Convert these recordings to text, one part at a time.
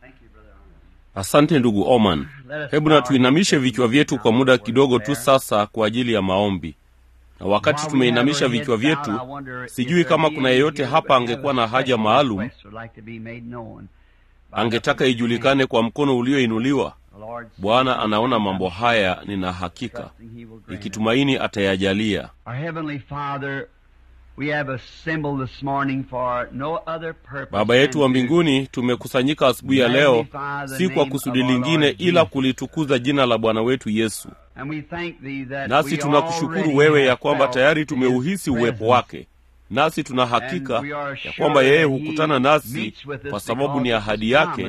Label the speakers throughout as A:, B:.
A: Asante ndugu Oman. Hebu na tuinamishe vichwa vyetu kwa muda kidogo tu sasa kwa ajili ya maombi. Na wakati tumeinamisha vichwa vyetu, sijui kama kuna yeyote hapa angekuwa na haja maalum, angetaka ijulikane kwa mkono ulioinuliwa. Bwana anaona mambo haya, nina hakika, ikitumaini atayajalia. Baba yetu wa mbinguni, tumekusanyika asubuhi ya leo, si kwa kusudi lingine ila kulitukuza jina la Bwana wetu Yesu. Nasi tunakushukuru wewe ya kwamba tayari tumeuhisi uwepo wake, nasi tuna hakika ya kwamba yeye hukutana nasi kwa sababu ni ahadi yake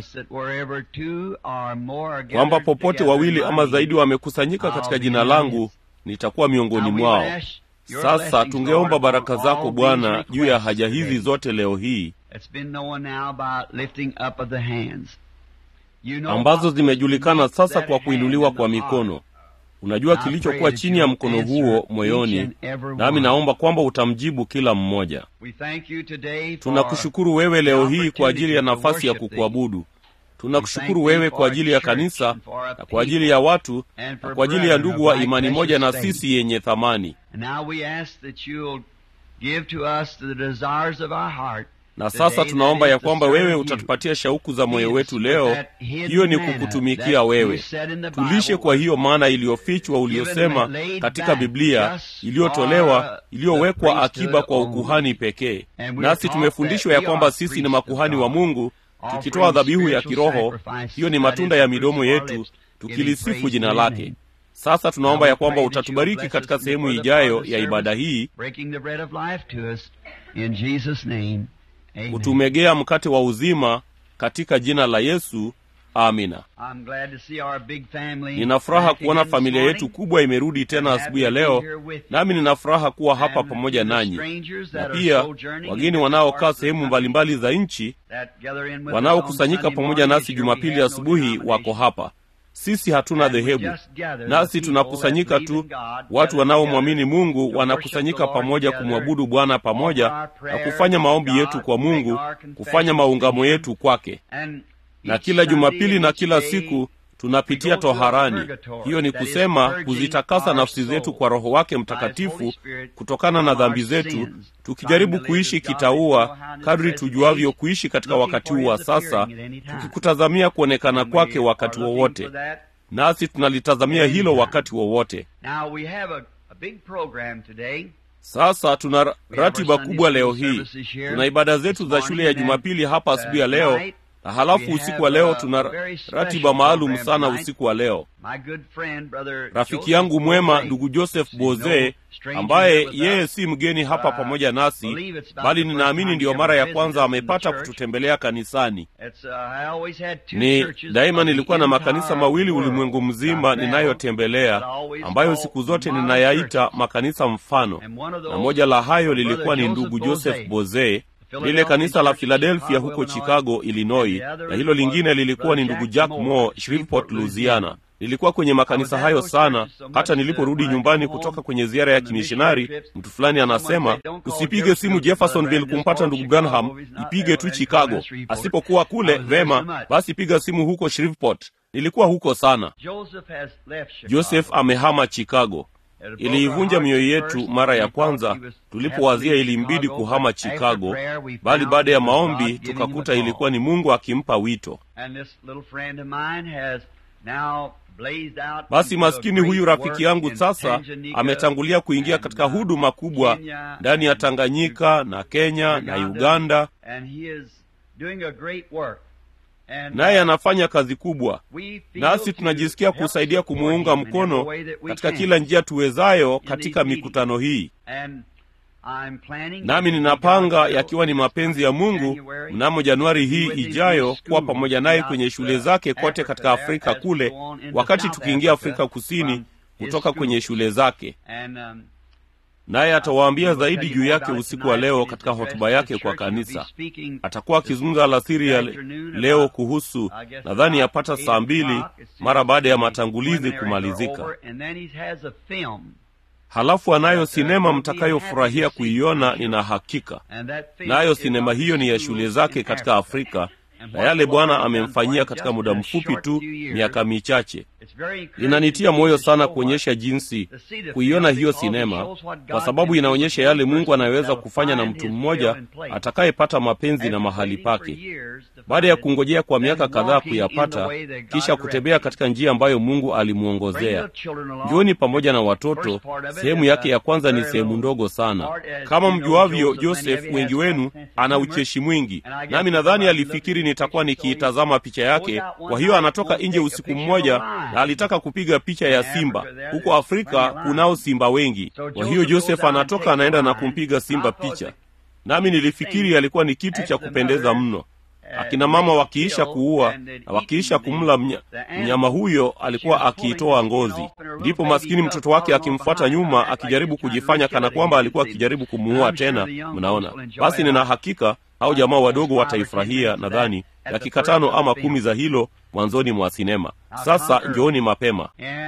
A: kwamba popote wawili ama zaidi wamekusanyika katika jina langu, nitakuwa miongoni mwao. Sasa tungeomba baraka zako Bwana juu ya haja hizi zote leo hii ambazo zimejulikana sasa kwa kuinuliwa kwa mikono. Unajua kilichokuwa chini ya mkono huo moyoni, nami naomba kwamba utamjibu kila mmoja. Tunakushukuru wewe leo hii kwa ajili ya nafasi ya kukuabudu. Tunakushukuru wewe kwa ajili ya kanisa na kwa ajili ya watu na kwa ajili ya ndugu wa imani moja na sisi yenye thamani. Na sasa tunaomba ya kwamba wewe utatupatia shauku za moyo wetu leo, hiyo ni kukutumikia wewe. Tulishe kwa hiyo maana iliyofichwa uliyosema katika Biblia, iliyotolewa, iliyowekwa akiba kwa ukuhani pekee. Nasi tumefundishwa ya kwamba sisi ni makuhani wa Mungu tukitoa dhabihu ya kiroho, hiyo ni matunda ya midomo yetu, tukilisifu jina lake. Sasa tunaomba ya kwamba utatubariki katika sehemu ijayo ya ibada hii, kutumegea mkate wa uzima katika jina la Yesu. Amina. Nina furaha kuona familia yetu kubwa imerudi tena asubuhi ya leo, nami nina furaha kuwa hapa pamoja nanyi, na pia wageni wanaokaa sehemu mbalimbali za nchi wanaokusanyika pamoja nasi Jumapili asubuhi wako hapa. Sisi hatuna dhehebu, nasi tunakusanyika tu. Watu wanaomwamini Mungu wanakusanyika pamoja kumwabudu Bwana pamoja na kufanya maombi yetu kwa Mungu, kufanya maungamo yetu kwake na kila Jumapili na kila siku tunapitia toharani. Hiyo ni kusema kuzitakasa nafsi zetu kwa Roho wake Mtakatifu kutokana na dhambi zetu, tukijaribu kuishi kitaua kadri tujuavyo kuishi katika wakati huu wa sasa, tukikutazamia kuonekana kwake wakati wowote, nasi tunalitazamia hilo wakati wowote. Sasa tuna ratiba kubwa leo hii. Tuna ibada zetu za shule ya Jumapili hapa asubuhi ya leo na halafu usiku wa leo tuna ratiba maalum sana. Usiku wa leo rafiki yangu mwema ndugu Joseph Boze, ambaye yeye si mgeni hapa pamoja nasi, bali ninaamini ndiyo mara ya kwanza amepata kututembelea kanisani. Ni daima nilikuwa na makanisa mawili ulimwengu mzima ninayotembelea, ambayo siku zote ninayaita makanisa mfano, na moja la hayo lilikuwa ni ndugu Joseph Boze lile kanisa la Philadelphia huko Chicago, Illinois, na hilo lingine lilikuwa ni ndugu Jack Moore, Shreveport, Louisiana. Nilikuwa kwenye makanisa hayo sana, hata niliporudi nyumbani kutoka kwenye ziara ya kimishonari, mtu fulani anasema, usipige simu Jeffersonville kumpata ndugu Branham, ipige tu Chicago. Asipokuwa kule, vema basi piga simu huko Shreveport. Nilikuwa huko sana. Joseph amehama Chicago. Iliivunja mioyo yetu mara ya kwanza tulipowazia ilimbidi kuhama Chicago, bali baada ya maombi tukakuta ilikuwa ni Mungu akimpa wito. Basi maskini huyu rafiki yangu sasa ametangulia kuingia katika huduma kubwa ndani ya Tanganyika na Kenya na Uganda, naye anafanya kazi kubwa, nasi tunajisikia kusaidia kumuunga mkono katika kila njia tuwezayo katika mikutano hii. Nami ninapanga, yakiwa ni mapenzi ya Mungu, mnamo Januari hii ijayo kuwa pamoja naye kwenye shule zake kote katika Afrika kule, wakati tukiingia Afrika Kusini kutoka kwenye shule zake naye atawaambia zaidi juu yake usiku wa leo katika hotuba yake kwa kanisa. Atakuwa akizungumza alasiri ya leo kuhusu, nadhani yapata saa mbili mara baada ya matangulizi kumalizika. Halafu anayo sinema mtakayofurahia kuiona, nina hakika. Nayo sinema hiyo ni ya shule zake katika Afrika, na yale Bwana amemfanyia katika muda mfupi tu, miaka michache. Linanitia moyo sana kuonyesha jinsi, kuiona hiyo sinema, kwa sababu inaonyesha yale Mungu anayeweza kufanya na mtu mmoja atakayepata mapenzi na mahali pake, baada ya kungojea kwa miaka kadhaa kuyapata, kisha kutembea katika njia ambayo Mungu alimwongozea. Njooni pamoja na watoto. Sehemu yake ya kwanza ni sehemu ndogo sana. Kama mjuavyo, Joseph, wengi wenu ana ucheshi mwingi, nami nadhani alifikiri nitakuwa nikiitazama picha yake. Kwa hiyo anatoka nje usiku mmoja na alitaka kupiga picha ya simba. Huko Afrika kunao simba wengi. Kwa hiyo Joseph anatoka anaenda na kumpiga simba picha, nami nilifikiri alikuwa ni kitu cha kupendeza mno. Akina mama wakiisha kuua na wakiisha kumla mnya, mnyama huyo alikuwa akiitoa ngozi, ndipo maskini mtoto wake akimfuata nyuma akijaribu kujifanya kana kwamba alikuwa akijaribu kumuua tena. Mnaona? Basi nina hakika hao jamaa wadogo wataifurahia, nadhani dakika tano ama kumi za hilo mwanzoni mwa sinema. Sasa njooni mapema.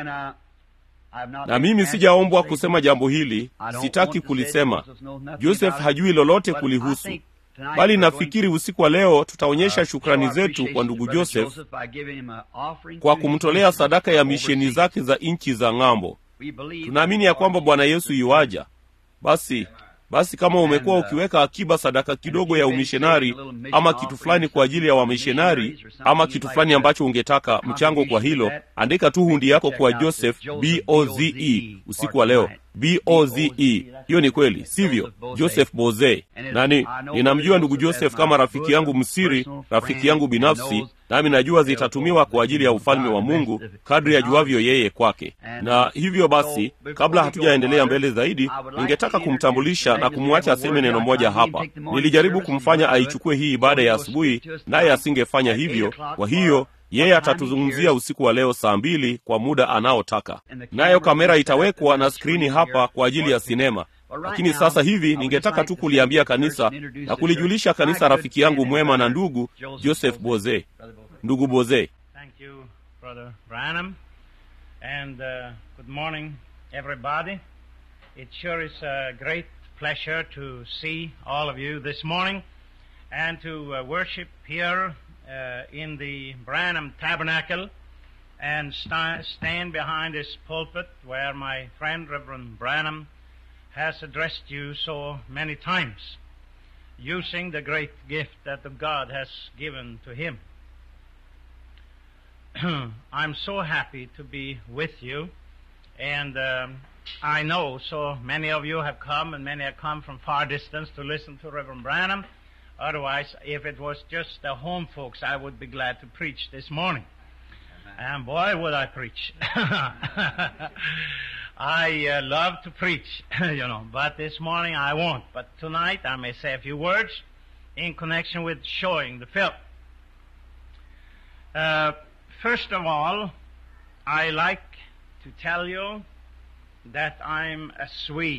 A: Na mimi sijaombwa kusema jambo hili, sitaki kulisema. Joseph hajui lolote kulihusu bali nafikiri usiku wa leo tutaonyesha shukrani zetu kwa ndugu Joseph kwa kumtolea sadaka ya misheni zake za nchi za ng'ambo. Tunaamini ya kwamba Bwana Yesu yuaja. Basi basi, kama umekuwa ukiweka akiba sadaka kidogo ya umishonari ama kitu fulani kwa ajili ya wamishonari ama kitu fulani ambacho ungetaka mchango kwa hilo, andika tu hundi yako kwa Joseph Boze usiku wa leo. Boze, hiyo ni kweli, sivyo? Joseph Boze. Nani, ninamjua ndugu Joseph kama rafiki yangu msiri, rafiki yangu binafsi, nami najua zitatumiwa kwa ajili ya ufalme wa Mungu kadri ajuavyo yeye kwake. Na hivyo basi, kabla hatujaendelea mbele zaidi, ningetaka kumtambulisha na kumwacha aseme neno moja hapa. Nilijaribu kumfanya aichukue hii ibada ya asubuhi, naye asingefanya hivyo. Kwa hiyo yeye atatuzungumzia usiku wa leo saa mbili kwa muda anaotaka, nayo kamera itawekwa na skrini hapa kwa ajili ya sinema. Lakini sasa hivi ningetaka tu kuliambia kanisa na kulijulisha kanisa rafiki yangu mwema na ndugu Joseph Boze. Ndugu Boze,
B: Thank you, Brother Branham, and uh, good morning, everybody. It sure is a great pleasure to see all of you this morning and to uh, worship here uh, in the Branham Tabernacle and sta- stand behind this pulpit where my friend Reverend Branham has addressed you so many times, using the great gift that the God has given to him. I'm so happy to be with you, and um, I know so many of you have come, and many have come from far distance to listen to Reverend Branham. Otherwise, if it was just the home folks, I would be glad to preach this morning. And boy, would I preach! I uh, love to preach, you know, but this morning I won't. But tonight I may say a few words in connection with showing the film. Uh, first of all, I like to tell you that I'm a Swede.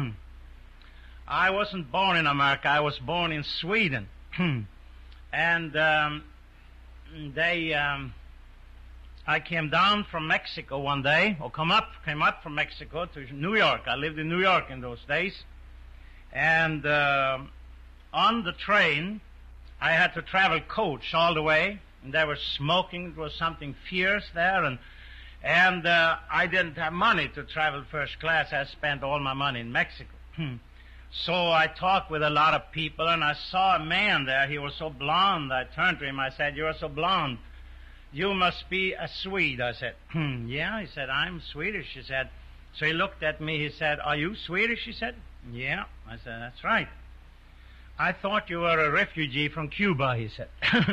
B: I wasn't born in America. I was born in Sweden, and um, they. Um, I came down from Mexico one day, or come up, came up from Mexico to New York. I lived in New York in those days, and uh, on the train, I had to travel coach all the way, and they were smoking. It was something fierce there, and and uh, I didn't have money to travel first class. I spent all my money in Mexico. so I talked with a lot of people, and I saw a man there. He was so blond. I turned to him. I said, "You're so blond." You must be a Swede. I said, Yeah. He said, I'm Swedish. He said, So he looked at me. He said, Are you Swedish? He said, Yeah. I said, That's right. I thought you were a refugee from Cuba, he said.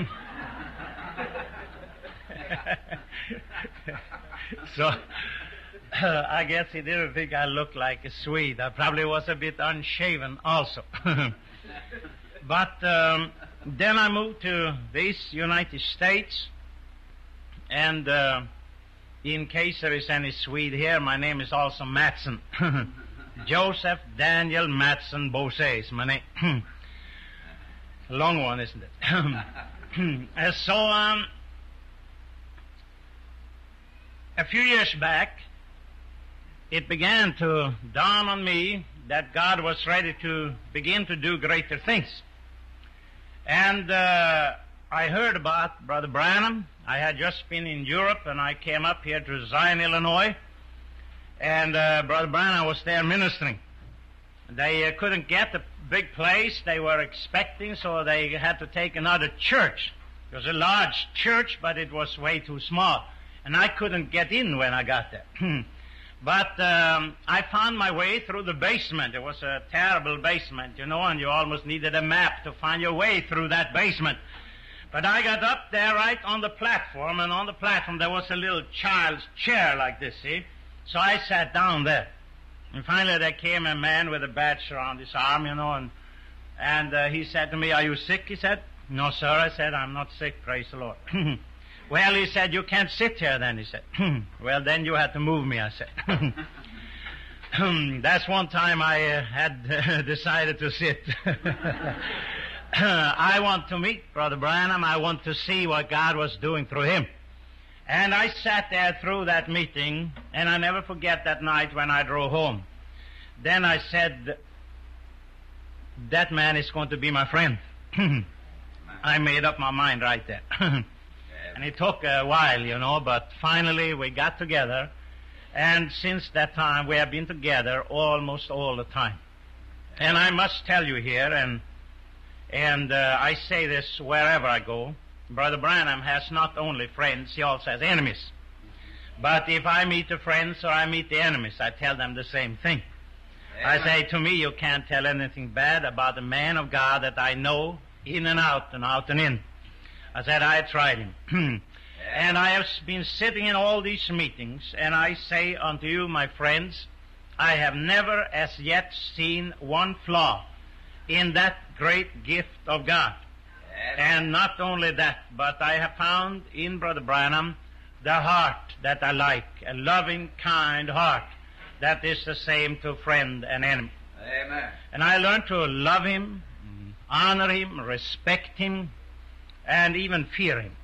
B: so uh, I guess he didn't think I looked like a Swede. I probably was a bit unshaven also. but um, then I moved to these United States. And uh, in case there is any Swede here, my name is also Matson. Joseph Daniel Matson Bose is my name. Long one, isn't it? so, um, a few years back, it began to dawn on me that God was ready to begin to do greater things. And uh, I heard about Brother Branham. I had just been in Europe and I came up here to Zion, Illinois. And uh, Brother Branham was there ministering. They uh, couldn't get the big place they were expecting, so they had to take another church. It was a large church, but it was way too small. And I couldn't get in when I got there. but um, I found my way through the basement. It was a terrible basement, you know, and you almost needed a map to find your way through that basement. But I got up there right on the platform, and on the platform there was a little child's chair like this, see? So I sat down there. And finally there came a man with a badge around his arm, you know, and, and uh, he said to me, are you sick? He said, no, sir. I said, I'm not sick, praise the Lord. well, he said, you can't sit here then, he said. well, then you had to move me, I said. That's one time I uh, had decided to sit. I want to meet Brother Branham. I want to see what God was doing through him. And I sat there through that meeting, and I never forget that night when I drove home. Then I said, that man is going to be my friend. I made up my mind right there. and it took a while, you know, but finally we got together, and since that time we have been together almost all the time. And I must tell you here, and and uh, I say this wherever I go, Brother Branham has not only friends, he also has enemies. But if I meet the friends or I meet the enemies, I tell them the same thing. Amen. I say, to me, you can't tell anything bad about a man of God that I know in and out and out and in. I said, I tried him. and I have been sitting in all these meetings, and I say unto you, my friends, I have never as yet seen one flaw in that great gift of God. And not only that, but I have found in Brother Branham the heart that I like, a loving, kind heart that is the same to friend and enemy.
C: Amen.
B: And I learned to love him, honor him, respect him, and even fear him.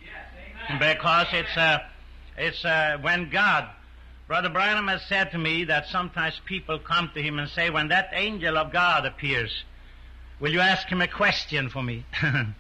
B: yes, because it's uh, it's uh, when God, Brother Branham has said to me that sometimes people come to him and say, when that angel of God appears, Will you ask him a question for me?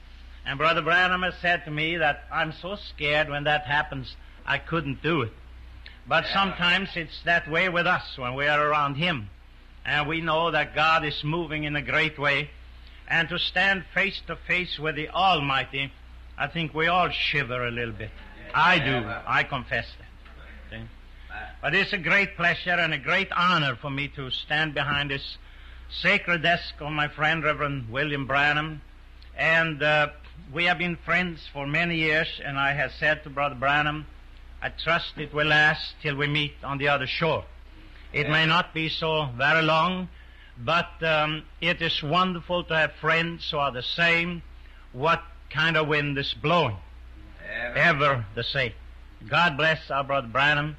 B: and Brother Branham has said to me that I'm so scared when that happens, I couldn't do it. But yeah. sometimes it's that way with us when we are around him. And we know that God is moving in a great way. And to stand face to face with the Almighty, I think we all shiver a little bit. I do. I confess that. See? But it's a great pleasure and a great honor for me to stand behind this sacred desk of my friend Reverend William Branham, and uh, we have been friends for many years. And I have said to Brother Branham, I trust it will last till we meet on the other shore. It yeah. may not be so very long, but um, it is wonderful to have friends who are the same. What kind of wind is blowing? Ever, Ever the same. God bless our brother Branham,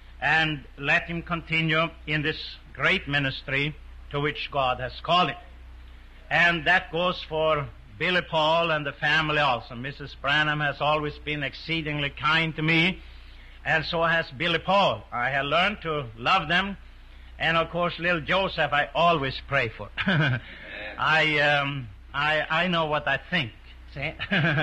B: and let him continue in this great ministry to which God has called him. And that goes for Billy Paul and the family also. Mrs. Branham has always been exceedingly kind to me, and so has Billy Paul. I have learned to love them, and of course, little Joseph I always pray for. I, um, I, I know what I think, see?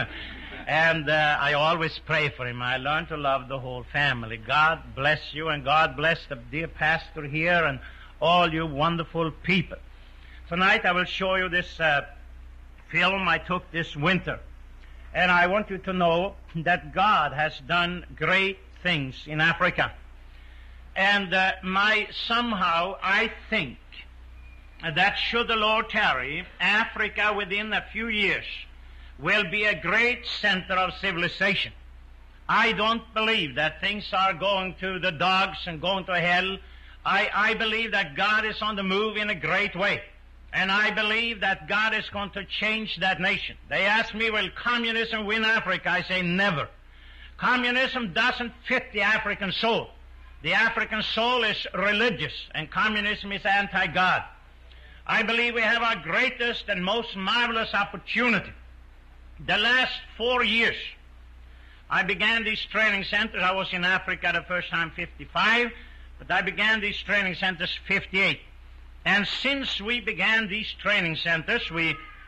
B: and uh, I always pray for him. I learned to love the whole family. God bless you, and God bless the dear pastor here, and all you wonderful people. Tonight I will show you this uh, film I took this winter. And I want you to know that God has done great things in Africa. And uh, my somehow I think that should the Lord tarry, Africa within a few years will be a great center of civilization. I don't believe that things are going to the dogs and going to hell I, I believe that God is on the move in a great way. And I believe that God is going to change that nation. They ask me, will communism win Africa? I say never. Communism doesn't fit the African soul. The African soul is religious and communism is anti-God. I believe we have our greatest and most marvelous opportunity. The last four years, I began these training centers. I was in Africa the first time 55. But I began these training centers 58. And since we began these training centers, we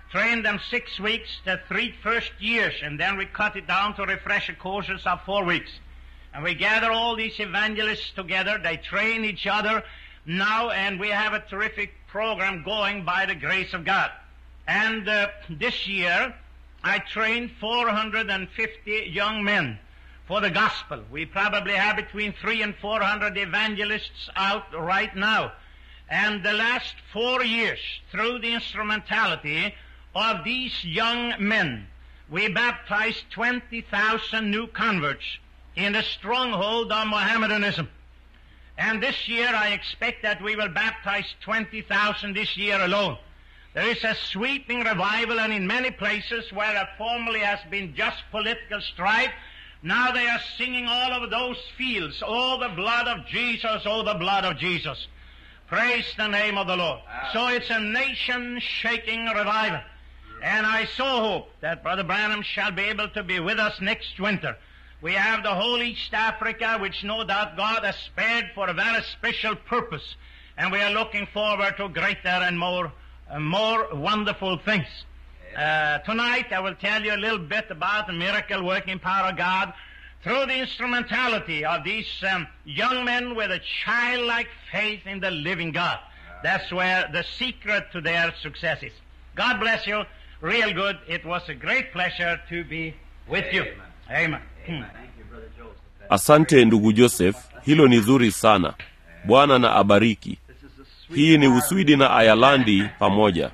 B: trained them six weeks, the three first years, and then we cut it down to refresher courses of four weeks. And we gather all these evangelists together. They train each other now, and we have a terrific program going by the grace of God. And uh, this year, I trained 450 young men for the gospel. We probably have between three and 400 evangelists out right now. And the last four years, through the instrumentality of these young men, we baptized 20,000 new converts in the stronghold of Mohammedanism. And this year I expect that we will baptize 20,000 this year alone. There is a sweeping revival and in many places where there formerly has been just political strife, now they are singing all over those fields, oh the blood of Jesus, oh the blood of Jesus. Praise the name of the Lord. So it's a nation shaking revival. And I so hope that Brother Branham shall be able to be with us next winter. We have the whole East Africa, which no doubt God has spared for a very special purpose. And we are looking forward to greater and more, uh, more wonderful things. Uh, tonight I will tell you a little bit about the miracle working power of God through the instrumentality of these um, young men with a childlike faith in the living God. That's where the secret to their success is. God bless you. Real good. It was a great pleasure to be with you. Amen. Hmm.
A: Asante ndugu Joseph, hilo ni zuri sana. Bwana na abariki. Hii ni Uswidi na Ayalandi pamoja.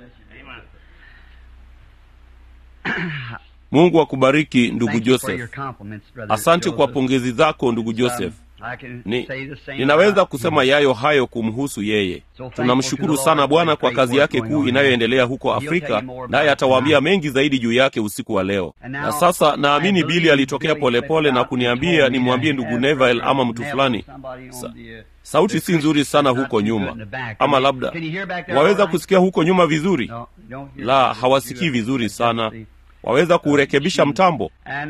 A: Mungu akubariki ndugu Joseph. Asante kwa pongezi zako ndugu Joseph. Ni, ninaweza kusema yayo hayo kumhusu yeye. Tunamshukuru sana Bwana kwa kazi yake kuu inayoendelea huko Afrika, naye atawaambia mengi zaidi juu yake usiku wa leo. Na sasa naamini Bili alitokea polepole na kuniambia nimwambie ndugu Neville ama mtu fulani. Sa, sauti si nzuri sana huko nyuma, ama labda waweza kusikia huko nyuma vizuri? La, hawasikii vizuri sana. Waweza kurekebisha mtambo?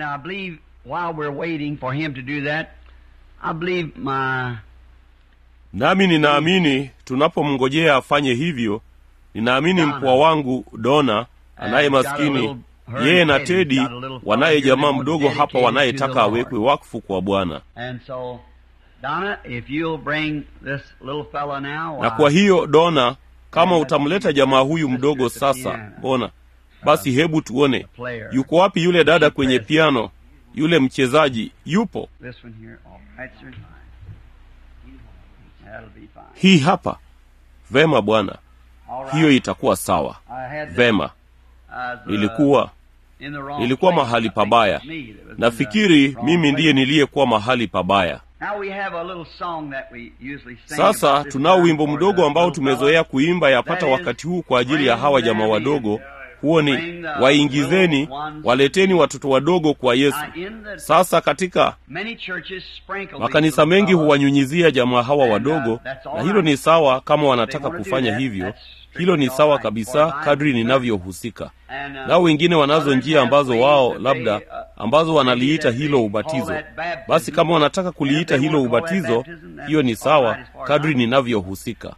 A: Nami ninaamini tunapomngojea afanye hivyo, ninaamini mpwa wangu Dona anaye maskini, yeye na Tedi wanaye jamaa mdogo hapa wanayetaka awekwe wakfu kwa Bwana. Na kwa hiyo Dona, kama utamleta jamaa huyu mdogo sasa, mbona basi, hebu tuone yuko wapi yule dada kwenye piano, yule mchezaji yupo? Hii hapa. Vema bwana, hiyo itakuwa sawa. Vema, nilikuwa nilikuwa mahali pabaya. Nafikiri mimi ndiye niliyekuwa mahali pabaya. Sasa tunao wimbo mdogo ambao tumezoea kuimba yapata wakati huu kwa ajili ya hawa jamaa wadogo. Huo ni waingizeni, waleteni watoto wadogo kwa Yesu. Sasa katika makanisa mengi huwanyunyizia jamaa hawa wadogo, na hilo ni sawa kama wanataka kufanya hivyo. Hilo ni sawa kabisa kadri ninavyohusika. Nao wengine wanazo njia ambazo wao labda ambazo wanaliita hilo ubatizo. Basi kama wanataka kuliita hilo ubatizo, hiyo ni sawa kadri ninavyohusika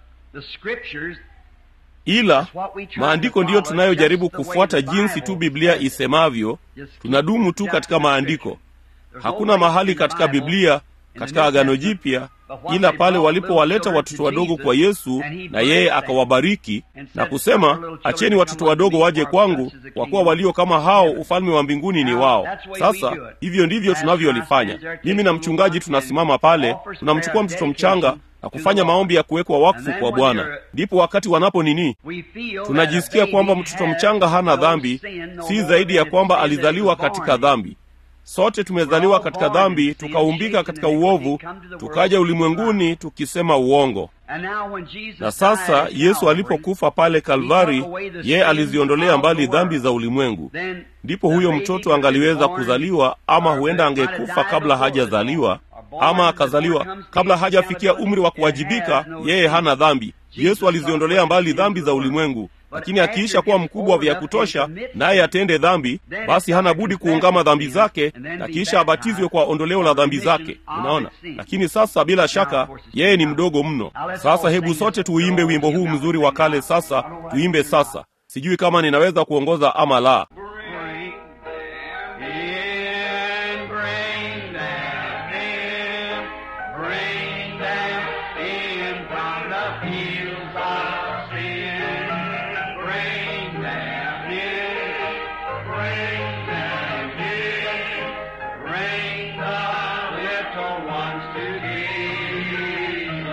A: ila maandiko ndiyo tunayojaribu kufuata jinsi tu Biblia isemavyo. Tunadumu tu katika maandiko. Hakuna mahali katika Biblia, katika Agano Jipya, ila pale walipowaleta watoto wadogo kwa Yesu na yeye akawabariki na kusema, acheni watoto wadogo waje kwangu, kwa kuwa walio kama hao ufalme wa mbinguni ni wao. Sasa hivyo ndivyo tunavyolifanya. Mimi na mchungaji tunasimama pale, tunamchukua mtoto mchanga na kufanya maombi ya kuwekwa wakfu kwa Bwana. Ndipo wakati wanapo nini, tunajisikia kwamba mtoto mchanga hana dhambi, si zaidi ya kwamba alizaliwa katika dhambi. Sote tumezaliwa katika dhambi, tukaumbika katika uovu, tukaja ulimwenguni tukisema uongo. Na sasa Yesu alipokufa pale Kalvari, yeye aliziondolea mbali dhambi za ulimwengu. Ndipo huyo mtoto angaliweza kuzaliwa, ama huenda angekufa kabla hajazaliwa, ama akazaliwa kabla hajafikia umri wa kuwajibika. Yeye hana dhambi. Yesu aliziondolea mbali dhambi za ulimwengu, lakini akiisha kuwa mkubwa vya kutosha, naye atende dhambi, basi hana budi kuungama dhambi zake na kisha abatizwe kwa ondoleo la dhambi zake. Unaona, lakini sasa bila shaka yeye ni mdogo mno. Sasa hebu sote tuimbe wimbo huu mzuri wa kale. Sasa tuimbe sasa. sijui kama ninaweza kuongoza ama la
B: Bring them in, bring them in, bring them in from the fields of sin. Bring them in, bring them in, bring the little ones to Jesus.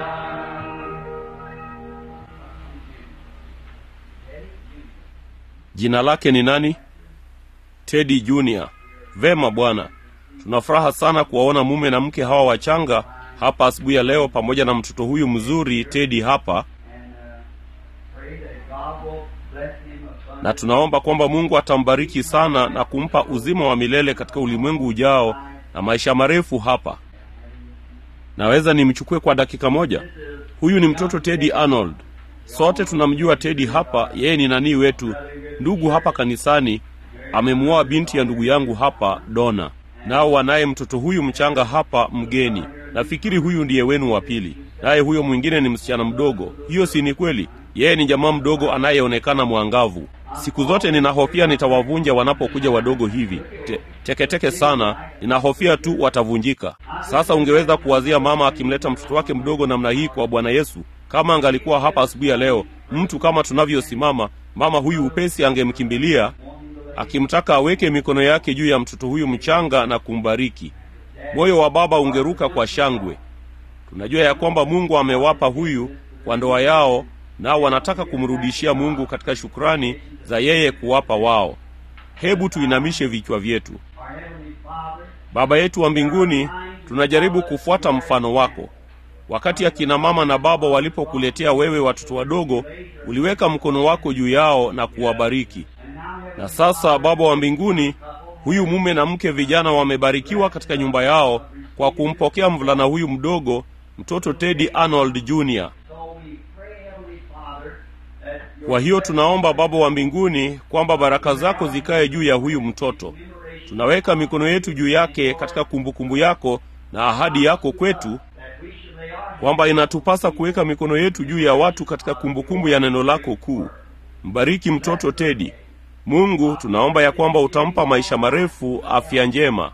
A: jina lake ni nani tedi junior vema bwana tuna furaha sana kuwaona mume na mke hawa wachanga hapa asubuhi ya leo pamoja na mtoto huyu mzuri tedi hapa
B: Pray that God will bless him abundantly.
A: na tunaomba kwamba mungu atambariki sana na kumpa uzima wa milele katika ulimwengu ujao na maisha marefu hapa naweza nimchukue kwa dakika moja huyu ni mtoto tedi arnold sote tunamjua tedi hapa yeye ni nanii wetu ndugu hapa kanisani amemuoa binti ya ndugu yangu hapa dona nao wanaye mtoto huyu mchanga hapa mgeni nafikiri huyu ndiye wenu wa pili naye huyo mwingine ni msichana mdogo hiyo si ni kweli yeye ni jamaa mdogo anayeonekana mwangavu siku zote ninahofia nitawavunja wanapokuja wadogo hivi Te, teketeke sana ninahofia tu watavunjika sasa ungeweza kuwazia mama akimleta mtoto wake mdogo namna hii kwa bwana yesu kama angalikuwa hapa asubuhi ya leo mtu kama tunavyosimama mama huyu upesi angemkimbilia akimtaka aweke mikono yake juu ya mtoto huyu mchanga na kumbariki moyo wa baba ungeruka kwa shangwe tunajua ya kwamba mungu amewapa huyu kwa ndoa yao nao wanataka kumrudishia mungu katika shukrani za yeye kuwapa wao hebu tuinamishe vichwa vyetu
B: Our Heavenly Father,
A: baba yetu wa mbinguni tunajaribu kufuata mfano wako wakati akina mama na baba walipokuletea wewe watoto wadogo uliweka mkono wako juu yao na kuwabariki na sasa baba wa mbinguni huyu mume na mke vijana wamebarikiwa katika nyumba yao kwa kumpokea mvulana huyu mdogo mtoto tedi arnold jr
B: so we pray, Heavenly Father, that your
A: kwa hiyo tunaomba baba wa mbinguni kwamba baraka zako zikae juu ya huyu mtoto tunaweka mikono yetu juu yake katika kumbukumbu yako na ahadi yako kwetu
B: that we should lay our
A: kwamba inatupasa kuweka mikono yetu juu ya watu katika kumbukumbu ya neno lako kuu mbariki mtoto tedi mungu tunaomba ya kwamba utampa maisha marefu afya njema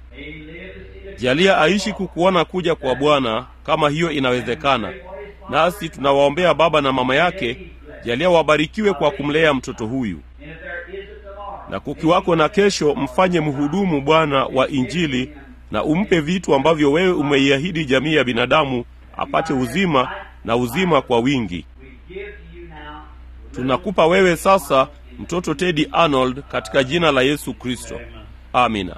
A: jalia aishi kukuona kuja kwa bwana kama hiyo inawezekana nasi tunawaombea baba na mama yake jalia wabarikiwe kwa kumlea mtoto huyu
B: And if there is a tomorrow,
A: na kukiwako na kesho mfanye mhudumu bwana wa injili na umpe vitu ambavyo wewe umeiahidi jamii ya binadamu apate uzima na uzima kwa wingi
B: we give to you now
A: tunakupa wewe sasa mtoto tedi arnold katika jina la yesu kristo amina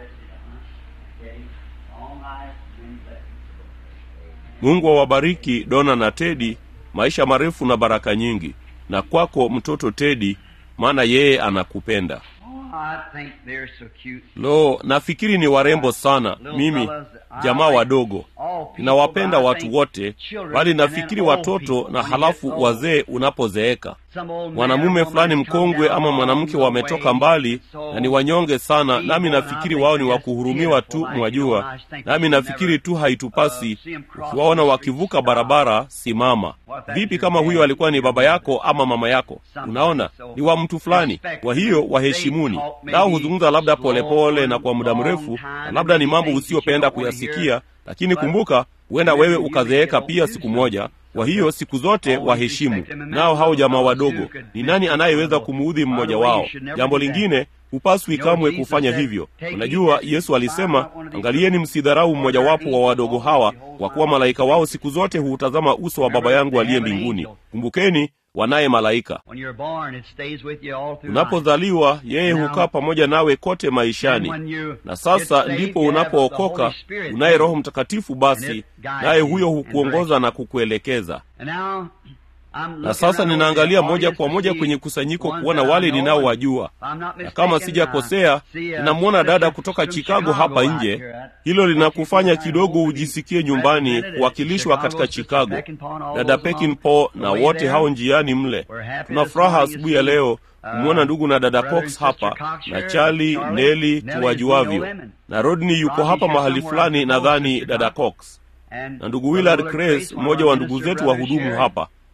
B: all night and blessings.
A: mungu awabariki dona na tedi maisha marefu na baraka nyingi na kwako mtoto tedi maana yeye anakupenda
B: Oh, I think they're so cute.
A: lo nafikiri ni warembo sana mimi jamaa wadogo ninawapenda watu wote bali nafikiri watoto na halafu wazee unapozeeka mwanamume fulani mkongwe ama mwanamke wametoka mbali na ni wanyonge sana nami nafikiri wao ni wakuhurumiwa tu mwajua nami nafikiri tu haitupasi ukiwaona wakivuka barabara simama vipi kama huyo alikuwa ni baba yako ama mama yako unaona ni wa mtu fulani kwa hiyo waheshimuni nao huzungumza labda polepole pole na kwa muda mrefu na labda ni mambo usiyopenda kuyasikia lakini kumbuka huenda wewe ukazeeka pia siku moja kwa hiyo siku zote waheshimu nao hao jamaa wadogo ni nani anayeweza kumuudhi mmoja wao jambo lingine hupaswi kamwe kufanya hivyo unajua yesu alisema angalieni msidharau mmojawapo wa wadogo hawa kwa kuwa malaika wao siku zote huutazama uso wa baba yangu aliye mbinguni kumbukeni wanaye malaika
B: When you're born, it stays with you all through life.
A: unapozaliwa yeye hukaa pamoja nawe kote maishani na sasa ndipo unapookoka unaye roho mtakatifu basi naye huyo hukuongoza na kukuelekeza
B: And now, I'm
A: na
B: looking
A: sasa
B: around
A: ninaangalia
B: over the
A: moja
B: audience
A: kwa
B: to
A: moja
B: see
A: kwenye kusanyiko
B: ones
A: kuona
B: that I
A: wale
B: know,
A: ninaowajua
B: if I'm not
A: na kama
B: mistaken,
A: sijakosea
B: uh, see, uh,
A: ninamwona dada
B: sister
A: kutoka
B: from
A: chicago hapa
B: out
A: nje
B: here at-
A: hilo linakufanya
B: She's
A: kidogo
B: right
A: ujisikie
B: over
A: nyumbani
B: represented
A: kuwakilishwa
B: at
A: katika
B: Sister
A: chicago
B: Peckinpah and all
A: dada
B: those along
A: pekinpo
B: the
A: na
B: way
A: wote
B: there.
A: hao njiani mle
B: We're happy
A: tuna
B: this
A: furaha
B: morning to
A: asubuhi ya
B: see,
A: leo
B: uh,
A: kumwona ndugu na dada
B: brother and
A: cox
B: sister
A: hapa
B: Cox
A: na
B: here,
A: charlie
B: Charlie,
A: neli
B: Nellie, we know
A: tuwajuavyo
B: them, and
A: na rodney yuko
B: Rodney's
A: hapa
B: here
A: mahali
B: somewhere,
A: fulani
B: I suppose,
A: nadhani
B: Sister
A: dada
B: Cox.
A: cox
B: And
A: na ndugu
B: Brother
A: willard
B: Willard
A: Grace,
B: Grace, one of
A: mmoja
B: our
A: wa ndugu
B: minister
A: zetu
B: brothers
A: wahudumu
B: here.
A: hapa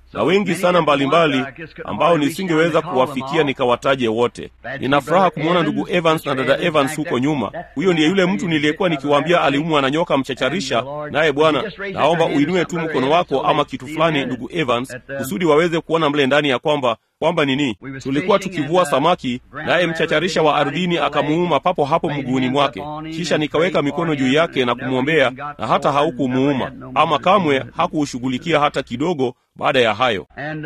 A: na wengi sana mbalimbali ambao nisingeweza kuwafikia nikawataje wote. Nina furaha kumwona ndugu Evans na dada Evans huko nyuma. Huyo ndiye yule mtu niliyekuwa nikiwaambia aliumwa na nyoka mchacharisha, naye Bwana, naomba uinue tu mkono wako ama kitu fulani, ndugu Evans, kusudi waweze kuona mle ndani ya kwamba kwamba nini, tulikuwa tukivua samaki, naye mchacharisha wa ardhini akamuuma papo hapo mguuni mwake. Kisha nikaweka mikono juu yake na kumwombea, na hata haukumuuma ama kamwe hakuushughulikia hata kidogo. Baada ya hayo,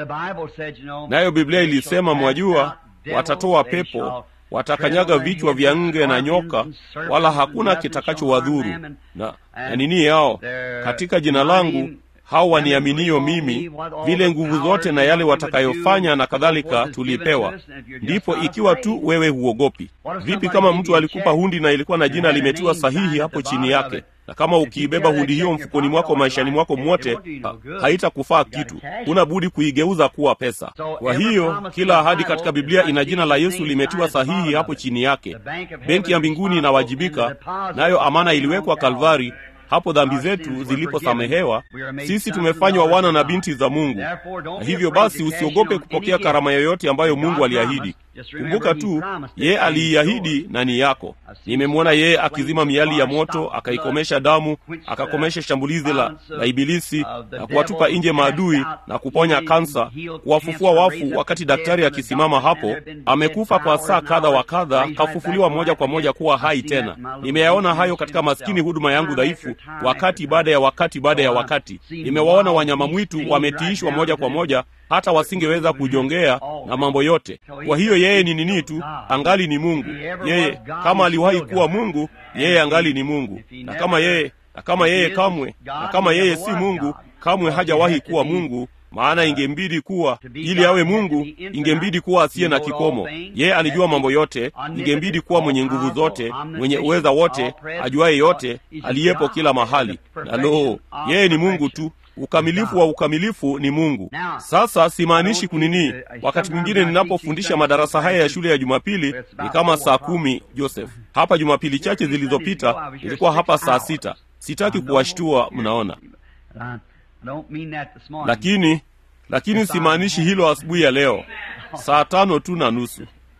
A: nayo Biblia ilisema, mwajua, watatoa pepo watakanyaga vichwa vya nge na nyoka, wala hakuna kitakachowadhuru na, na nini yao katika jina langu hao waniaminio mimi, vile nguvu zote na yale watakayofanya na kadhalika tulipewa. Ndipo ikiwa tu wewe huogopi. Vipi kama mtu alikupa hundi na ilikuwa na jina limetiwa sahihi hapo chini yake, na kama ukiibeba hundi hiyo mfukoni mwako maishani mwako mwote, ha, haitakufaa kitu. Huna budi kuigeuza kuwa pesa. Kwa hiyo kila ahadi katika Biblia ina jina la Yesu limetiwa sahihi hapo chini yake. Benki ya mbinguni inawajibika, nayo amana iliwekwa Kalvari hapo dhambi zetu ziliposamehewa, sisi tumefanywa wana na binti za Mungu. Na hivyo basi, usiogope kupokea karama yoyote ambayo Mungu aliahidi. Kumbuka tu yeye aliiahidi na ni yako. Nimemwona yeye akizima miali ya moto, akaikomesha damu, akakomesha shambulizi la, la Ibilisi na kuwatupa nje maadui na kuponya kansa, kuwafufua wafu. Wakati daktari akisimama hapo, amekufa kwa saa kadha wa kadha, kafufuliwa moja kwa moja kuwa hai tena. Nimeyaona hayo katika maskini huduma yangu dhaifu, wakati baada ya wakati baada ya wakati. Nimewaona wanyama mwitu wametiishwa moja kwa moja hata wasingeweza kujongea na mambo yote. Kwa hiyo yeye ni nini tu, angali ni Mungu. Yeye kama aliwahi kuwa Mungu, yeye angali ni Mungu, na kama yeye na kama yeye kamwe na kama yeye si Mungu, kamwe hajawahi kuwa Mungu maana ingembidi kuwa ili awe Mungu, ingembidi kuwa asiye na kikomo. Yeye alijua mambo yote, ingembidi kuwa mwenye nguvu zote, mwenye uweza wote, ajuaye yote, aliyepo kila mahali. Na loo, yeye ni Mungu tu. Ukamilifu wa ukamilifu ni Mungu. Sasa simaanishi kunini. Wakati mwingine ninapofundisha madarasa haya ya shule ya Jumapili ni kama saa kumi. Joseph, hapa Jumapili chache zilizopita ilikuwa hapa saa sita. Sitaki kuwashtua, mnaona lakini lakini simaanishi hilo asubuhi ya leo saa tano tu na nusu.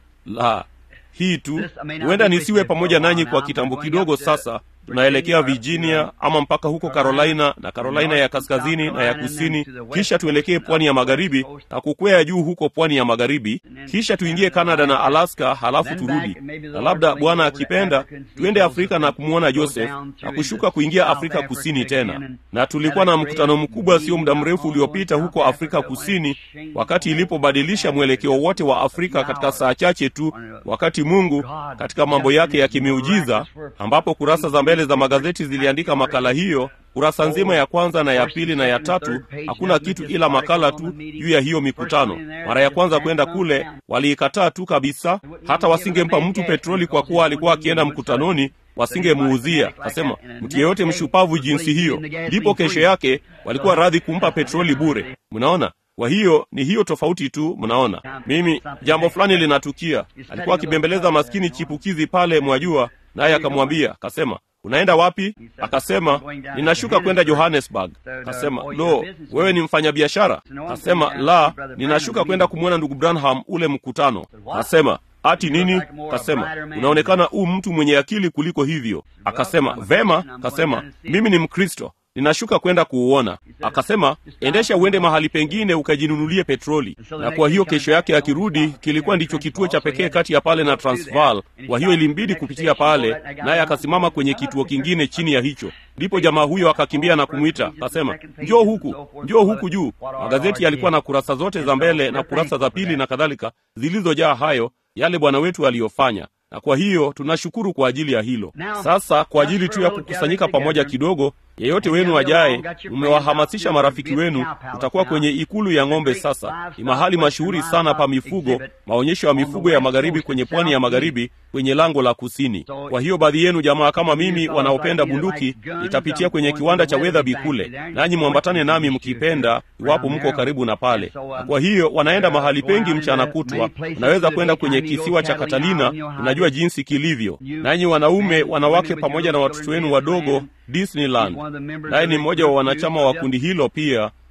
A: La, hii tu huenda nisiwe pamoja nanyi kwa kitambo kidogo. Sasa tunaelekea Virginia ama mpaka huko Carolina na Carolina ya kaskazini na ya kusini, kisha tuelekee pwani ya magharibi na kukwea juu huko pwani ya magharibi, kisha tuingie Canada na Alaska, halafu turudi, na labda Bwana akipenda tuende Afrika na kumwona Joseph na kushuka kuingia Afrika kusini tena. Na tulikuwa na mkutano mkubwa sio muda mrefu uliopita huko Afrika Kusini, wakati ilipobadilisha mwelekeo wote wa Afrika katika saa chache tu, wakati Mungu katika mambo yake ya kimiujiza, ambapo kurasa za mbele za magazeti ziliandika makala hiyo kurasa nzima ya kwanza na ya pili na ya tatu, hakuna kitu ila makala tu juu ya hiyo mikutano. Mara ya kwanza kwenda kule waliikataa tu kabisa, hata wasingempa mtu petroli kwa kuwa alikuwa akienda mkutanoni, wasingemuuzia. Kasema mtu yeyote mshupavu jinsi hiyo. Ndipo kesho yake walikuwa radhi kumpa petroli bure. Mnaona? Kwa hiyo ni hiyo tofauti tu. Mnaona, mimi jambo fulani linatukia. Alikuwa akibembeleza maskini chipukizi pale, mwajua, naye akamwambia, akasema unaenda wapi? Akasema ninashuka kwenda Johannesburg. Akasema lo, wewe ni mfanyabiashara? Akasema la, ninashuka kwenda kumwona ndugu Branham ule mkutano. Akasema ati nini? Akasema unaonekana u mtu mwenye akili kuliko hivyo. Akasema vema. Akasema mimi ni Mkristo ninashuka kwenda kuuona. Akasema endesha uende mahali pengine ukajinunulie petroli. Na kwa hiyo kesho yake akirudi, kilikuwa ndicho kituo cha pekee kati ya pale na Transvaal. Kwa hiyo ilimbidi kupitia pale, naye akasimama kwenye kituo kingine chini ya hicho. Ndipo jamaa huyo akakimbia na kumwita, akasema njoo huku, njoo huku juu. Magazeti yalikuwa na kurasa zote za mbele na kurasa za pili na kadhalika zilizojaa hayo yale Bwana wetu aliyofanya na kwa hiyo tunashukuru kwa ajili ya hilo. Sasa kwa ajili tu ya kukusanyika pamoja kidogo, yeyote wenu ajaye, mmewahamasisha marafiki wenu. Tutakuwa kwenye ikulu ya ng'ombe. Sasa ni mahali mashuhuri sana pa mifugo, maonyesho ya mifugo ya magharibi kwenye pwani ya magharibi, kwenye lango la kusini. Kwa hiyo baadhi yenu jamaa kama mimi wanaopenda bunduki, nitapitia kwenye kiwanda cha Weatherby kule, nanyi mwambatane nami mkipenda, iwapo mko karibu na pale. Na kwa hiyo wanaenda mahali pengi mchana kutwa. Unaweza kwenda kwenye kisiwa cha Catalina, unajua jinsi kilivyo. Nanyi wanaume, wanawake, pamoja na watoto wenu wadogo Disneyland. Naye ni mmoja wa wanachama wa kundi hilo pia,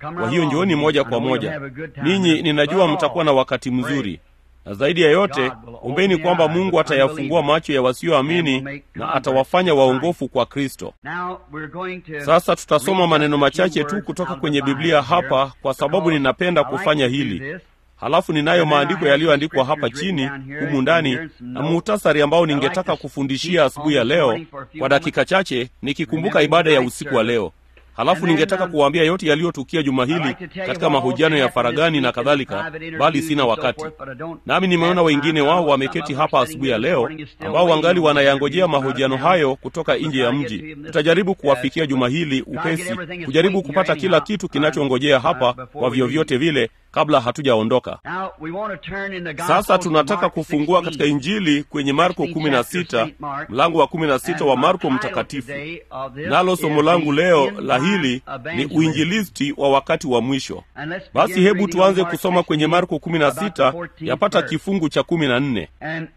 A: Kwa hiyo njooni moja kwa moja. Ninyi ninajua mtakuwa na wakati mzuri, na zaidi ya yote ombeni kwamba Mungu atayafungua macho ya wasioamini na atawafanya waongofu kwa Kristo. Sasa tutasoma maneno machache tu kutoka kwenye Biblia hapa, kwa sababu ninapenda kufanya hili. Halafu ninayo maandiko yaliyoandikwa hapa chini humu ndani na muhtasari ambao ningetaka kufundishia asubuhi ya leo kwa dakika chache, nikikumbuka ibada ya usiku wa leo. Halafu ningetaka kuwaambia yote yaliyotukia juma hili katika mahojiano ya faragani na kadhalika, bali sina wakati. Nami nimeona wengine wao wameketi hapa asubuhi ya leo ambao wangali wanayangojea mahojiano hayo kutoka nje ya mji. Tutajaribu kuwafikia juma hili upesi, kujaribu kupata kila kitu kinachongojea hapa kwa vyovyote vile kabla hatujaondoka. Sasa tunataka kufungua katika Injili kwenye Marko 16 mlango wa 16 wa Marko Mtakatifu, nalo somo langu leo la hili ni uinjilisti wa wakati wa mwisho. Basi hebu tuanze kusoma kwenye Marko 16 yapata kifungu cha 14.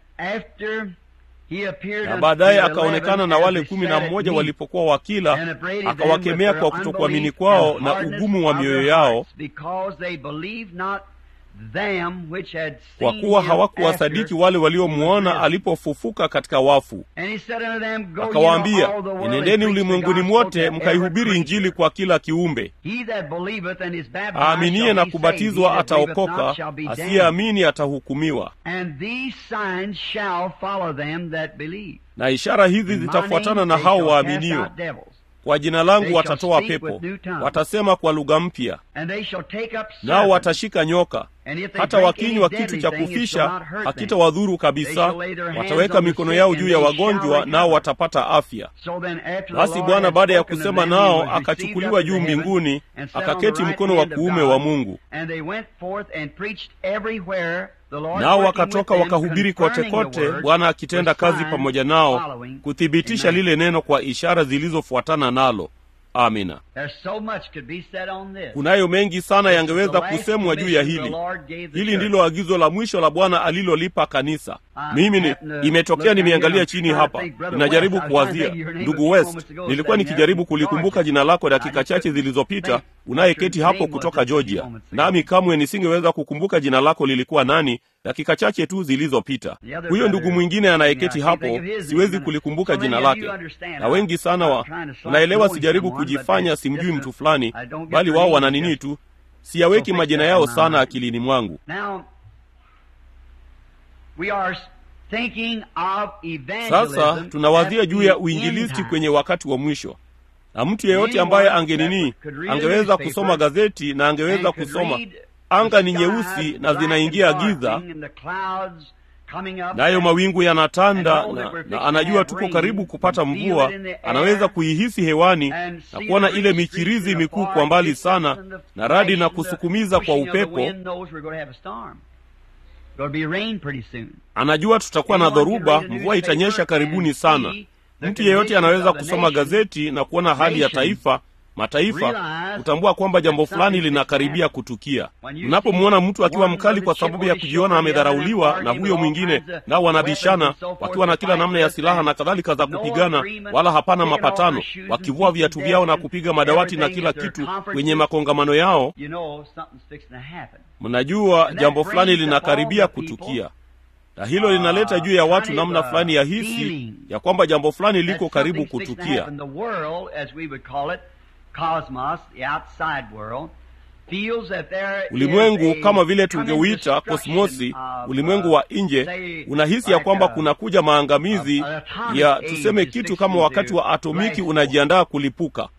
A: Na baadaye akaonekana na wale kumi na mmoja walipokuwa wakila, akawakemea kwa kutokuamini kwao na ugumu wa mioyo yao, kwa kuwa hawakuwasadiki wale waliomwona alipofufuka katika wafu. Akawaambia, enendeni ulimwenguni mwote mkaihubiri Injili kwa kila kiumbe. Aaminiye na kubatizwa ataokoka, asiyeamini atahukumiwa. Na ishara hizi zitafuatana na hao waaminio kwa jina langu watatoa pepo, watasema kwa lugha mpya, nao watashika nyoka, hata wakinywa kitu cha kufisha hakitawadhuru kabisa. Wataweka mikono yao juu ya wagonjwa, nao watapata afya. Basi Bwana baada ya kusema nao akachukuliwa juu mbinguni, akaketi mkono wa kuume wa Mungu. Nao wakatoka wakahubiri kote kote, Bwana akitenda kazi pamoja nao, kuthibitisha lile neno kwa ishara zilizofuatana nalo. Amina. Kunayo mengi sana yangeweza kusemwa juu ya hili. Hili ndilo agizo la mwisho la Bwana alilolipa kanisa. Mimi ni imetokea, nimeangalia chini hapa, ninajaribu kuwazia. Ndugu West, nilikuwa nikijaribu kulikumbuka jina lako dakika chache zilizopita, unayeketi hapo kutoka Georgia, nami kamwe nisingeweza kukumbuka jina lako lilikuwa nani dakika chache tu zilizopita. Huyo ndugu mwingine anayeketi hapo, siwezi kulikumbuka jina lake, na wengi sana wa unaelewa, sijaribu kujifanya simjui mtu fulani, bali wao wana nini tu, siyaweki majina yao sana akilini mwangu. Sasa tunawazia juu ya uinjilisti kwenye wakati wa mwisho, na mtu yeyote ambaye angenini angeweza kusoma gazeti na angeweza kusoma anga ni nyeusi na zinaingia giza, nayo mawingu yanatanda na, na anajua tuko karibu kupata mvua. Anaweza kuihisi hewani na kuona ile michirizi mikuu kwa mbali sana na radi na kusukumiza kwa upepo. Anajua tutakuwa na dhoruba, mvua itanyesha karibuni sana. Mtu yeyote anaweza kusoma gazeti na kuona hali ya taifa mataifa kutambua kwamba jambo fulani linakaribia kutukia. Unapomwona mtu akiwa mkali kwa sababu ya kujiona amedharauliwa na huyo mwingine, nao wanabishana wakiwa na kila namna ya silaha na kadhalika za kupigana, wala hapana mapatano, wakivua viatu vyao na kupiga madawati na kila kitu kwenye makongamano yao, mnajua jambo fulani linakaribia kutukia na hilo linaleta juu ya watu namna fulani ya hisi ya kwamba jambo fulani liko karibu kutukia. Ulimwengu kama vile tungeuita kosmosi, ulimwengu wa nje, unahisi ya kwamba kunakuja maangamizi ya tuseme kitu kama wakati wa atomiki unajiandaa kulipuka.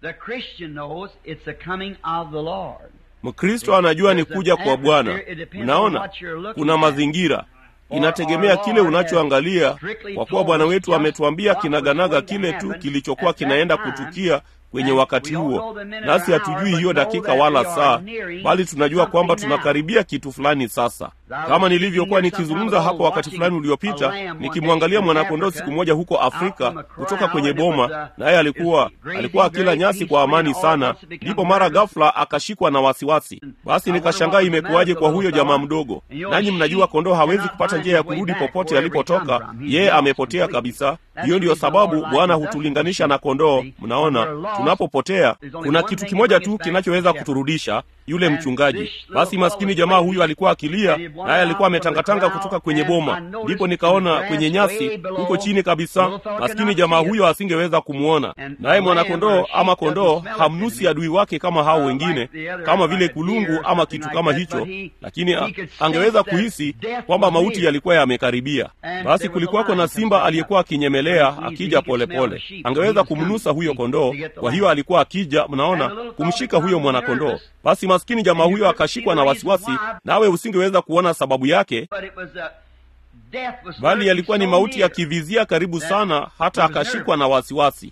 A: Mkristo anajua ni kuja kwa Bwana. Mnaona, kuna mazingira inategemea kile unachoangalia, kwa kuwa Bwana wetu ametuambia kinaganaga kile tu kilichokuwa kinaenda kutukia kwenye wakati huo, nasi hatujui hiyo dakika wala saa, bali tunajua kwamba tunakaribia kitu fulani. Sasa kama nilivyokuwa nikizungumza hapo wakati fulani uliopita, nikimwangalia mwanakondoo siku moja huko Afrika kutoka kwenye boma, naye alikuwa alikuwa akila nyasi kwa amani sana, ndipo mara ghafla akashikwa na wasiwasi. Basi nikashangaa imekuwaje kwa huyo jamaa mdogo. Nanyi mnajua kondoo hawezi kupata njia ya kurudi popote alipotoka, yeye amepotea kabisa. Hiyo ndiyo sababu Bwana hutulinganisha na kondoo. Mnaona, tunapopotea kuna kitu kimoja tu kinachoweza kuturudisha yule mchungaji. Basi maskini jamaa huyu alikuwa akilia, naye alikuwa ametangatanga kutoka kwenye boma. Ndipo nikaona kwenye nyasi huko chini kabisa, maskini jamaa huyo asingeweza kumwona, naye mwanakondoo ama kondoo hamnusi adui wake kama hao wengine, kama vile kulungu ama kitu kama hicho, lakini a, angeweza kuhisi kwamba mauti yalikuwa yamekaribia. Basi kulikuwako na simba aliyekuwa akinyemelea akija polepole, angeweza kumnusa huyo kondoo. Kwa hiyo alikuwa akija, mnaona, kumshika huyo mwanakondoo. Basi maskini jamaa huyo akashikwa na wasiwasi, nawe usingeweza kuona sababu yake, bali yalikuwa ni mauti yakivizia karibu sana, hata akashikwa na wasiwasi.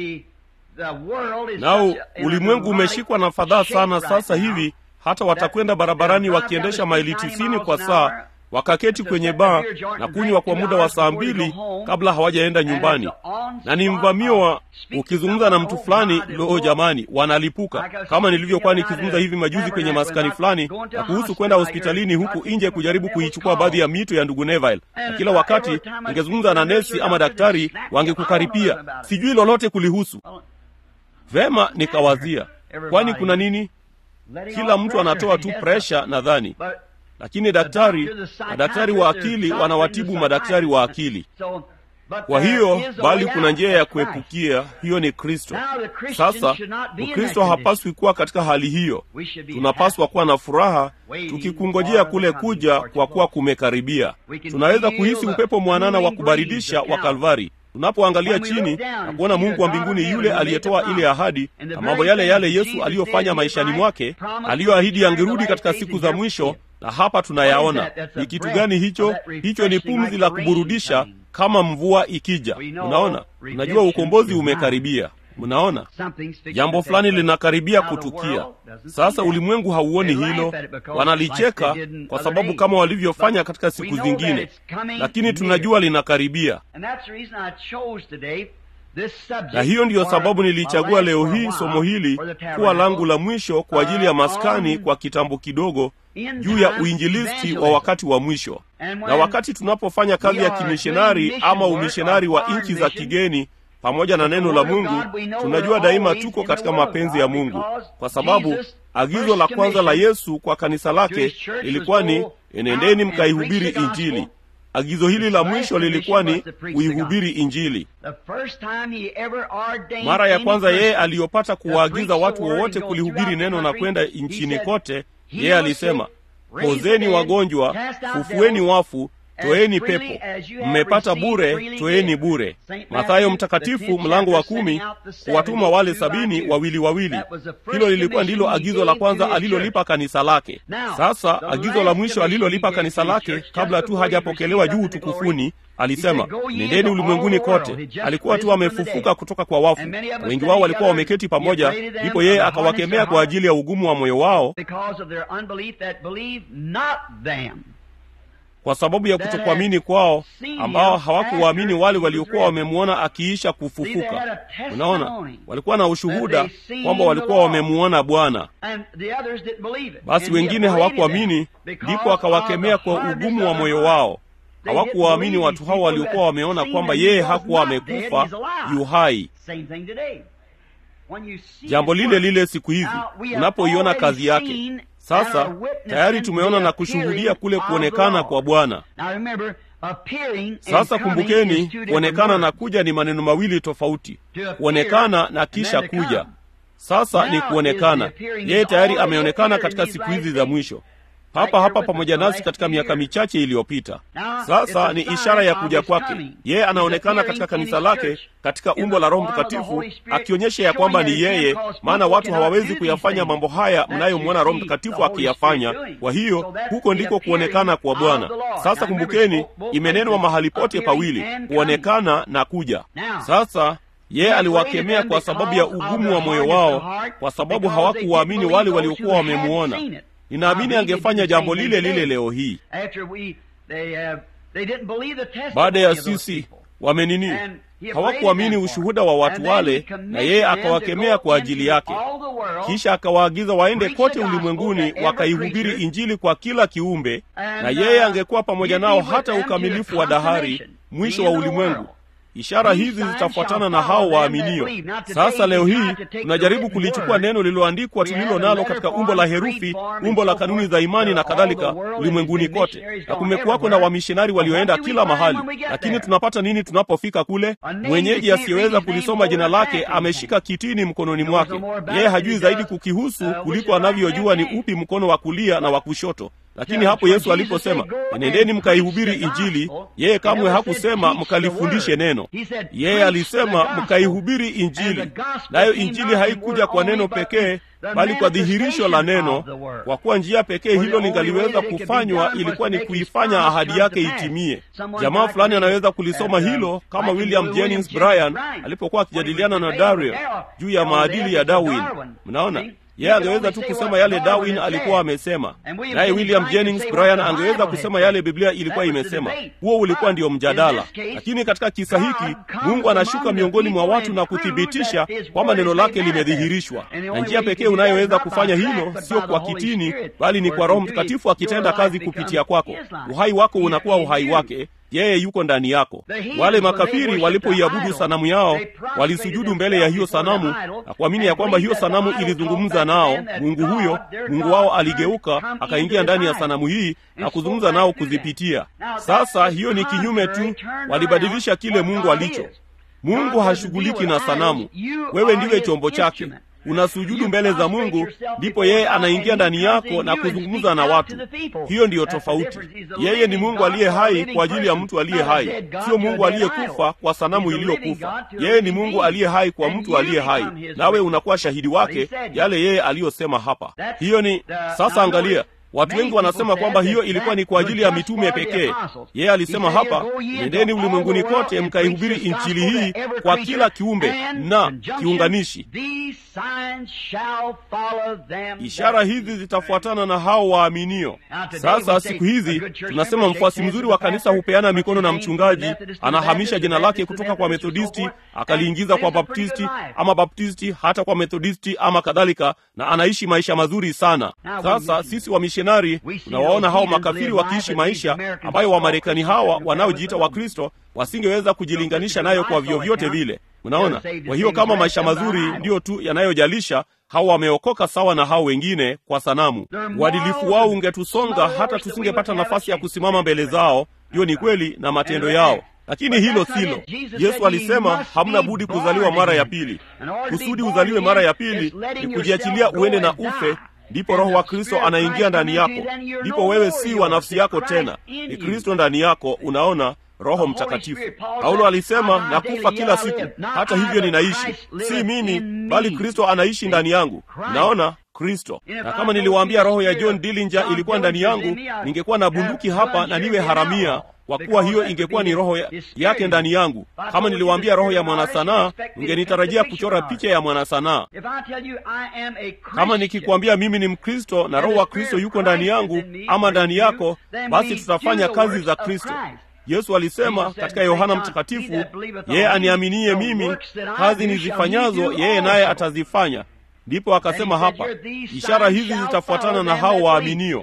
A: Nao ulimwengu umeshikwa na fadhaa sana sasa hivi, hata watakwenda barabarani wakiendesha maili tisini kwa saa wakaketi kwenye baa na kunywa kwa muda wa saa mbili kabla hawajaenda nyumbani, na ni mvamio wa ukizungumza na mtu fulani, loo jamani, wanalipuka. Kama nilivyokuwa nikizungumza hivi majuzi kwenye maskani fulani na kuhusu kwenda hospitalini huku nje kujaribu kuichukua baadhi ya mito ya ndugu Neville, na kila wakati ningezungumza na nesi ama daktari wangekukaripia, sijui lolote kulihusu. Vema, nikawazia, kwani kuna nini? Kila mtu anatoa tu presha nadhani lakini daktari madaktari wa akili wanawatibu madaktari wa akili. Kwa hiyo bali kuna njia ya kuepukia, hiyo ni Kristo. Sasa Mkristo hapaswi kuwa katika hali hiyo. Tunapaswa kuwa na furaha tukikungojea kule kuja, kwa kuwa kumekaribia. Tunaweza kuhisi upepo mwanana wa kubaridisha wa Kalvari tunapoangalia chini na kuona Mungu wa mbinguni yule aliyetoa ile ahadi na mambo yale yale Yesu aliyofanya maishani mwake, aliyoahidi yangerudi katika siku za mwisho na hapa tunayaona. Ni kitu gani hicho? Hicho ni pumzi la kuburudisha kama mvua ikija. Unaona, unajua ukombozi umekaribia. Mnaona jambo fulani linakaribia kutukia. Sasa ulimwengu hauoni hilo, wanalicheka kwa sababu kama walivyofanya katika siku zingine, lakini tunajua linakaribia na hiyo ndiyo sababu nilichagua leo hii somo hili kuwa langu la mwisho kwa ajili ya maskani kwa kitambo kidogo juu ya uinjilisti wa wakati wa mwisho. Na wakati tunapofanya kazi ya kimishonari ama umishonari wa nchi za kigeni pamoja na neno la Mungu, tunajua daima tuko katika mapenzi ya Mungu, kwa sababu agizo la kwanza la Yesu kwa kanisa lake lilikuwa ni enendeni mkaihubiri Injili. Agizo hili la mwisho lilikuwa ni kuihubiri Injili. Mara ya kwanza yeye aliyopata kuwaagiza watu wowote kulihubiri neno na kwenda nchini kote, yeye alisema, pozeni wagonjwa, fufueni wafu, toeni pepo, mmepata bure, toeni bure. Mathayo Mtakatifu mlango wa kumi, kuwatuma wale sabini wawili wawili. Hilo lilikuwa ndilo agizo la kwanza alilolipa kanisa lake. Sasa agizo la mwisho alilolipa kanisa lake kabla tu hajapokelewa juu utukufuni alisema nendeni ulimwenguni kote. Alikuwa tu amefufuka kutoka kwa wafu, wengi wao walikuwa wameketi pamoja. Ndipo yeye akawakemea kwa ajili ya ugumu wa moyo wao, kwa sababu ya kutokuamini kwao, ambao hawakuwaamini wale waliokuwa wamemwona akiisha kufufuka. Unaona, walikuwa na ushuhuda kwamba walikuwa wamemwona Bwana, basi wengine hawakuamini. Ndipo akawakemea kwa ugumu wa moyo wao hawakuwaamini watu hao waliokuwa wameona kwamba yeye hakuwa amekufa, yu hai. Jambo lile lile siku hizi unapoiona kazi yake. Sasa tayari tumeona na kushuhudia kule kuonekana kwa Bwana. Sasa kumbukeni, kuonekana na kuja ni maneno mawili tofauti. Kuonekana na kisha kuja. Sasa ni kuonekana. Yeye tayari ameonekana katika siku hizi za mwisho hapa hapa pamoja nasi katika miaka michache iliyopita. Sasa ni ishara ya kuja kwake. Yeye anaonekana katika kanisa lake katika umbo la Roho Mtakatifu, akionyesha ya kwamba ni yeye, maana watu hawawezi kuyafanya mambo haya mnayomwona Roho Mtakatifu akiyafanya. Kwa hiyo huko ndiko kuonekana kwa Bwana. Sasa kumbukeni, imenenwa mahali pote pawili, kuonekana na kuja. Sasa yeye aliwakemea kwa sababu ya ugumu wa moyo wao, kwa sababu hawakuwaamini wale waliokuwa wamemwona. Ninaamini angefanya jambo lile lile leo hii. Baada ya sisi wamenini, hawakuamini ushuhuda wa watu wale, na yeye akawakemea kwa ajili yake. Kisha akawaagiza waende kote ulimwenguni wakaihubiri Injili kwa kila kiumbe, na yeye angekuwa pamoja nao hata ukamilifu wa dahari, mwisho wa ulimwengu. ishara hizi zitafuatana na hao waaminio. Sasa leo hii tunajaribu kulichukua neno lililoandikwa tulilo nalo katika umbo la herufi, umbo la kanuni za imani na kadhalika, ulimwenguni kote, na kumekuwako na wamishonari walioenda kila mahali. Lakini tunapata nini tunapofika kule? Mwenyeji asiyeweza kulisoma jina lake ameshika kitini mkononi mwake. Yeye hajui zaidi kukihusu kuliko anavyojua ni upi mkono wa kulia na wa kushoto. Lakini hapo Yesu aliposema enendeni mkaihubiri Injili, yeye kamwe hakusema mkalifundishe neno. Yeye alisema mkaihubiri Injili, nayo Injili haikuja kwa neno pekee, bali kwa dhihirisho la neno, kwa kuwa njia pekee hilo lingaliweza kufanywa ilikuwa ni kuifanya ahadi yake itimie. Jamaa fulani anaweza kulisoma hilo kama William Jennings Bryan alipokuwa akijadiliana na Dario juu ya maadili ya Darwin. Mnaona, yeye angeweza tu kusema yale Darwin alikuwa amesema, naye William Jennings Bryan angeweza kusema yale Biblia ilikuwa imesema. Huo ulikuwa ndio mjadala. Lakini katika kisa hiki Mungu anashuka miongoni mwa watu na kuthibitisha kwamba neno lake limedhihirishwa, na njia pekee unayoweza kufanya hilo sio kwa kitini, bali ni kwa Roho Mtakatifu akitenda kazi kupitia kwako. Uhai wako unakuwa uhai wake yeye yuko ndani yako. Wale makafiri walipoiabudu sanamu yao walisujudu mbele ya hiyo sanamu na kuamini ya kwamba hiyo sanamu ilizungumza nao. Mungu huyo, Mungu wao aligeuka akaingia ndani ya sanamu hii na kuzungumza nao kuzipitia. Sasa hiyo ni kinyume tu, walibadilisha kile Mungu alicho. Mungu hashughuliki na sanamu, wewe ndiwe chombo chake unasujudu mbele za Mungu, ndipo yeye anaingia ndani yako na kuzungumza na watu. Hiyo ndiyo tofauti. Yeye ni Mungu aliye hai kwa ajili ya mtu aliye hai, sio Mungu aliyekufa kwa sanamu iliyokufa. Yeye ni Mungu aliye hai kwa mtu aliye hai, nawe unakuwa shahidi wake yale yeye aliyosema hapa. Hiyo ni sasa. Angalia, Watu wengi wanasema kwamba hiyo ilikuwa ni kwa ajili ya mitume pekee. Yeye alisema hapa, nendeni ulimwenguni kote mkaihubiri injili hii kwa kila kiumbe na kiunganishi. Ishara hizi zitafuatana na hao waaminio. Sasa siku hizi tunasema mfuasi mzuri wa kanisa hupeana mikono na mchungaji, anahamisha jina lake kutoka kwa Methodisti akaliingiza kwa Baptisti, ama Baptisti hata kwa Methodisti ama kadhalika, na anaishi maisha mazuri sana. Sasa sisi wamishonari tunawaona hao makafiri wakiishi maisha ambayo Wamarekani hawa wanaojiita Wakristo wasingeweza kujilinganisha nayo kwa vyovyote vile. Mnaona? Kwa hiyo kama maisha mazuri ndiyo tu yanayojalisha, hao wameokoka sawa na hao wengine kwa sanamu. Uadilifu wao ungetusonga hata tusingepata nafasi ya kusimama mbele zao. Hiyo ni kweli na matendo yao lakini hilo silo. Yesu alisema hamna budi kuzaliwa mara ya pili. Kusudi uzaliwe mara ya pili ni kujiachilia uende na ufe, ndipo Roho wa Kristo anaingia ndani yako, ndipo wewe si wa nafsi yako tena, ni Kristo ndani yako. Unaona, Roho Mtakatifu. Paulo alisema nakufa kila siku, hata hivyo ninaishi, si mimi, bali Kristo anaishi ndani yangu. Naona Kristo. Na kama niliwaambia roho ya John Dillinger ilikuwa ndani yangu, ningekuwa na bunduki hapa na niwe haramia, kwa kuwa hiyo ingekuwa ni roho ya, yake ndani yangu. Kama niliwaambia roho ya mwanasanaa, ungenitarajia kuchora picha ya mwanasanaa. Kama nikikwambia mimi ni Mkristo na roho wa Kristo yuko ndani yangu ama ndani yako, basi tutafanya kazi za Kristo. Yesu alisema katika Yohana Mtakatifu, yeye aniaminie mimi, kazi nizifanyazo yeye naye atazifanya. Ndipo akasema hapa, ishara hizi zitafuatana na hao waaminio.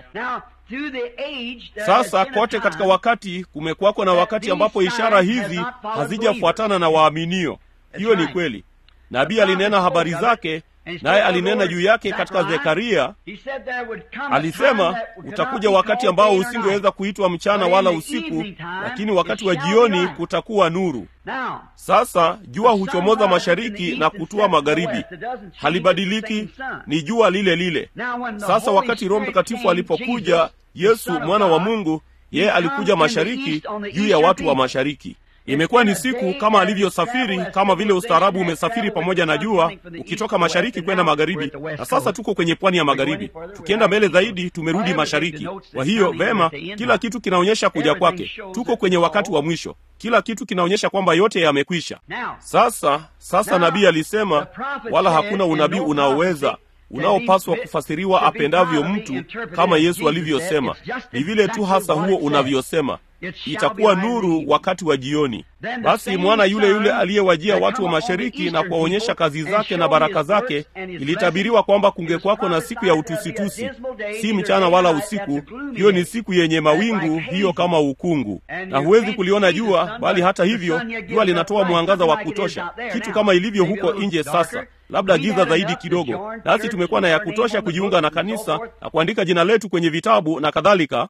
A: Sasa kote katika wakati kumekuwako na wakati ambapo ishara hizi hazijafuatana na waaminio. Hiyo ni kweli. Nabii alinena habari zake, naye alinena juu yake katika Zekaria. Alisema utakuja wakati ambao usingeweza kuitwa mchana wala usiku, lakini wakati wa jioni kutakuwa nuru. Sasa jua huchomoza mashariki na kutua magharibi, halibadiliki, ni jua lile lile. Sasa wakati Roho Mtakatifu alipokuja, Yesu mwana wa Mungu, yeye alikuja mashariki juu ya watu wa mashariki. Imekuwa ni siku kama alivyosafiri, kama vile ustaarabu umesafiri pamoja na jua, ukitoka mashariki kwenda magharibi, na sasa tuko kwenye pwani ya magharibi. Tukienda mbele zaidi, tumerudi mashariki. Kwa hiyo vema, kila kitu kinaonyesha kuja kwake. Tuko kwenye wakati wa mwisho, kila kitu kinaonyesha kwamba yote yamekwisha. Sasa sasa nabii alisema, wala hakuna unabii unaoweza unaopaswa kufasiriwa apendavyo mtu, kama Yesu alivyosema. Ni vile tu hasa huo unavyosema itakuwa nuru wakati wa jioni. basi mwana yule yule aliyewajia watu wa mashariki na kuwaonyesha kazi zake na baraka zake, ilitabiriwa kwamba kungekwako na siku ya utusitusi, si mchana wala usiku. Hiyo ni siku yenye mawingu, hiyo kama ukungu, na huwezi kuliona jua, bali hata hivyo jua linatoa mwangaza wa kutosha, kitu kama ilivyo huko nje sasa labda giza zaidi kidogo. Nasi tumekuwa na ya kutosha kujiunga na kanisa na kuandika jina letu kwenye vitabu na kadhalika,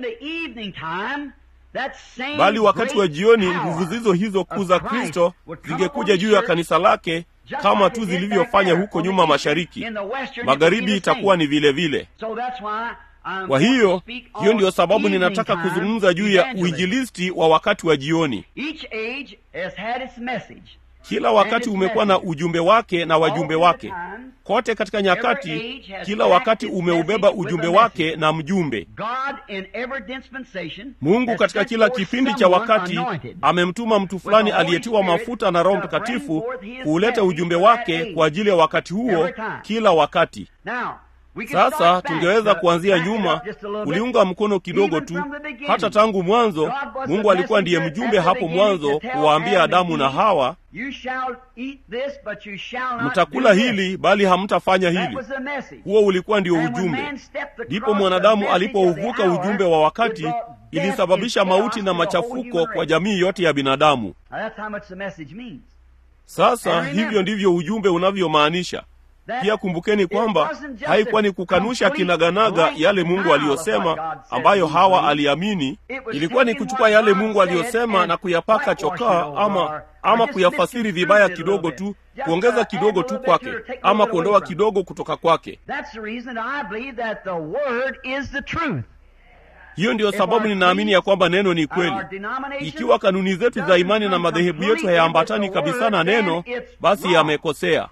A: bali wakati wa jioni nguvu zizo hizo kuu za Kristo zingekuja juu ya kanisa lake kama tu zilivyofanya huko nyuma mashariki. Magharibi itakuwa ni vile vile. Kwa hiyo hiyo ndiyo sababu ninataka kuzungumza juu ya uinjilisti wa wakati wa jioni. Kila wakati umekuwa na ujumbe wake na wajumbe wake. Kote katika nyakati, kila wakati umeubeba ujumbe wake na mjumbe. Mungu katika kila kipindi cha wakati amemtuma mtu fulani aliyetiwa mafuta na Roho Mtakatifu kuuleta ujumbe wake kwa ajili ya wakati huo, kila wakati. Sasa tungeweza kuanzia nyuma, kuliunga mkono kidogo tu. Hata tangu mwanzo, Mungu alikuwa ndiye mjumbe hapo mwanzo kuwaambia Adamu na Hawa, mtakula hili bali hamtafanya hili. Huo ulikuwa ndio ujumbe. Ndipo mwanadamu alipouvuka ujumbe wa wakati, ilisababisha mauti na machafuko kwa jamii yote ya binadamu. Sasa hivyo ndivyo ujumbe unavyomaanisha. Pia kumbukeni kwamba haikuwa ni kukanusha kinaganaga yale Mungu aliyosema ambayo Hawa aliamini. Ilikuwa ni kuchukua yale Mungu aliyosema na kuyapaka chokaa ama ama kuyafasiri vibaya kidogo tu, kuongeza kidogo tu kwake, ama kuondoa kidogo kutoka kwake. Hiyo ndiyo sababu ninaamini ya kwamba neno ni kweli. Ikiwa kanuni zetu za imani na madhehebu yetu hayaambatani kabisa na neno, basi yamekosea.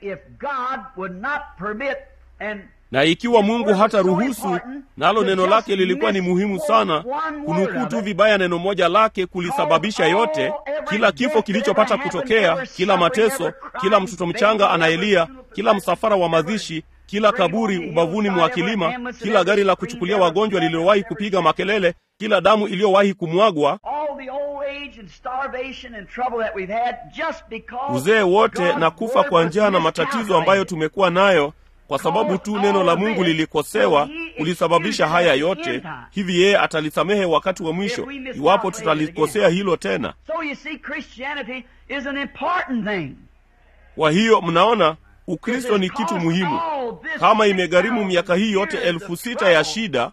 A: Na ikiwa Mungu hata ruhusu, nalo neno lake lilikuwa ni muhimu sana, kunukuu tu vibaya neno moja lake kulisababisha yote, kila kifo kilichopata kutokea, kila mateso, kila mtoto mchanga anayelia, kila msafara wa mazishi kila kaburi ubavuni mwa kilima, kila gari la kuchukulia wagonjwa lililowahi kupiga makelele, kila damu iliyowahi kumwagwa, uzee wote na kufa kwa njaa na matatizo ambayo tumekuwa nayo kwa sababu tu neno la Mungu lilikosewa, kulisababisha haya yote. Hivi yeye atalisamehe wakati wa mwisho iwapo tutalikosea hilo tena. Kwa hiyo mnaona Ukristo ni kitu muhimu. Kama imegharimu miaka hii yote elfu sita ya shida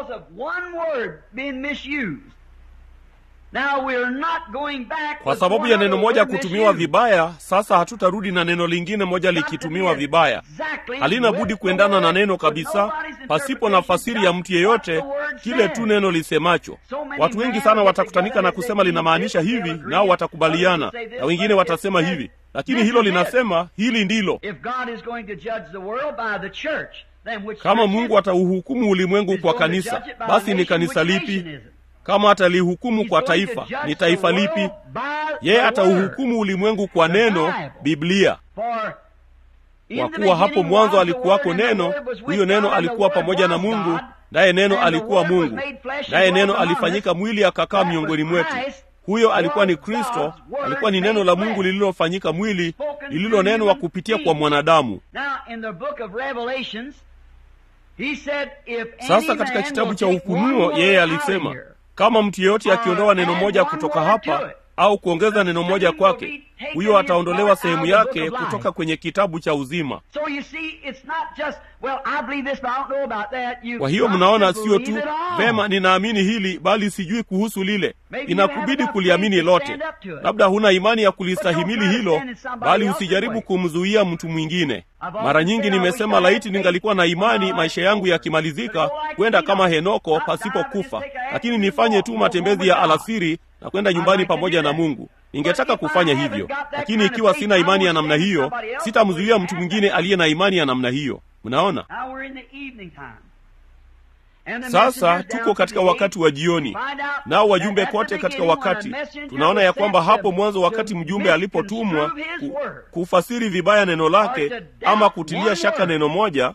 A: kwa sababu ya neno moja kutumiwa vibaya, sasa hatutarudi na neno lingine moja likitumiwa vibaya. Halina budi kuendana na neno kabisa, pasipo na fasiri ya mtu yeyote, kile tu neno lisemacho. Watu wengi sana watakutanika na kusema linamaanisha hivi, nao watakubaliana, na wengine watasema hivi lakini hilo linasema hili ndilo. Kama Mungu atauhukumu ulimwengu kwa kanisa, basi ni kanisa lipi? Kama atalihukumu kwa taifa, ni taifa lipi? Yeye atauhukumu ulimwengu kwa neno, Biblia. Kwa kuwa hapo mwanzo alikuwako neno, huyo neno alikuwa pamoja na Mungu, naye neno alikuwa Mungu, naye neno alifanyika mwili akakaa miongoni mwetu. Huyo alikuwa ni Kristo, alikuwa ni neno la Mungu lililofanyika mwili, lililonenwa kupitia kwa mwanadamu. Sasa katika kitabu cha Ufunuo yeye alisema, kama mtu yeyote akiondoa neno moja kutoka hapa au kuongeza neno moja kwake, huyo ataondolewa sehemu yake kutoka kwenye kitabu cha uzima. Kwa hiyo mnaona, sio tu vema, ninaamini hili bali sijui kuhusu lile. Inakubidi kuliamini lote. Labda huna imani ya kulistahimili hilo, bali usijaribu kumzuia mtu mwingine. Mara nyingi nimesema, laiti ningalikuwa na imani maisha yangu yakimalizika, kwenda kama Henoko pasipo kufa, lakini nifanye tu matembezi ya alasiri na kwenda nyumbani pamoja na Mungu. Ningetaka kufanya hivyo, lakini ikiwa sina imani ya namna hiyo, sitamzuia mtu mwingine aliye na imani ya namna hiyo. Mnaona, sasa tuko katika wakati wa jioni, nao wajumbe kote katika wakati. Tunaona ya kwamba hapo mwanzo, wakati mjumbe alipotumwa ku, kufasiri vibaya neno lake ama kutilia shaka neno moja,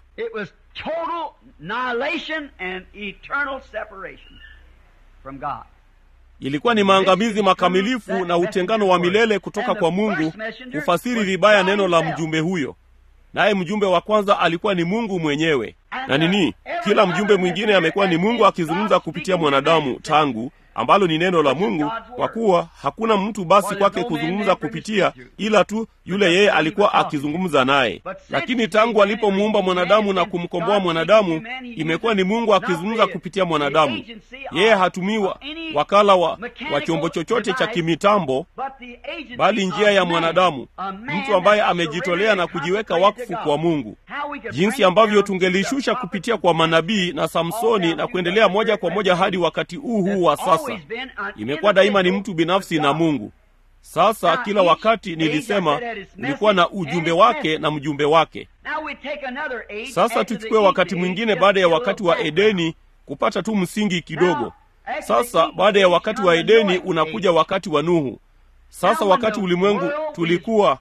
A: ilikuwa ni maangamizi makamilifu na utengano wa milele kutoka kwa mungu kufasiri vibaya neno la mjumbe huyo naye mjumbe wa kwanza alikuwa ni mungu mwenyewe na nini kila mjumbe mwingine amekuwa ni mungu akizungumza kupitia mwanadamu tangu ambalo ni neno la mungu kwa kuwa hakuna mtu basi kwake kuzungumza kupitia ila tu yule yeye alikuwa akizungumza naye lakini tangu alipomuumba mwanadamu na kumkomboa mwanadamu imekuwa ni mungu akizungumza kupitia mwanadamu yeye hatumiwa wakala wa, wa chombo chochote cha kimitambo bali njia ya mwanadamu mtu ambaye amejitolea na kujiweka wakfu kwa mungu jinsi ambavyo tungelishusha kupitia kwa manabii na samsoni na kuendelea moja kwa moja hadi wakati huu huu wa sasa imekuwa daima ni mtu binafsi na mungu sasa kila wakati nilisema ulikuwa na ujumbe wake na mjumbe wake sasa tuchukue wakati mwingine baada ya wakati wa edeni kupata tu msingi kidogo sasa baada ya wakati wa edeni unakuja wakati wa nuhu sasa wakati ulimwengu tulikuwa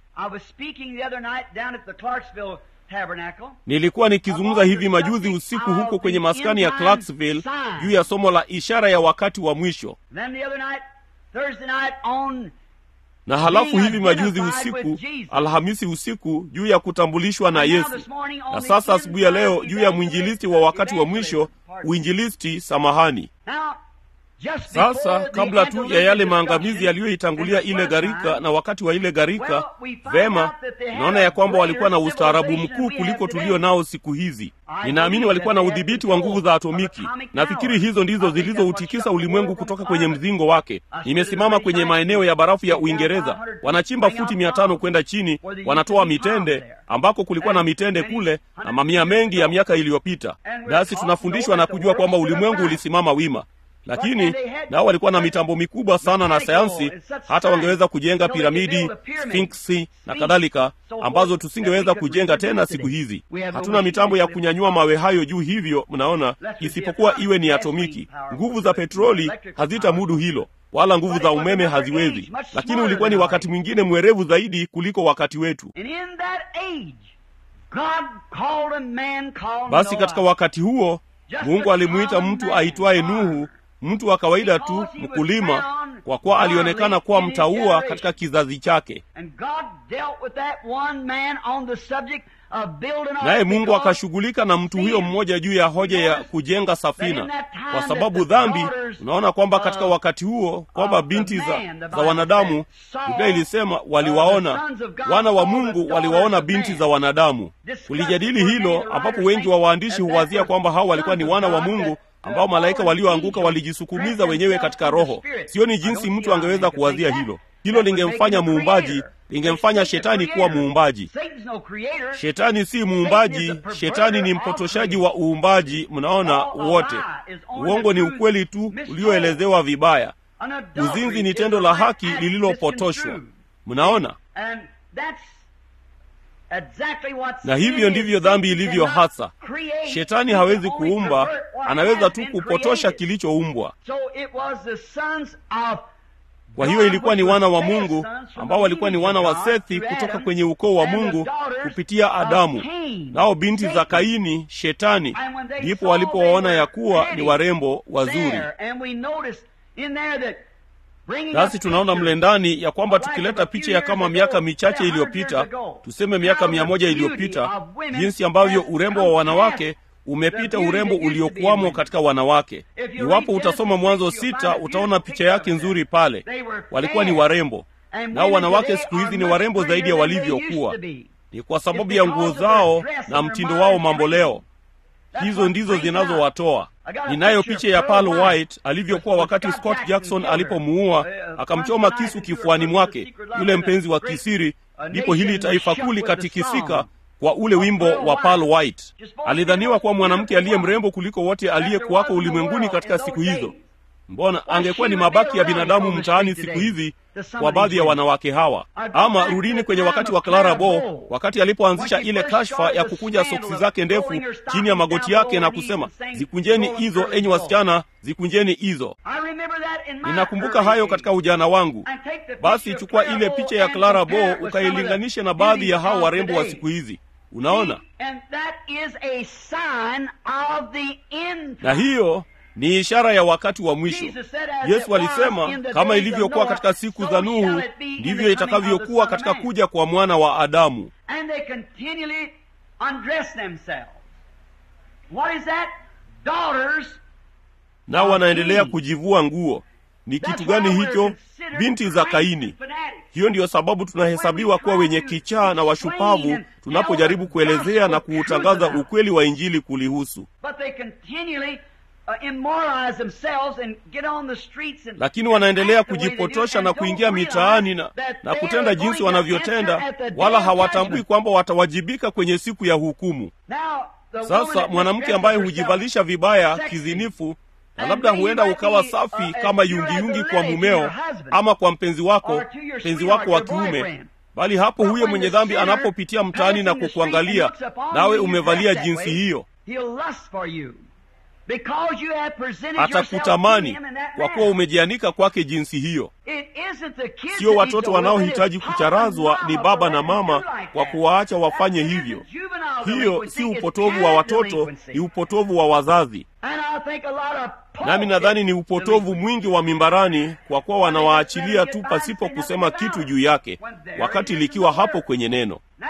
A: nilikuwa nikizungumza hivi majuzi usiku huko kwenye maskani ya clarksville juu ya somo la ishara ya wakati wa mwisho na halafu hivi majuzi usiku alhamisi usiku juu ya kutambulishwa na yesu na sasa asubuhi ya leo juu ya mwinjilisti wa wakati wa mwisho uinjilisti samahani sasa kabla tu ya yale maangamizi yaliyoitangulia ile gharika na wakati wa ile gharika vema naona ya kwamba walikuwa na ustaarabu mkuu kuliko tulio nao siku hizi ninaamini walikuwa na udhibiti wa nguvu za atomiki nafikiri hizo ndizo zilizoutikisa ulimwengu kutoka kwenye mzingo wake nimesimama kwenye maeneo ya barafu ya uingereza wanachimba futi mia tano kwenda chini wanatoa mitende ambako kulikuwa na mitende kule na mamia mengi ya miaka iliyopita nasi tunafundishwa na kujua kwamba ulimwengu ulisimama wima lakini nao walikuwa na mitambo mikubwa sana na sayansi hata wangeweza kujenga piramidi sfinksi na kadhalika ambazo tusingeweza kujenga tena siku hizi hatuna mitambo ya kunyanyua mawe hayo juu hivyo mnaona isipokuwa iwe ni atomiki nguvu za petroli hazitamudu hilo wala nguvu za umeme haziwezi lakini ulikuwa ni wakati mwingine mwerevu zaidi kuliko wakati wetu basi katika wakati huo mungu alimuita mtu aitwaye nuhu mtu wa kawaida tu mkulima kwa kuwa alionekana kuwa mtaua katika kizazi chake naye mungu akashughulika na mtu huyo mmoja juu ya hoja ya kujenga safina kwa sababu dhambi unaona kwamba katika wakati huo kwamba binti za, za wanadamu biblia ilisema waliwaona wana wa mungu waliwaona binti za wanadamu kulijadili hilo ambapo wengi wa waandishi huwazia kwamba hao walikuwa ni wana wa mungu ambao malaika walioanguka walijisukumiza wenyewe katika roho sioni jinsi mtu angeweza kuwazia hilo hilo lingemfanya muumbaji lingemfanya shetani kuwa muumbaji shetani si muumbaji shetani ni mpotoshaji wa uumbaji mnaona wote uongo ni ukweli tu ulioelezewa vibaya uzinzi ni tendo la haki lililopotoshwa mnaona na hivyo ndivyo dhambi ilivyo hasa shetani hawezi kuumba anaweza tu kupotosha kilichoumbwa kwa hiyo ilikuwa ni wana wa mungu ambao walikuwa ni wana wa sethi kutoka kwenye ukoo wa mungu kupitia adamu nao binti za kaini shetani ndipo walipowaona ya kuwa ni warembo wazuri nasi tunaona mle ndani ya kwamba tukileta picha ya kama miaka michache iliyopita tuseme miaka mia moja iliyopita jinsi ambavyo urembo wa wanawake umepita urembo uliokuwamo katika wanawake iwapo utasoma mwanzo sita utaona picha yake nzuri pale walikuwa ni warembo nao wanawake siku hizi ni warembo zaidi ya walivyokuwa ni kwa sababu ya nguo zao na mtindo wao mambo leo hizo ndizo zinazowatoa ninayo picha ya Pearl White alivyokuwa wakati Scott Jackson alipomuua akamchoma kisu kifuani mwake yule mpenzi wa kisiri ndipo hili taifa kuu likatikisika kwa ule wimbo wa Pearl White. Alidhaniwa kuwa mwanamke aliye mrembo kuliko wote aliyekuwako ulimwenguni katika siku hizo. Mbona angekuwa ni mabaki ya binadamu mtaani siku hizi kwa baadhi ya wanawake hawa. Ama rudini kwenye wakati wa Clara Bow, wakati alipoanzisha ile kashfa ya kukunja soksi zake ndefu chini ya magoti yake na kusema, zikunjeni hizo enyi wasichana, zikunjeni hizo. Ninakumbuka hayo katika ujana wangu. Basi chukua ile picha ya Clara Bow ukailinganishe na baadhi ya hao warembo wa siku hizi. Unaona, na hiyo ni ishara ya wakati wa mwisho
C: Jesus said, as
A: yesu
C: it was
A: alisema
C: in the
A: kama
C: days of
A: ilivyokuwa
C: Noah,
A: katika siku
C: so
A: za
C: shall
A: nuhu
C: it be in the
A: ndivyo
C: coming of the
A: itakavyokuwa
C: Son of
A: katika
C: Man.
A: kuja kwa mwana wa adamu
C: And they continually undress themselves. What is that? Daughters.
A: nao
C: of
A: wanaendelea
C: Cain.
A: kujivua nguo ni
C: That's
A: kitu gani
C: why we're
A: hicho
C: considered
A: binti za
C: crazy
A: kaini
C: fanatics.
A: hiyo ndiyo sababu tunahesabiwa kuwa wenye kichaa na washupavu tunapojaribu kuelezea na kuutangaza ukweli wa injili kulihusu
C: But they continually uh, immoralize themselves and get on the streets and
A: lakini wanaendelea
C: act the way they do
A: kujipotosha
C: and
A: na
C: don't
A: kuingia
C: realize
A: mitaani na,
C: that
A: na
C: they
A: kutenda
C: are
A: jinsi
C: going to
A: wanavyotenda
C: answer at the day
A: wala
C: of
A: hawatambui
C: judgment.
A: kwamba watawajibika kwenye siku ya hukumu
C: Now, the woman
A: sasa
C: that
A: mwanamke
C: misdresses
A: ambaye
C: herself,
A: hujivalisha vibaya
C: sexy,
A: kizinifu na
C: and
A: labda
C: maybe
A: huenda
C: might
A: ukawa
C: be,
A: safi
C: uh,
A: kama
C: if you're
A: yungiyungi
C: as a
A: kwa
C: lady to
A: mumeo
C: your husband,
A: ama kwa mpenzi wako
C: or to your
A: mpenzi
C: sweetheart,
A: wako wa
C: your
A: kiume
C: boyfriend.
A: bali hapo
C: But
A: huyo
C: when
A: mwenye
C: the
A: dhambi
C: sinner
A: anapopitia mtaani na
C: passes in the street
A: kukuangalia
C: and looks upon
A: nawe
C: you, you
A: umevalia
C: dress that
A: jinsi
C: way,
A: hiyo
C: he'll lust for you. Because you have presented yourself to
A: atakutamani
C: him in that
A: kwa kuwa
C: manner.
A: umejianika kwake jinsi hiyo
C: It isn't the kids
A: sio
C: that
A: watoto
C: need to whip it,
A: wanaohitaji
C: it's Papa
A: kucharazwa
C: and
A: ni
C: Mama
A: baba
C: for
A: na
C: letting them
A: mama
C: do like
A: kwa
C: that.
A: kuwaacha wafanye
C: That's
A: hivyo
C: the juvenile
A: hiyo
C: delinquency.
A: si
C: It's
A: upotovu wa
C: parent
A: watoto
C: delinquency.
A: ni upotovu wa wazazi
C: And I think a lot of
A: nami nadhani ni upotovu mwingi wa mimbarani kwa kuwa wanawaachilia tu pasipo kusema kitu juu yake wakati likiwa hapo kwenye neno
C: Now,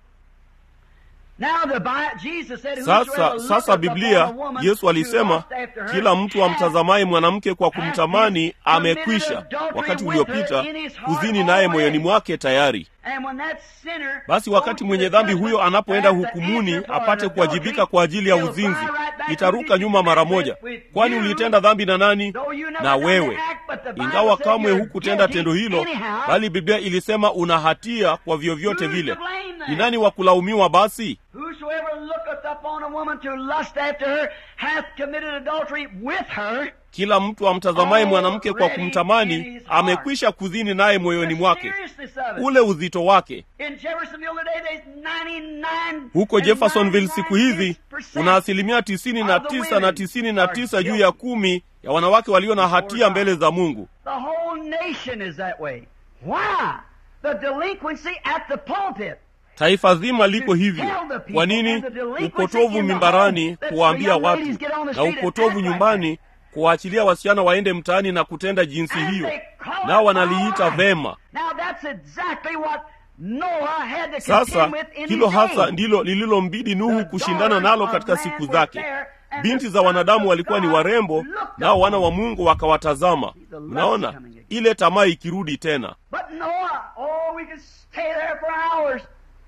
C: now the Bi- Jesus said,
A: sasa
C: "Whosoever
A: sasa
C: looketh
A: biblia
C: upon a woman
A: yesu
C: to
A: alisema
C: lust after her
A: kila mtu
C: hath
A: amtazamaye mwanamke kwa
C: hath
A: kumtamani
C: committed
A: amekwisha
C: adultery
A: wakati
C: with her
A: uliopita
C: in his heart
A: kuzini naye
C: already."
A: moyoni mwake tayari
C: And when that sinner
A: basi wakati
C: goes to
A: mwenye
C: the
A: dhambi
C: judgment
A: huyo anapoenda
C: and has to
A: hukumuni
C: answer for
A: apate
C: an
A: kuwajibika
C: adultery,
A: kwa ajili ya
C: he'll
A: uzinzi
C: fly right back
A: itaruka
C: to
A: nyuma mara
C: with-
A: moja
C: with
A: kwani
C: you,
A: ulitenda dhambi na nani
C: though you never
A: na
C: done the
A: wewe
C: act, but the Bible
A: ingawa
C: said
A: kamwe
C: you're
A: hukutenda
C: guilty
A: tendo hilo
C: anyhow.
A: bali biblia ilisema una hatia kwa vyovyote
C: Who's
A: vile
C: to blame then?
A: ni nani wa kulaumiwa basi
C: Whosoever looketh upon a woman to lust after her hath committed adultery with her.
A: kila mtu amtazamaye mwanamke kwa
C: Already in
A: kumtamani
C: his heart.
A: amekwisha kuzini naye moyoni
C: The
A: mwake
C: seriousness of it.
A: ule uzito wake
C: In Jeffersonville today, there's 99
A: huko
C: and
A: jeffersonville siku hizi
C: 99%
A: kuna asilimia tisini na tisa na tisini na tisa juu ya kumi ya wanawake walio na hatia mbele za mungu
C: The whole nation is that way. Why? The delinquency at the pulpit.
A: taifa zima liko hivyo kwa nini upotovu mimbarani kuwaambia watu na upotovu nyumbani kuwaachilia wasichana waende mtaani na kutenda jinsi
C: And
A: hiyo
C: they call
A: nao
C: it
A: wanaliita
C: all right.
A: vema
C: Now that's exactly what Noah had to
A: sasa
C: contend with in
A: hilo
C: his
A: hasa
C: day.
A: ndilo lililombidi nuhu
C: The
A: kushindana
C: daughters
A: nalo
C: of
A: katika
C: man
A: siku
C: were
A: zake
C: fair, and
A: binti
C: the
A: za wanadamu
C: sons
A: walikuwa
C: of
A: ni
C: God
A: warembo
C: looked
A: nao wana
C: upon
A: wa mungu wakawatazama
C: The lust
A: unaona
C: coming again.
A: ile tamaa ikirudi tena
C: But Noah, oh, we could stay there for hours.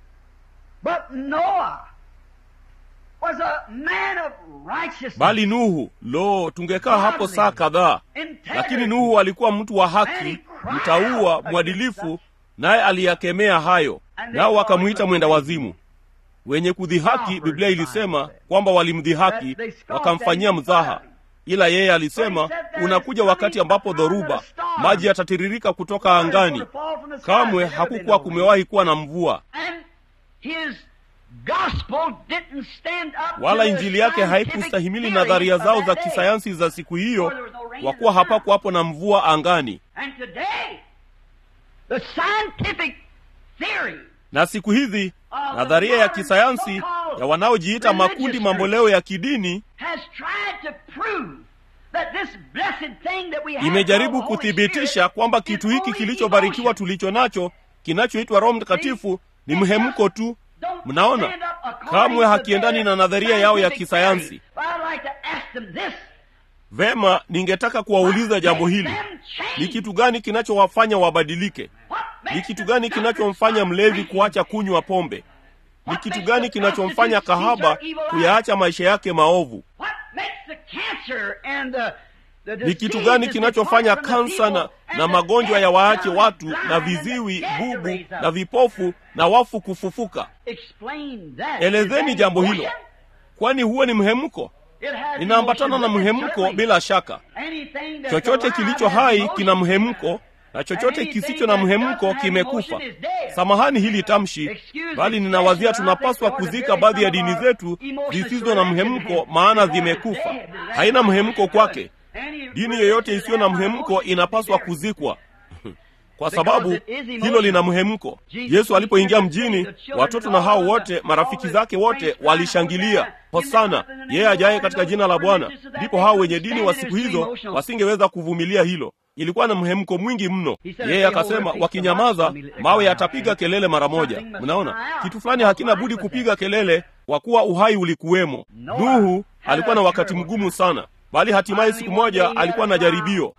C: But Noah was a man of righteousness.
A: bali nuhu lo tungekaa hapo saa kadhaa
C: integrity.
A: lakini nuhu alikuwa mtu wa haki mtaua mwadilifu naye aliyakemea hayo nao wakamwita mwenda wazimu wenye kudhihaki biblia ilisema kwamba walimdhihaki wakamfanyia mdhaha ila yeye alisema unakuja wakati ambapo dhoruba maji yatatiririka kutoka angani kamwe hakukuwa kumewahi kuwa na mvua
C: And his gospel didn't stand up to
A: wala
C: the
A: injili yake
C: scientific
A: haikustahimili
C: theory
A: nadharia
C: of
A: zao
C: that
A: za
C: day.
A: kisayansi za siku hiyo kwa kuwa hapakuwapo na mvua angani
C: And today, the scientific theory
A: na siku hizi nadharia ya kisayansi ya wanaojiita makundi mamboleo ya kidini
C: has tried to prove that this blessed thing that we have
A: imejaribu
C: called Holy
A: kuthibitisha
C: Spirit
A: kwamba
C: is
A: kitu hiki
C: only
A: kilichobarikiwa
C: emotion.
A: tulicho nacho kinachoitwa roho mtakatifu ni mhemko tu
C: Don't
A: mnaona
C: stand up according
A: kamwe
C: to
A: hakiendani
C: their
A: na nadharia yao ya
C: scientific
A: kisayansi
C: theory. But I'd like to ask them this.
A: vema ningetaka kuwauliza jambo
C: What
A: hili
C: makes them change?
A: ni kitu gani kinachowafanya wabadilike
C: What makes
A: ni kitu
C: the
A: gani
C: doctor
A: kinachomfanya
C: stop
A: mlevi
C: drinking?
A: kuacha kunywa pombe ni
C: What
A: kitu
C: makes
A: gani
C: the
A: kinachomfanya
C: prostitute
A: kahaba
C: cease her evil life?
A: kuyaacha maisha yake maovu
C: What makes the cancer and the, the
A: ni kitu
C: diseases
A: gani
C: that
A: kinachofanya
C: depart from the
A: kansa na,
C: people and
A: na
C: the
A: magonjwa
C: deaf,
A: ya waache
C: dumb,
A: watu
C: blind,
A: na
C: and the
A: viziwi
C: dead to
A: bubu
C: raise up?
A: na vipofu na wafu kufufuka
C: Explain that.
A: elezeni
C: Is that
A: jambo hilo
C: emotion?
A: kwani huo ni mhemko
C: It has
A: inaambatana na
C: emotion with it,
A: mhemko
C: certainly.
A: bila shaka
C: Anything that's
A: chochote
C: alive
A: kilicho
C: has
A: hai
C: emotion.
A: kina mhemko na chochote kisicho na mhemko kimekufa samahani hili tamshi bali ninawazia tunapaswa kuzika baadhi ya dini zetu zisizo na mhemko maana zimekufa haina mhemko kwake dini yoyote isiyo na mhemko inapaswa kuzikwa kwa sababu hilo lina mhemko. Yesu alipoingia mjini, watoto na hao wote marafiki zake wote walishangilia hosana, yeye ajaye katika jina la Bwana. Ndipo hao wenye dini wa siku hizo wasingeweza kuvumilia hilo ilikuwa na mhemko mwingi mno. Yeye akasema wakinyamaza, mawe yatapiga kelele mara moja. Mnaona, kitu fulani hakina budi kupiga kelele, kwa kuwa uhai ulikuwemo. Nuhu alikuwa na wakati mgumu sana, bali hatimaye siku moja alikuwa na jaribio.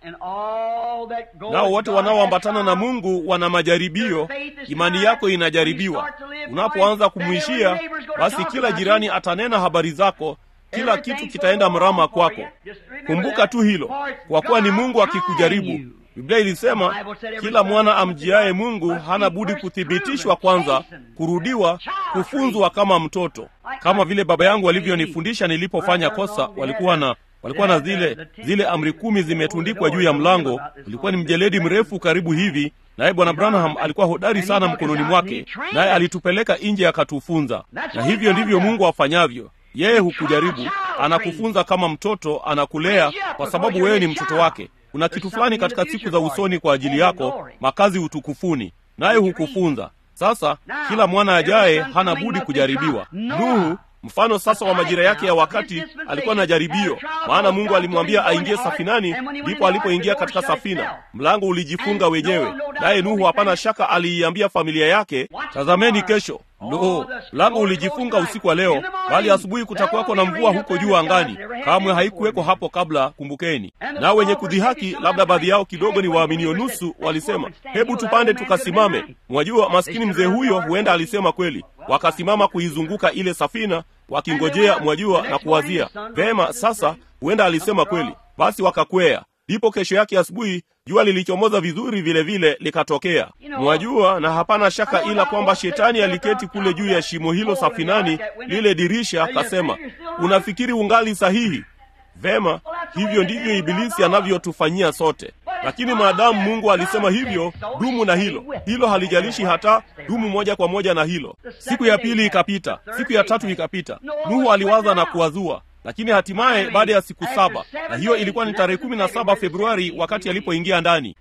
A: Nao wote wanaoambatana na Mungu wana majaribio. Imani yako inajaribiwa. Unapoanza kumwishia, basi kila jirani atanena habari zako kila kitu kitaenda mrama kwako. Kumbuka tu hilo, kwa kuwa ni Mungu akikujaribu. Biblia ilisema kila mwana amjiaye Mungu hana budi kuthibitishwa kwanza, kurudiwa, kufunzwa kama mtoto, kama vile baba yangu walivyonifundisha nilipofanya kosa. Walikuwa na walikuwa na zile zile amri kumi zimetundikwa juu ya mlango. Ulikuwa ni mjeledi mrefu karibu hivi, naye Bwana Branham alikuwa hodari sana mkononi mwake, naye alitupeleka nje akatufunza. Na hivyo ndivyo Mungu afanyavyo. Yeye hukujaribu, anakufunza kama mtoto, anakulea kwa sababu wewe ni mtoto wake. Kuna kitu fulani katika siku za usoni kwa ajili yako, makazi utukufuni, naye hukufunza. Sasa kila mwana ajaye hana budi kujaribiwa. Nuhu mfano sasa wa majira yake ya wakati alikuwa na jaribio, maana Mungu alimwambia aingie safinani. Ndipo alipoingia katika safina, mlango ulijifunga wenyewe, naye Nuhu hapana shaka aliiambia familia yake, tazameni kesho Lo, mlango ulijifunga usiku wa leo, bali asubuhi kutakuwako na mvua huko juu angani. Kamwe haikuweko hapo kabla, kumbukeni. Nao wenye kudhihaki, labda baadhi yao kidogo ni waaminio nusu, walisema hebu tupande tukasimame. Mwajua, maskini mzee huyo huenda alisema kweli. Wakasimama kuizunguka ile safina wakingojea, mwajua, na kuwazia vema, sasa huenda alisema kweli. Basi wakakwea. Ndipo kesho yake asubuhi jua lilichomoza vizuri vile vile likatokea, mwajua, na hapana shaka ila kwamba shetani aliketi kule juu ya shimo hilo safinani, lile dirisha, akasema, unafikiri ungali sahihi? Vema, hivyo ndivyo Ibilisi anavyotufanyia sote. Lakini maadamu Mungu alisema hivyo, dumu na hilo. Hilo halijalishi hata, dumu moja kwa moja na hilo. Siku ya pili ikapita, siku ya tatu ikapita. Nuhu aliwaza na kuwazua lakini hatimaye baada ya siku saba, na hiyo ilikuwa ni tarehe kumi na saba Februari wakati alipoingia ndani.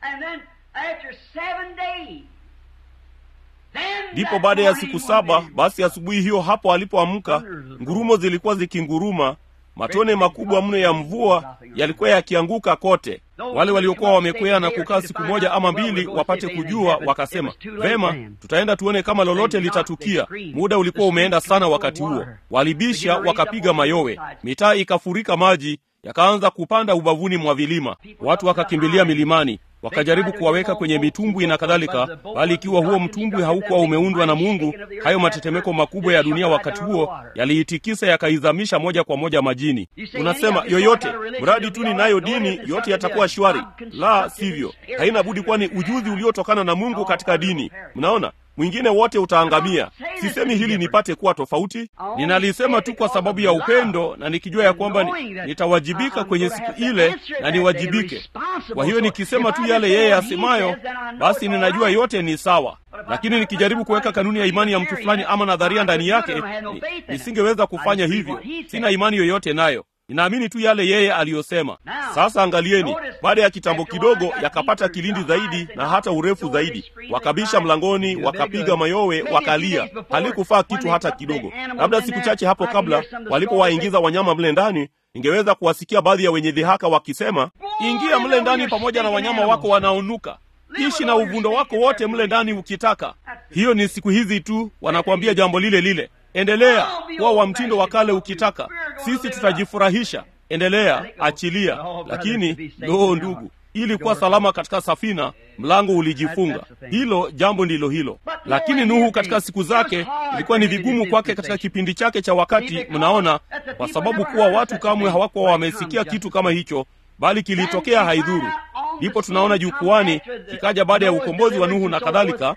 A: Ndipo baada ya siku saba, basi asubuhi hiyo hapo alipoamka, ngurumo zilikuwa zikinguruma, matone makubwa mno ya mvua yalikuwa yakianguka kote. Wale waliokuwa wamekwea na kukaa siku moja ama mbili wapate kujua, wakasema vema, tutaenda tuone kama lolote litatukia. Muda ulikuwa umeenda sana wakati huo. Walibisha, wakapiga mayowe, mitaa ikafurika maji, yakaanza kupanda ubavuni mwa vilima. Watu wakakimbilia milimani, wakajaribu kuwaweka kwenye mitumbwi na kadhalika, bali ikiwa huo mtumbwi haukuwa umeundwa na Mungu, hayo matetemeko makubwa ya dunia wakati huo yaliitikisa yakaizamisha moja kwa moja majini. Unasema yoyote, mradi tu ninayo dini, yote yatakuwa shwari. La sivyo, haina budi kuwa ni ujuzi uliotokana na Mungu katika dini. Mnaona, mwingine wote utaangamia. Sisemi hili nipate kuwa tofauti, ninalisema tu kwa sababu ya upendo na nikijua ya kwamba ni, nitawajibika kwenye siku ile na niwajibike. Kwa hiyo nikisema tu yale yeye asemayo, basi ninajua yote ni sawa. Lakini nikijaribu kuweka kanuni ya imani ya mtu fulani ama nadharia ndani yake, ni, nisingeweza kufanya hivyo. Sina imani yoyote nayo ninaamini tu yale yeye aliyosema. Sasa angalieni, baada ya kitambo kidogo yakapata kilindi zaidi na hata urefu zaidi, wakabisha mlangoni, wakapiga mayowe, wakalia. Halikufaa kitu hata kidogo. Labda siku chache hapo kabla, walipowaingiza wanyama mle ndani, ningeweza kuwasikia baadhi ya wenye dhihaka wakisema, ingia mle ndani pamoja na wanyama wako wanaonuka ishi na uvundo wako wote mle ndani ukitaka. Hiyo ni siku hizi tu, wanakuambia jambo lile lile. Endelea kuwa wa mtindo wa kale ukitaka, sisi tutajifurahisha. Endelea, achilia. Lakini loo, ndugu, ili kuwa salama katika safina, mlango ulijifunga. Hilo jambo ndilo hilo. Lakini Nuhu katika siku zake ilikuwa ni vigumu kwake katika kipindi chake cha wakati, mnaona, kwa sababu kuwa watu kamwe hawakuwa wamesikia kitu kama hicho, bali kilitokea haidhuru. Ndipo tunaona jukwani kikaja baada ya ukombozi wa Nuhu na kadhalika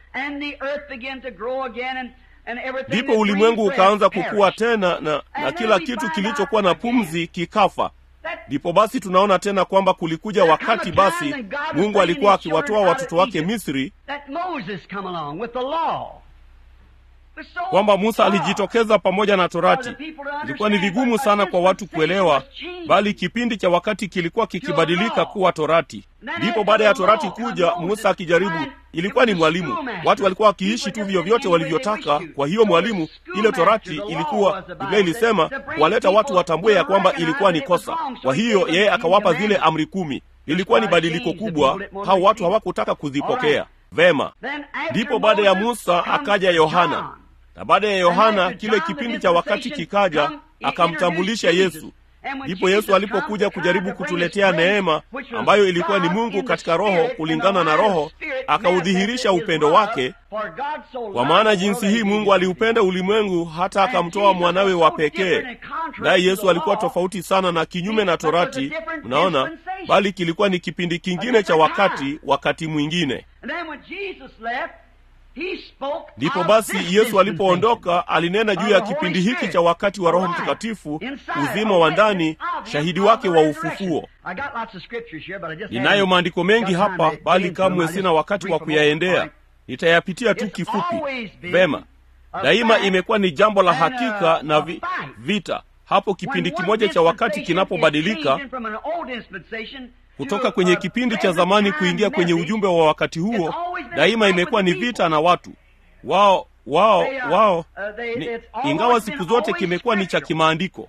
A: ndipo ulimwengu ukaanza kukua tena na, na kila kitu kilichokuwa na pumzi kikafa. Ndipo basi tunaona tena kwamba kulikuja wakati basi Mungu alikuwa akiwatoa watoto wake Misri, kwamba Musa alijitokeza pamoja na Torati. Ilikuwa ni vigumu sana kwa watu kuelewa, bali kipindi cha wakati kilikuwa kikibadilika kuwa Torati. Ndipo baada ya Torati kuja, Musa akijaribu, ilikuwa ni mwalimu. Watu walikuwa wakiishi tu vyovyote walivyotaka. Kwa hiyo mwalimu, ile Torati ilikuwa, Biblia ilisema kuwaleta watu watambue ya kwamba ilikuwa ni kosa. Kwa hiyo yeye akawapa zile amri kumi. Lilikuwa ni badiliko kubwa, hao watu hawakutaka kuzipokea vema. Ndipo baada ya Musa akaja Yohana, na baada ya Yohana kile kipindi cha wakati kikaja, akamtambulisha Yesu. Ndipo Yesu alipokuja kujaribu kutuletea neema ambayo ilikuwa ni Mungu katika Roho, kulingana na Roho, akaudhihirisha upendo wake. Kwa maana jinsi hii Mungu aliupenda ulimwengu hata akamtoa mwanawe wa pekee. Naye Yesu alikuwa tofauti sana na kinyume na Torati, unaona, bali kilikuwa ni kipindi kingine cha wakati, wakati mwingine. Ndipo basi Yesu alipoondoka alinena juu ya kipindi hiki cha wakati wa Roho Mtakatifu, uzima wa ndani, shahidi wake wa ufufuo. Ninayo maandiko mengi hapa, bali kamwe sina wakati wa kuyaendea. Nitayapitia tu kifupi. Vema, daima imekuwa ni jambo la hakika na vi, vita hapo kipindi kimoja cha wakati kinapobadilika kutoka kwenye kipindi cha zamani kuingia kwenye ujumbe wa wakati huo, daima imekuwa ni vita na watu wao wao wao ni, ingawa siku zote kimekuwa ni cha kimaandiko,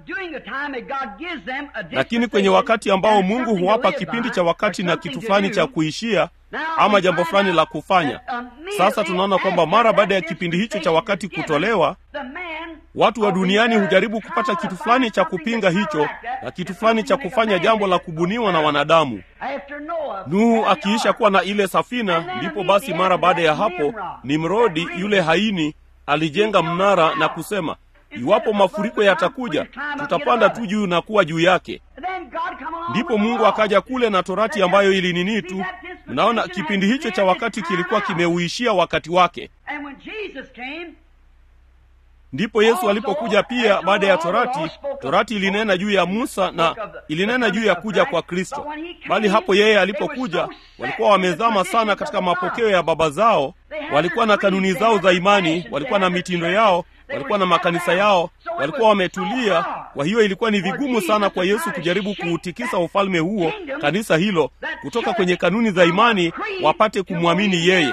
A: lakini kwenye wakati ambao Mungu huwapa kipindi cha wakati na kitu fulani cha kuishia ama jambo fulani la kufanya. Sasa tunaona kwamba mara baada ya kipindi hicho cha wakati kutolewa, watu wa duniani hujaribu kupata kitu fulani cha kupinga hicho na kitu fulani cha kufanya jambo la kubuniwa na wanadamu. Nuhu akiisha kuwa na ile safina, ndipo basi mara baada ya hapo Nimrodi yule haini alijenga mnara na kusema, iwapo mafuriko yatakuja, tutapanda tu juu na kuwa juu yake. Ndipo Mungu akaja kule na Torati ambayo ilinini tu. Mnaona, kipindi hicho cha wakati kilikuwa kimeuishia wakati wake. Ndipo Yesu alipokuja pia baada ya Torati. Torati ilinena juu ya Musa na ilinena juu ya kuja kwa Kristo, bali hapo yeye alipokuja, walikuwa wamezama sana katika mapokeo ya baba zao. Walikuwa na kanuni zao za imani, walikuwa na mitindo yao, walikuwa na makanisa yao, walikuwa wametulia. Kwa hiyo ilikuwa ni vigumu sana kwa Yesu kujaribu kuutikisa ufalme huo, kanisa hilo, kutoka kwenye kanuni za imani wapate kumwamini yeye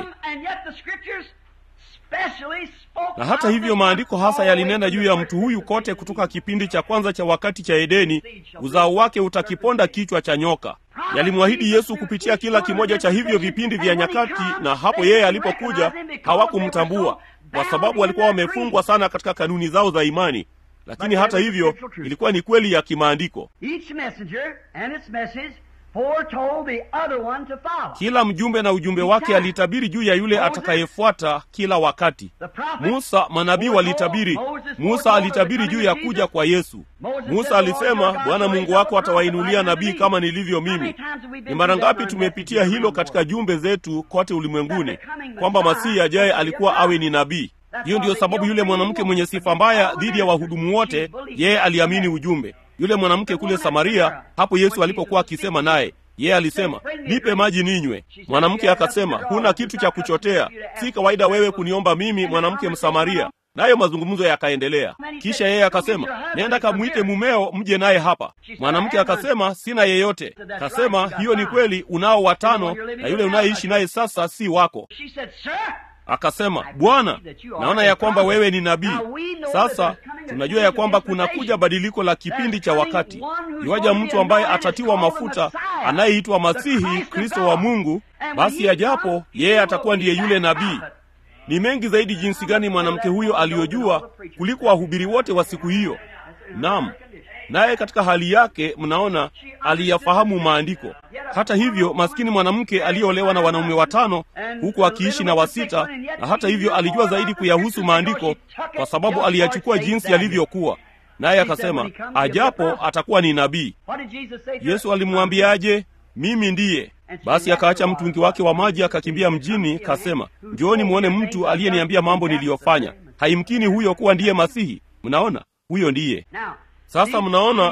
A: na hata hivyo maandiko hasa yalinena juu ya mtu huyu kote kutoka kipindi cha kwanza cha wakati cha Edeni, uzao wake utakiponda kichwa cha nyoka. Yalimwahidi Yesu kupitia kila kimoja cha hivyo vipindi vya nyakati, na hapo yeye alipokuja hawakumtambua kwa sababu walikuwa wamefungwa sana katika kanuni zao za imani. Lakini hata hivyo ilikuwa ni kweli ya kimaandiko. Kila mjumbe na ujumbe wake alitabiri juu ya yule atakayefuata kila wakati. Musa, manabii walitabiri. Musa alitabiri juu ya kuja kwa Yesu. Musa alisema, Bwana Mungu wako atawainulia nabii kama nilivyo mimi. Ni mara ngapi tumepitia hilo katika jumbe zetu kote ulimwenguni, kwamba Masihi ajaye alikuwa awe ni nabii. Hiyo ndiyo sababu yule mwanamke mwenye sifa mbaya dhidi ya wahudumu wote, yeye aliamini ujumbe. Yule mwanamke kule Samaria, hapo Yesu alipokuwa akisema naye, yeye alisema, nipe maji ninywe. Mwanamke akasema, huna kitu cha kuchotea, si kawaida wewe kuniomba mimi, mwanamke Msamaria. Nayo mazungumzo yakaendelea. Kisha yeye akasema, nenda kamwite mumeo mje naye hapa. Mwanamke akasema, sina yeyote. Kasema, hiyo ni kweli, unao watano, na yule unayeishi naye sasa si wako. Akasema, Bwana, naona ya kwamba wewe ni nabii. Sasa tunajua ya kwamba kunakuja badiliko la kipindi cha wakati. Iwaja mtu ambaye atatiwa mafuta anayeitwa Masihi, Kristo wa Mungu, basi ajapo yeye atakuwa ndiye yule nabii. Ni mengi zaidi jinsi gani mwanamke huyo aliyojua kuliko wahubiri wote wa siku hiyo. Naam, naye katika hali yake, mnaona, aliyafahamu maandiko. Hata hivyo, maskini mwanamke aliyeolewa na wanaume watano huku akiishi na wasita, na hata hivyo alijua zaidi kuyahusu maandiko kwa sababu aliyachukua jinsi yalivyokuwa. Naye akasema ajapo atakuwa ni nabii. Yesu alimwambiaje? Mimi ndiye. Basi akaacha mtungi wake wa maji akakimbia mjini, kasema, njooni mwone mtu aliyeniambia mambo niliyofanya. Haimkini huyo kuwa ndiye Masihi. Mnaona, huyo ndiye sasa. Mnaona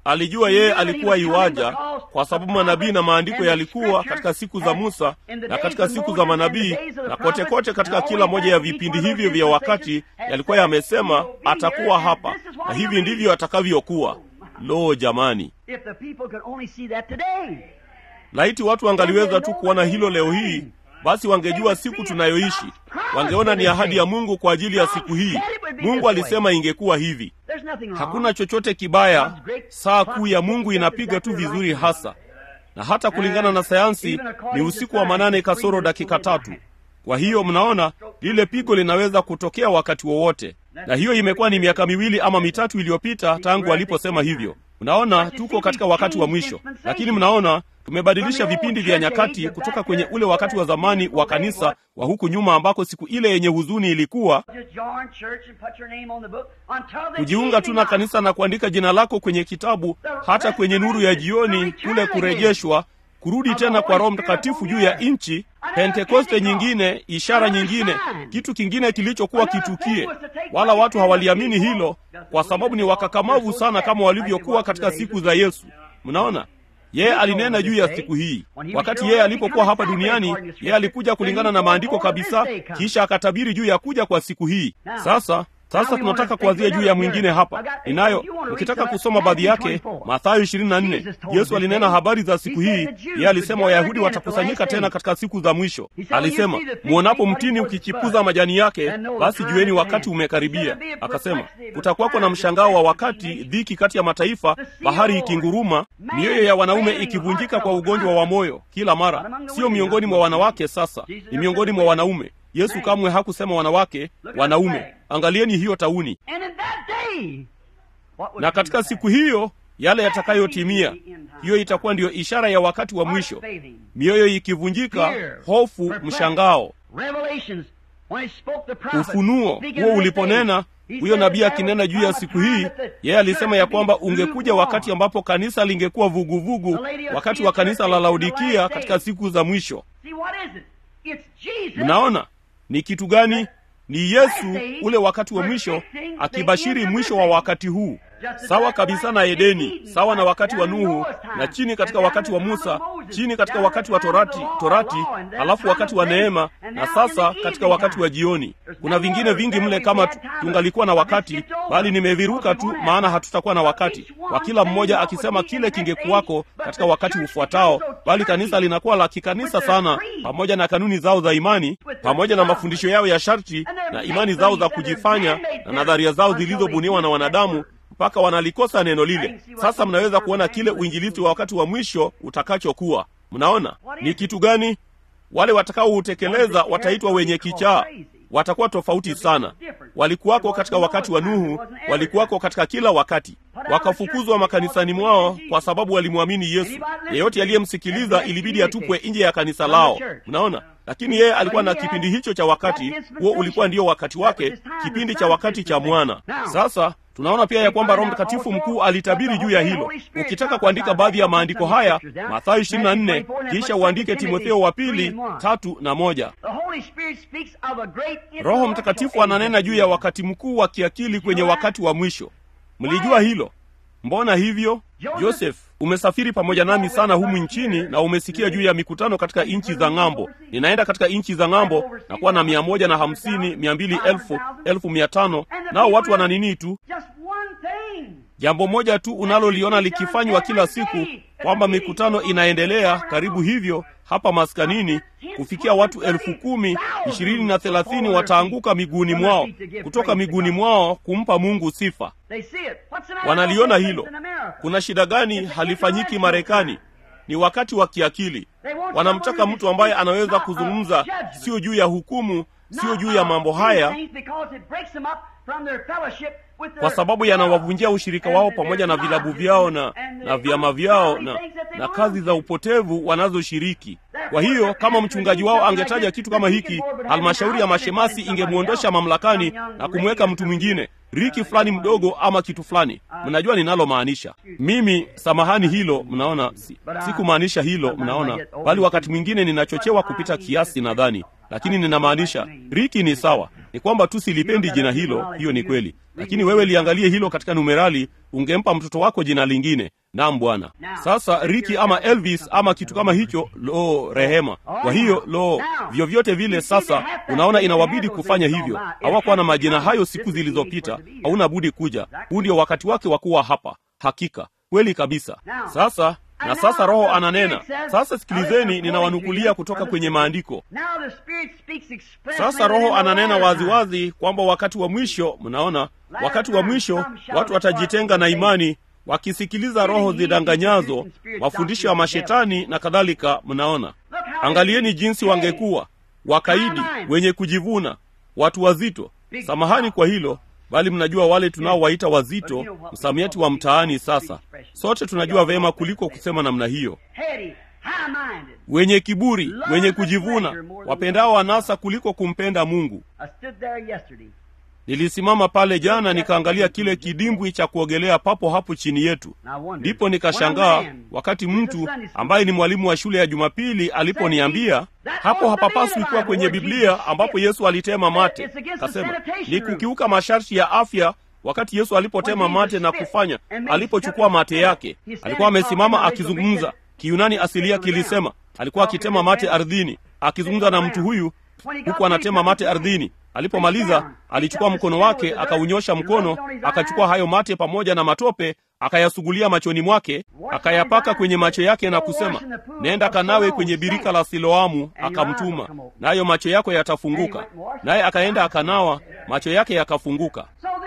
A: alijua yeye alikuwa iwaja kwa sababu manabii na maandiko yalikuwa katika siku za musa na katika siku za manabii na kote kote katika kila moja ya vipindi hivyo vya wakati yalikuwa yamesema atakuwa hapa na hivi ndivyo atakavyokuwa lo jamani
C: If the people could only see that today.
A: laiti watu wangaliweza tu kuona hilo leo hii basi wangejua siku tunayoishi wangeona ni ahadi ya mungu kwa ajili ya siku hii mungu alisema ingekuwa hivi
C: There's nothing wrong.
A: hakuna chochote kibaya saa kuu ya mungu inapiga tu vizuri hasa na hata kulingana na sayansi ni usiku wa manane kasoro dakika tatu kwa hiyo mnaona lile pigo linaweza kutokea wakati wowote na hiyo imekuwa ni miaka miwili ama mitatu iliyopita tangu aliposema hivyo mnaona tuko katika wakati wa mwisho lakini mnaona tumebadilisha vipindi vya nyakati kutoka kwenye ule wakati wa zamani wa kanisa wa huku nyuma ambako siku ile yenye huzuni ilikuwa
C: Just join church and put your name on the book until the
A: kujiunga tu na
C: evening
A: kanisa na kuandika jina lako kwenye kitabu hata kwenye nuru ya jioni kule kurejeshwa kurudi tena kwa roho mtakatifu juu ya nchi pentekoste nyingine ishara nyingine kitu kingine kilichokuwa kitukie wala watu hawaliamini hilo kwa sababu ni wakakamavu sana kama walivyokuwa katika siku za yesu mnaona yeye alinena juu ya siku hii wakati yeye alipokuwa hapa duniani yeye alikuja kulingana na maandiko kabisa kisha akatabiri juu ya kuja kwa siku hii sasa sasa tunataka kuanzia juu ya mwingine hapa ninayo ukitaka kusoma baadhi yake mathayo 24 yesu alinena habari za siku hii yeye alisema wayahudi watakusanyika tena katika siku za mwisho alisema muonapo mtini ukichipuza majani yake basi jueni wakati umekaribia akasema kutakuwako na mshangao wa wakati dhiki kati ya mataifa bahari ikinguruma mioyo ya wanaume ikivunjika kwa ugonjwa wa moyo kila mara sio miongoni mwa wanawake sasa ni miongoni mwa wanaume yesu kamwe hakusema wanawake wanaume angalieni hiyo tauni
C: And in that day, what would
A: na katika siku hiyo yale yatakayotimia hiyo itakuwa ndiyo ishara ya wakati wa mwisho mioyo ikivunjika hofu mshangao
C: Revelations, when he spoke the prophet,
A: ufunuo
C: speaking
A: huo
C: of this
A: uliponena
C: day, he
A: huyo
C: said
A: nabii
C: that
A: akinena
C: there
A: juu ya
C: would
A: siku
C: come a
A: hii
C: time that the
A: yeye alisema ya
C: church
A: kwamba
C: would be
A: ungekuja wakati
C: lukewarm.
A: ambapo kanisa lingekuwa vuguvugu wakati wa kanisa la laodikia katika siku za mwisho
C: See, what is it? It's Jesus.
A: mnaona ni kitu gani ni yesu ule wakati wa mwisho akibashiri mwisho wa wakati huu sawa kabisa na edeni sawa na wakati wa nuhu na chini katika wakati wa musa chini katika wakati wa torati torati halafu wakati wa neema na sasa katika wakati wa jioni kuna vingine vingi mle kama tu- tungalikuwa na wakati bali nimeviruka tu maana hatutakuwa na wakati wa kila mmoja akisema kile kingekuwako katika wakati ufuatao bali kanisa linakuwa la kikanisa sana pamoja na kanuni zao za imani pamoja na mafundisho yao ya sharti na imani zao za kujifanya na nadharia zao zilizobuniwa na wanadamu mpaka wanalikosa neno lile sasa mnaweza kuona kile uinjilisti wa wakati wa mwisho utakachokuwa mnaona ni kitu gani wale watakaoutekeleza wataitwa wenye kichaa watakuwa tofauti sana walikuwako katika wakati wa nuhu walikuwako katika kila wakati wakafukuzwa makanisani mwao kwa sababu walimwamini yesu yeyote aliyemsikiliza ilibidi atupwe nje ya kanisa lao mnaona lakini yeye alikuwa na kipindi hicho cha wakati huo ulikuwa ndio wakati wake kipindi cha wakati cha mwana sasa tunaona pia ya kwamba roho mtakatifu mkuu alitabiri juu ya hilo ukitaka kuandika baadhi ya maandiko haya mathayo 24 kisha uandike timotheo wa pili tatu na moja
C: The Holy Spirit speaks of a great
A: roho mtakatifu ananena juu ya wakati mkuu wa kiakili kwenye wakati wa mwisho mlijua hilo mbona hivyo joseph umesafiri pamoja nami sana humu nchini na umesikia juu ya mikutano katika nchi za ng'ambo ninaenda katika nchi za ng'ambo na kuwa na mia moja na hamsini mia mbili elfu elfu mia tano nao watu wana nini tu
C: Just one thing.
A: jambo moja tu unaloliona likifanywa kila siku kwamba mikutano inaendelea karibu hivyo hapa maskanini kufikia watu elfu kumi ishirini na thelathini wataanguka miguuni mwao kutoka miguuni mwao kumpa mungu sifa
C: They see it. What's the matter
A: wanaliona
C: with
A: hilo
C: things in America?
A: kuna shida gani halifanyiki marekani ni wakati wa kiakili wanamtaka mtu ambaye anaweza kuzungumza sio juu ya hukumu sio juu ya mambo haya kwa sababu yanawavunjia ushirika wao pamoja na vilabu vyao na, na vyama vyao na, na kazi za upotevu wanazoshiriki kwa hiyo kama mchungaji wao angetaja kitu kama hiki halmashauri ya mashemasi ingemwondosha mamlakani na kumweka mtu mwingine riki fulani mdogo ama kitu fulani mnajua ninalomaanisha mimi samahani hilo mnaona si, sikumaanisha hilo mnaona bali wakati mwingine ninachochewa kupita kiasi nadhani lakini ninamaanisha riki ni sawa ni kwamba tu silipendi jina hilo hiyo ni kweli lakini wewe liangalie hilo katika numerali ungempa mtoto wako jina lingine nam bwana sasa riki ama elvis ama kitu kama hicho lo rehema kwa hiyo lo vyovyote vile sasa unaona inawabidi kufanya hivyo hawakuwa na majina hayo siku zilizopita hauna budi kuja huu ndio wakati wake wa kuwa hapa hakika kweli kabisa sasa na sasa roho ananena sasa sikilizeni ninawanukulia kutoka kwenye maandiko sasa roho ananena waziwazi kwamba wakati wa mwisho mnaona wakati wa mwisho watu watajitenga na imani wakisikiliza roho zidanganyazo mafundisho ya mashetani na kadhalika mnaona angalieni jinsi wangekuwa wakaidi wenye kujivuna watu wazito samahani kwa hilo bali mnajua wale tunaowaita wazito msamiati wa mtaani sasa sote tunajua vema kuliko kusema namna hiyo wenye kiburi wenye kujivuna wapendao anasa kuliko kumpenda mungu nilisimama pale jana nikaangalia kile kidimbwi cha kuogelea papo hapo chini yetu ndipo nikashangaa wakati mtu ambaye ni mwalimu wa shule ya jumapili aliponiambia hapo hapapaswi kuwa kwenye biblia ambapo yesu alitema mate kasema ni kukiuka masharti ya afya wakati yesu alipotema mate na kufanya alipochukua mate yake alikuwa amesimama akizungumza kiyunani asilia kilisema alikuwa akitema mate ardhini akizungumza na mtu huyu huku anatema mate ardhini alipomaliza alichukua mkono wake akaunyosha mkono akachukua hayo mate pamoja na matope akayasugulia machoni mwake akayapaka kwenye macho yake na kusema nenda kanawe kwenye birika la siloamu akamtuma nayo macho yako yatafunguka naye akaenda akanawa macho yake yakafunguka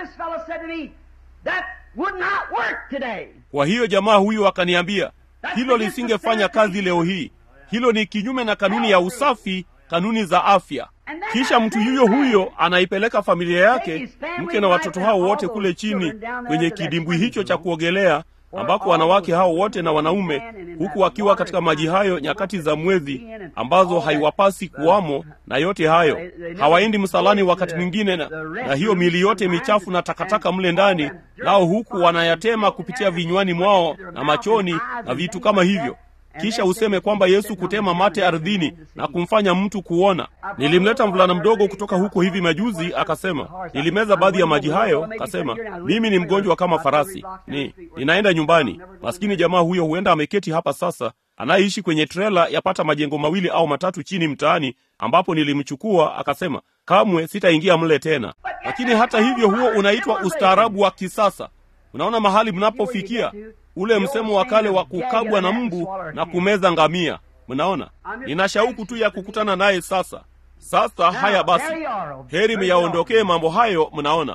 A: kwa hiyo jamaa huyu akaniambia hilo lisingefanya kazi leo hii hilo ni kinyume na kanuni ya usafi kanuni za afya kisha mtu yuyo huyo anaipeleka familia yake mke na watoto hao wote kule chini kwenye kidimbwi hicho cha kuogelea ambako wanawake hao wote na wanaume huku wakiwa katika maji hayo nyakati za mwezi ambazo haiwapasi kuwamo na yote hayo hawaendi msalani wakati mwingine na, na hiyo mili yote michafu na takataka mle ndani nao huku wanayatema kupitia vinywani mwao na machoni na vitu kama hivyo kisha useme kwamba yesu kutema mate ardhini na kumfanya mtu kuona nilimleta mvulana mdogo kutoka huko hivi majuzi akasema nilimeza baadhi ya maji hayo akasema mimi ni mgonjwa kama farasi ni ninaenda nyumbani maskini jamaa huyo huenda ameketi hapa sasa anayeishi kwenye trela yapata majengo mawili au matatu chini mtaani ambapo nilimchukua akasema kamwe sitaingia mle tena lakini hata hivyo huo unaitwa ustaarabu wa kisasa unaona mahali mnapofikia ule msemo wa kale wa kukabwa na mbu na kumeza ngamia mnaona nina shauku tu ya kukutana naye sasa sasa haya basi heri myaondokee mambo hayo mnaona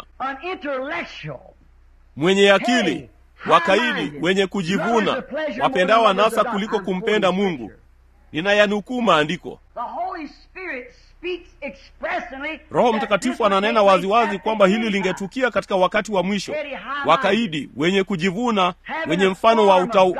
A: mwenye akili wakaidi wenye kujivuna wapendao anasa kuliko kumpenda mungu ninayanukuu maandiko roho mtakatifu ananena waziwazi kwamba hili lingetukia katika wakati wa mwisho wakaidi wenye kujivuna wenye mfano wa utau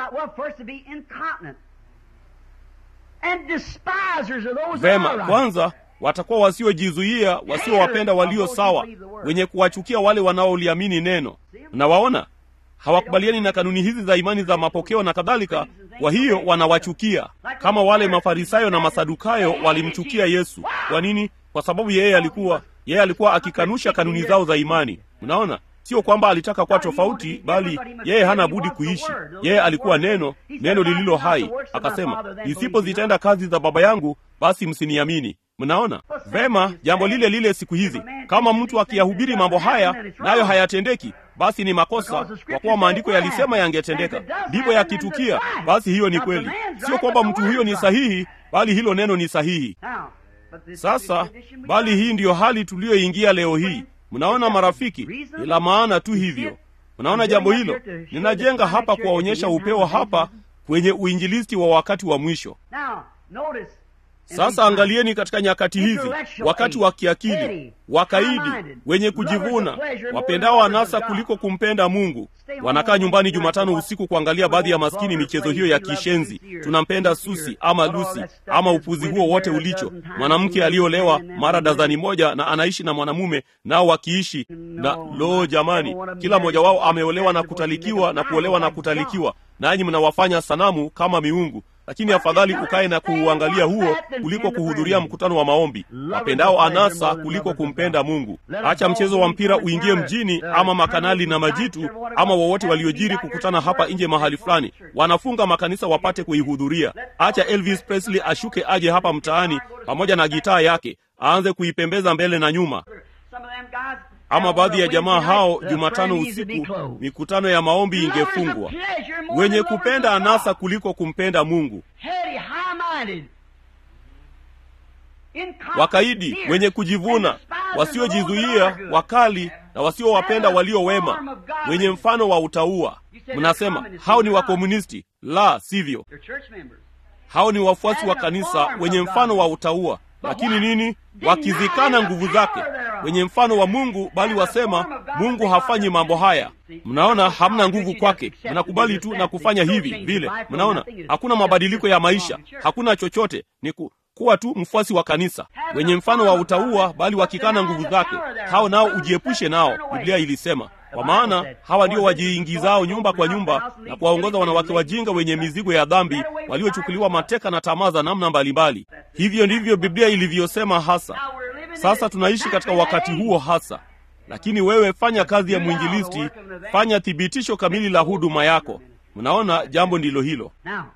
A: vema kwanza watakuwa wasiojizuia wasiowapenda walio sawa wenye kuwachukia wale wanaoliamini neno nawaona hawakubaliani na kanuni hizi za imani za mapokeo na kadhalika kwa hiyo wanawachukia kama wale mafarisayo na masadukayo walimchukia yesu kwa nini kwa sababu yeye alikuwa yeye alikuwa akikanusha kanuni zao za imani unaona sio kwamba alitaka kuwa tofauti bali yeye hana budi kuishi yeye alikuwa neno neno lililo hai akasema nisipozitenda kazi za baba yangu basi msiniamini mnaona vema jambo lile lile siku hizi kama mtu akiyahubiri mambo haya nayo hayatendeki basi ni makosa kwa kuwa maandiko yalisema yangetendeka ndipo yakitukia basi hiyo ni kweli sio kwamba mtu huyo ni sahihi bali hilo neno ni sahihi sasa bali hii ndiyo hali tuliyoingia leo hii mnaona marafiki ni la maana tu hivyo mnaona jambo hilo ninajenga hapa kuwaonyesha upeo hapa kwenye uinjilisti wa wakati wa mwisho sasa angalieni katika nyakati hizi wakati wa kiakili wakaidi wenye kujivuna wapendao anasa kuliko kumpenda mungu wanakaa nyumbani jumatano usiku kuangalia baadhi ya maskini michezo hiyo ya kishenzi tunampenda susi ama lusi ama upuzi huo wote ulicho mwanamke aliyolewa mara dazani moja na anaishi na mwanamume nao wakiishi na loo jamani kila mmoja wao ameolewa na kutalikiwa na kuolewa na kutalikiwa nanyi mnawafanya sanamu kama miungu lakini afadhali ukae na kuuangalia huo kuliko kuhudhuria mkutano wa maombi. Wapendao anasa kuliko kumpenda Mungu. Acha mchezo wa mpira uingie mjini, ama makanali na majitu ama wowote waliojiri kukutana hapa nje mahali fulani, wanafunga makanisa wapate kuihudhuria. Acha Elvis Presley ashuke aje hapa mtaani pamoja na gitaa yake aanze kuipembeza mbele na nyuma. Ama baadhi ya jamaa hao, Jumatano usiku mikutano ya maombi ingefungwa. Wenye kupenda anasa kuliko kumpenda Mungu, wakaidi, wenye kujivuna, wasiojizuia, wakali na wasiowapenda walio wema, wenye mfano wa utauwa. Mnasema hao ni wakomunisti. La, sivyo. Hao ni wafuasi wa kanisa wenye mfano wa utauwa lakini nini? Wakizikana nguvu zake, wenye mfano wa Mungu, bali wasema Mungu hafanyi mambo haya. Mnaona, hamna nguvu kwake, mnakubali tu na kufanya hivi vile. Mnaona, hakuna mabadiliko ya maisha, hakuna chochote, ni ku, kuwa tu mfuasi wa kanisa, wenye mfano wa utauwa, bali wakikana nguvu zake. Hao nao ujiepushe nao, Biblia ilisema kwa maana hawa ndio wajiingizao nyumba kwa nyumba na kuwaongoza wanawake wajinga wenye mizigo ya dhambi waliochukuliwa mateka na tamaa za namna mbalimbali. Hivyo ndivyo Biblia ilivyosema hasa. Sasa tunaishi katika wakati huo hasa, lakini wewe fanya kazi ya mwinjilisti, fanya thibitisho kamili la huduma yako. Mnaona, jambo ndilo hilo.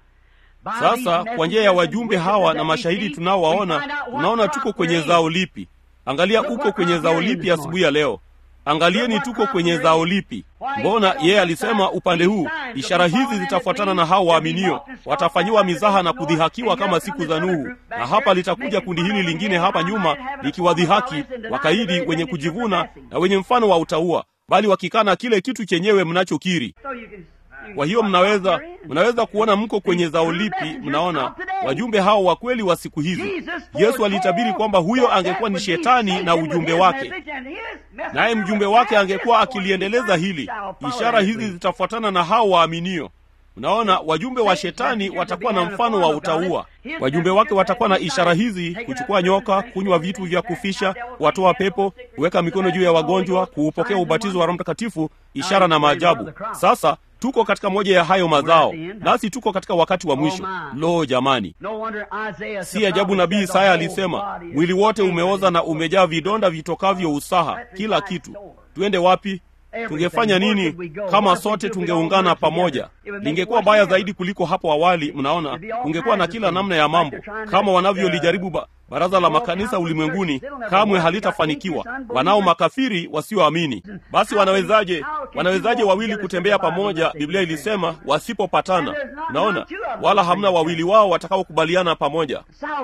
A: Sasa kwa njia ya wajumbe hawa na mashahidi tunaowaona, tunaona tuko kwenye zao lipi. Angalia, uko kwenye zao lipi asubuhi ya leo? Angalieni tuko kwenye zao lipi? Mbona yeye alisema upande huu, ishara hizi zitafuatana na hao waaminio, watafanyiwa mizaha na kudhihakiwa kama siku za Nuhu. Na hapa litakuja kundi hili lingine hapa nyuma likiwadhihaki, wakaidi, wenye kujivuna na wenye mfano wa utauwa, bali wakikana kile kitu chenyewe mnachokiri. Kwa hiyo mnaweza mnaweza kuona mko kwenye zao lipi. Mnaona wajumbe hao wa kweli wa siku hizi. Yesu alitabiri kwamba huyo angekuwa ni shetani na ujumbe wake, naye mjumbe wake angekuwa akiliendeleza hili, ishara hizi zitafuatana na hao waaminio. Mnaona, wajumbe wa shetani watakuwa na mfano wa utauwa. Wajumbe wake watakuwa na ishara hizi: kuchukua nyoka, kunywa vitu vya kufisha, kuwatoa pepo, kuweka mikono juu ya wagonjwa, kuupokea ubatizo wa Roho Mtakatifu, ishara na maajabu. Sasa tuko katika moja ya hayo mazao, nasi tuko katika wakati wa mwisho. Lo, jamani, si ajabu nabii Isaya alisema, mwili wote umeoza na umejaa vidonda vitokavyo usaha, kila kitu. Twende wapi? Tungefanya nini kama sote tungeungana pamoja? Lingekuwa baya zaidi kuliko hapo awali. Mnaona, kungekuwa na kila namna ya mambo kama wanavyolijaribu ba baraza la makanisa ulimwenguni, kamwe halitafanikiwa. Wanao makafiri wasioamini. Basi wanawezaje, wanawezaje wawili kutembea pamoja? Biblia ilisema wasipopatana. Naona wala hamna wawili wao watakaokubaliana pamoja.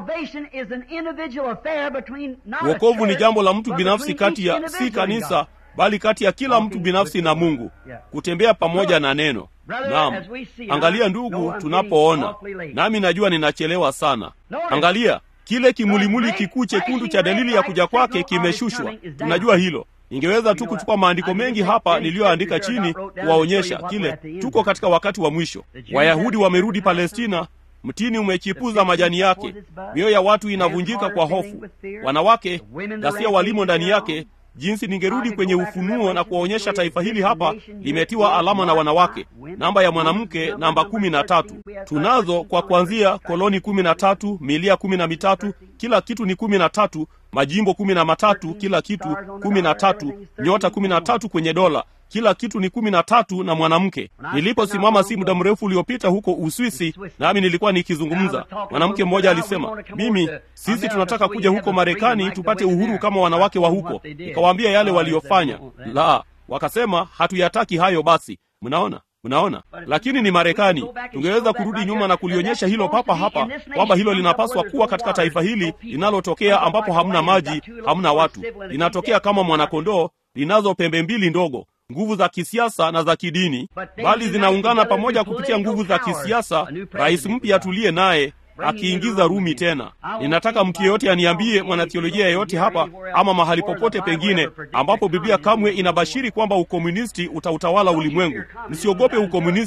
A: Wokovu ni jambo la mtu binafsi kati ya si kanisa bali kati ya kila mtu binafsi na Mungu, kutembea pamoja na neno. Naam, angalia ndugu, tunapoona nami najua ninachelewa sana. Angalia kile kimulimuli kikuu chekundu cha dalili ya kuja kwake kimeshushwa. Tunajua hilo. Ningeweza tu kuchukua maandiko mengi hapa niliyoandika chini kuwaonyesha kile. Tuko katika wakati wa mwisho. Wayahudi wamerudi Palestina. Mtini umechipuza majani yake, mioyo ya watu inavunjika kwa hofu, wanawake ghasia walimo ndani yake jinsi ningerudi kwenye Ufunuo na kuwaonyesha taifa hili hapa limetiwa alama na wanawake, namba ya mwanamke namba kumi na tatu. Tunazo kwa kuanzia koloni kumi na tatu, milia kumi na mitatu, kila kitu ni kumi na tatu, majimbo kumi na matatu, kila kitu kumi na tatu, nyota kumi na tatu kwenye dola kila kitu ni kumi na tatu na mwanamke. Niliposimama si muda mrefu uliopita huko Uswisi, nami nilikuwa nikizungumza, mwanamke mmoja alisema, mimi sisi tunataka kuja huko Marekani tupate uhuru kama wanawake wa huko. Nikawaambia yale waliyofanya. La, wakasema hatuyataki hayo. Basi mnaona Mnaona, lakini ni Marekani. Tungeweza kurudi nyuma na kulionyesha hilo papa hapa kwamba hilo linapaswa kuwa katika taifa hili linalotokea ambapo hamna maji, hamna watu, linatokea kama mwanakondoo, linazo pembe mbili ndogo nguvu za kisiasa na za kidini, bali zinaungana pamoja kupitia nguvu za kisiasa. Rais mpya tuliye naye akiingiza Rumi tena. Ninataka mtu yeyote aniambie, mwanathiolojia yeyote hapa ama mahali popote pengine ambapo Biblia kamwe inabashiri kwamba ukomunisti utautawala ulimwengu. Msiogope ukomunisti,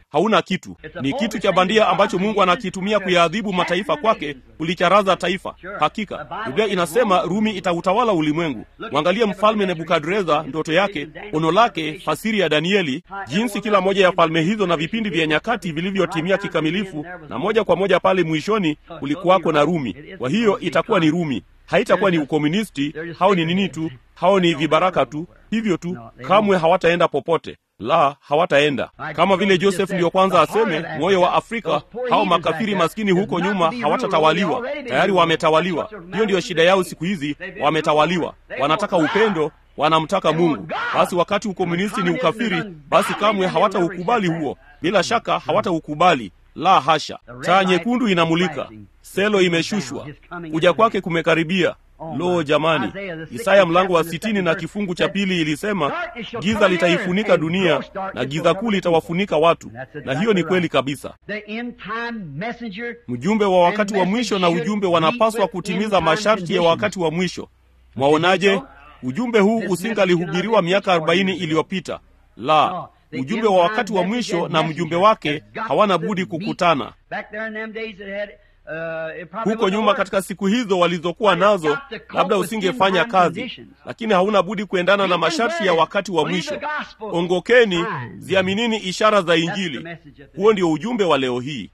A: hauna kitu ni kitu cha bandia ambacho mungu anakitumia kuyaadhibu mataifa kwake kulicharaza taifa hakika biblia inasema rumi itautawala ulimwengu mwangalie mfalme nebukadreza ndoto yake ono lake fasiri ya danieli jinsi kila moja ya falme hizo na vipindi vya nyakati vilivyotimia kikamilifu na moja kwa moja pale mwishoni kulikuwako na rumi kwa hiyo itakuwa ni rumi haitakuwa ni ukomunisti hao ni nini tu hao ni vibaraka tu hivyo tu kamwe hawataenda popote la hawataenda kama vile joseph ndiyo kwanza aseme moyo wa afrika hao makafiri maskini huko nyuma hawatatawaliwa tayari wametawaliwa hiyo ndiyo shida yao siku hizi wametawaliwa wanataka upendo wanamtaka mungu basi wakati ukomunisti ni ukafiri basi kamwe hawataukubali huo bila shaka hawataukubali la hasha taa nyekundu inamulika selo imeshushwa kuja kwake kumekaribia lo jamani isaya mlango wa sitini na kifungu cha pili ilisema giza litaifunika dunia na giza kuu litawafunika watu na hiyo ni kweli kabisa mjumbe wa wakati wa mwisho na ujumbe wanapaswa kutimiza masharti ya wakati wa mwisho mwaonaje ujumbe huu usingalihubiriwa miaka arobaini iliyopita la ujumbe wa wakati wa mwisho na mjumbe wake hawana budi kukutana huko nyuma katika siku hizo walizokuwa nazo labda usingefanya kazi lakini hauna budi kuendana na masharti ya wakati wa mwisho ongokeni ziaminini ishara za injili huo ndio ujumbe wa leo hii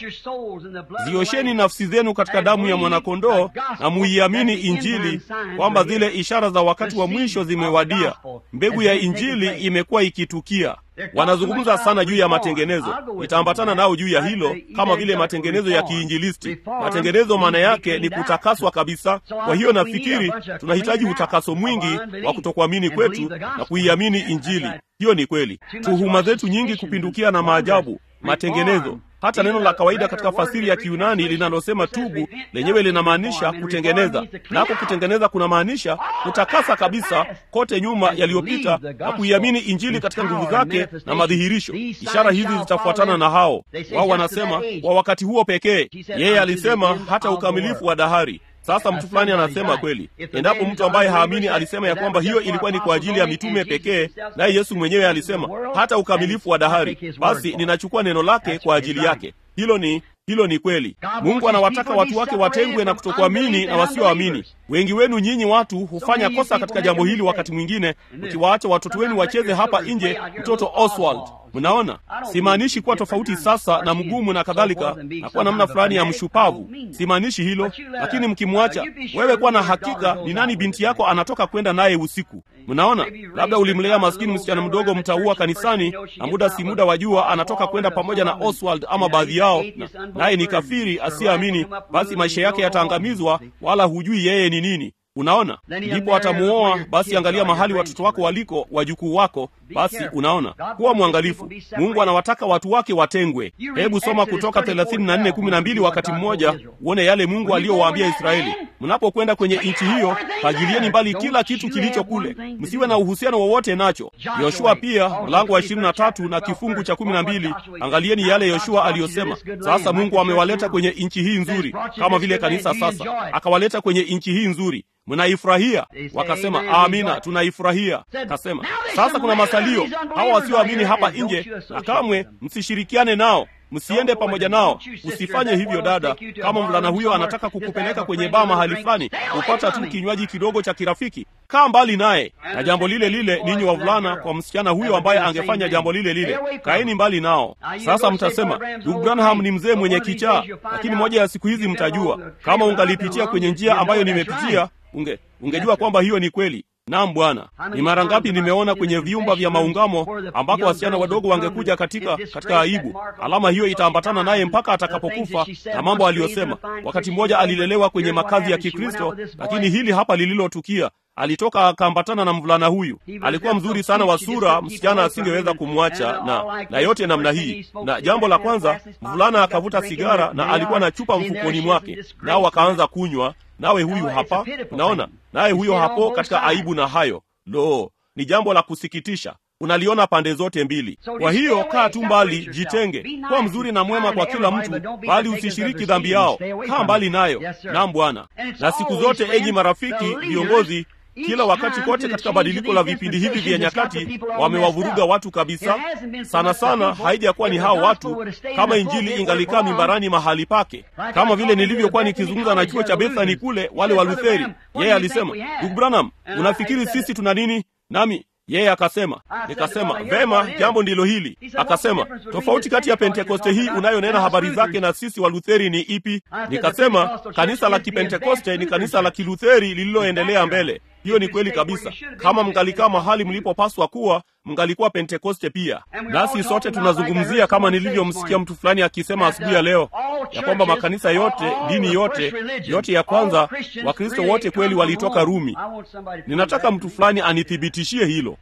A: ziosheni nafsi zenu katika damu ya mwanakondoo na muiamini injili kwamba zile ishara za wakati wa mwisho zimewadia mbegu ya injili imekuwa ikitukia wanazungumza sana juu ya matengenezo itaambatana nao juu ya hilo kama vile matengenezo ya kiinjilisti matengenezo maana yake ni kutakaswa kabisa kwa hiyo nafikiri tunahitaji utakaso mwingi wa kutokuamini kwetu na kuiamini injili hiyo ni kweli tuhuma zetu nyingi kupindukia na maajabu matengenezo hata neno la kawaida katika fasiri ya kiunani linalosema tubu lenyewe linamaanisha kutengeneza nako kutengeneza kunamaanisha kutakasa kabisa kote nyuma yaliyopita na kuiamini injili katika nguvu zake na madhihirisho ishara hizi zitafuatana na hao wao wanasema kwa wakati huo pekee yeye alisema hata ukamilifu wa dahari sasa mtu fulani anasema kweli endapo mtu ambaye haamini alisema ya kwamba hiyo ilikuwa ni kwa ajili ya mitume pekee naye yesu mwenyewe alisema hata ukamilifu wa dahari basi ninachukua neno lake kwa ajili yake hilo ni hilo ni kweli mungu anawataka watu wake watengwe na kutokuamini na wasioamini wengi wenu nyinyi watu hufanya kosa katika jambo hili wakati mwingine mkiwaacha watoto wenu wacheze hapa nje mtoto oswald mnaona simaanishi kuwa tofauti sasa na mgumu na kadhalika na kuwa namna fulani ya mshupavu simaanishi hilo lakini mkimwacha wewe kuwa na hakika ni nani binti yako anatoka kwenda naye usiku mnaona labda ulimlea maskini msichana mdogo mtaua kanisani na muda si muda wa jua anatoka kwenda pamoja na oswald ama baadhi yao naye ni kafiri asiyeamini basi maisha yake yataangamizwa wala hujui yeye ni nini unaona ndipo atamuoa basi angalia mahali watoto wako waliko wajukuu wako basi unaona kuwa mwangalifu mungu anawataka watu wake watengwe hebu soma kutoka 3412 wakati mmoja uone yale mungu aliyowaambia israeli mnapokwenda kwenye nchi hiyo fagilieni mbali kila kitu kilicho kule msiwe na uhusiano wowote nacho yoshua pia mlango wa 23 na kifungu cha 12 angalieni yale yoshua aliyosema sasa mungu amewaleta kwenye nchi hii nzuri kama vile kanisa sasa akawaleta kwenye nchi hii nzuri mnaifurahia wakasema amina tunaifurahia kasema sasa kuna masalio hawa wasioamini hapa nje na kamwe msishirikiane nao msiende pamoja nao usifanye hivyo dada kama mvulana huyo anataka kukupeleka kwenye baa mahali fulani kupata tu kinywaji kidogo cha kirafiki kaa mbali naye na jambo lile lile ninyi wavulana kwa msichana huyo ambaye angefanya jambo lile lile kaeni mbali nao sasa mtasema ndugu branham ni mzee mwenye kichaa lakini moja ya siku hizi mtajua kama ungalipitia kwenye njia ambayo nimepitia unge ungejua kwamba hiyo ni kweli naam bwana ni mara ngapi nimeona kwenye vyumba vya maungamo ambako wasichana wadogo wangekuja katika katika aibu alama hiyo itaambatana naye mpaka atakapokufa na mambo aliyosema wakati mmoja alilelewa kwenye makazi ya kikristo lakini hili hapa lililotukia alitoka akaambatana na mvulana huyu alikuwa mzuri sana wa sura msichana asingeweza kumwacha na na yote namna hii na jambo la kwanza mvulana akavuta sigara na alikuwa na chupa mfukoni mwake nao wakaanza kunywa nawe huyu hapa unaona naye huyo hapo katika aibu na hayo lo ni jambo la kusikitisha unaliona pande zote mbili kwa hiyo kaa tu mbali jitenge kuwa mzuri na mwema kwa kila mtu bali usishiriki dhambi yao kaa mbali nayo nam bwana na siku zote enyi marafiki viongozi kila wakati kote katika badiliko la vipindi hivi vya nyakati wamewavuruga watu kabisa. Sana sana haijakuwa ni hao watu, kama injili ingalikaa mimbarani mahali pake, kama vile nilivyokuwa nikizungumza na chuo cha Bethany kule, wale wa Lutheri. Yeye alisema, ndugu Branham, unafikiri sisi tuna nini? Nami yeye akasema, nikasema vema, jambo ndilo hili. Akasema tofauti kati ya Pentekoste hii unayonena habari zake na sisi wa Lutheri ni ipi? Nikasema kanisa la Kipentekoste ni kanisa la Kilutheri lililoendelea mbele. Hiyo ni kweli kabisa. Kama mngalikaa mahali mlipopaswa kuwa, mngalikuwa Pentekoste pia. Nasi sote tunazungumzia, kama nilivyomsikia mtu fulani akisema asubuhi ya leo, ya kwamba makanisa yote, dini yote, yote ya kwanza, Wakristo wote kweli walitoka Rumi. Ninataka mtu fulani anithibitishie hilo.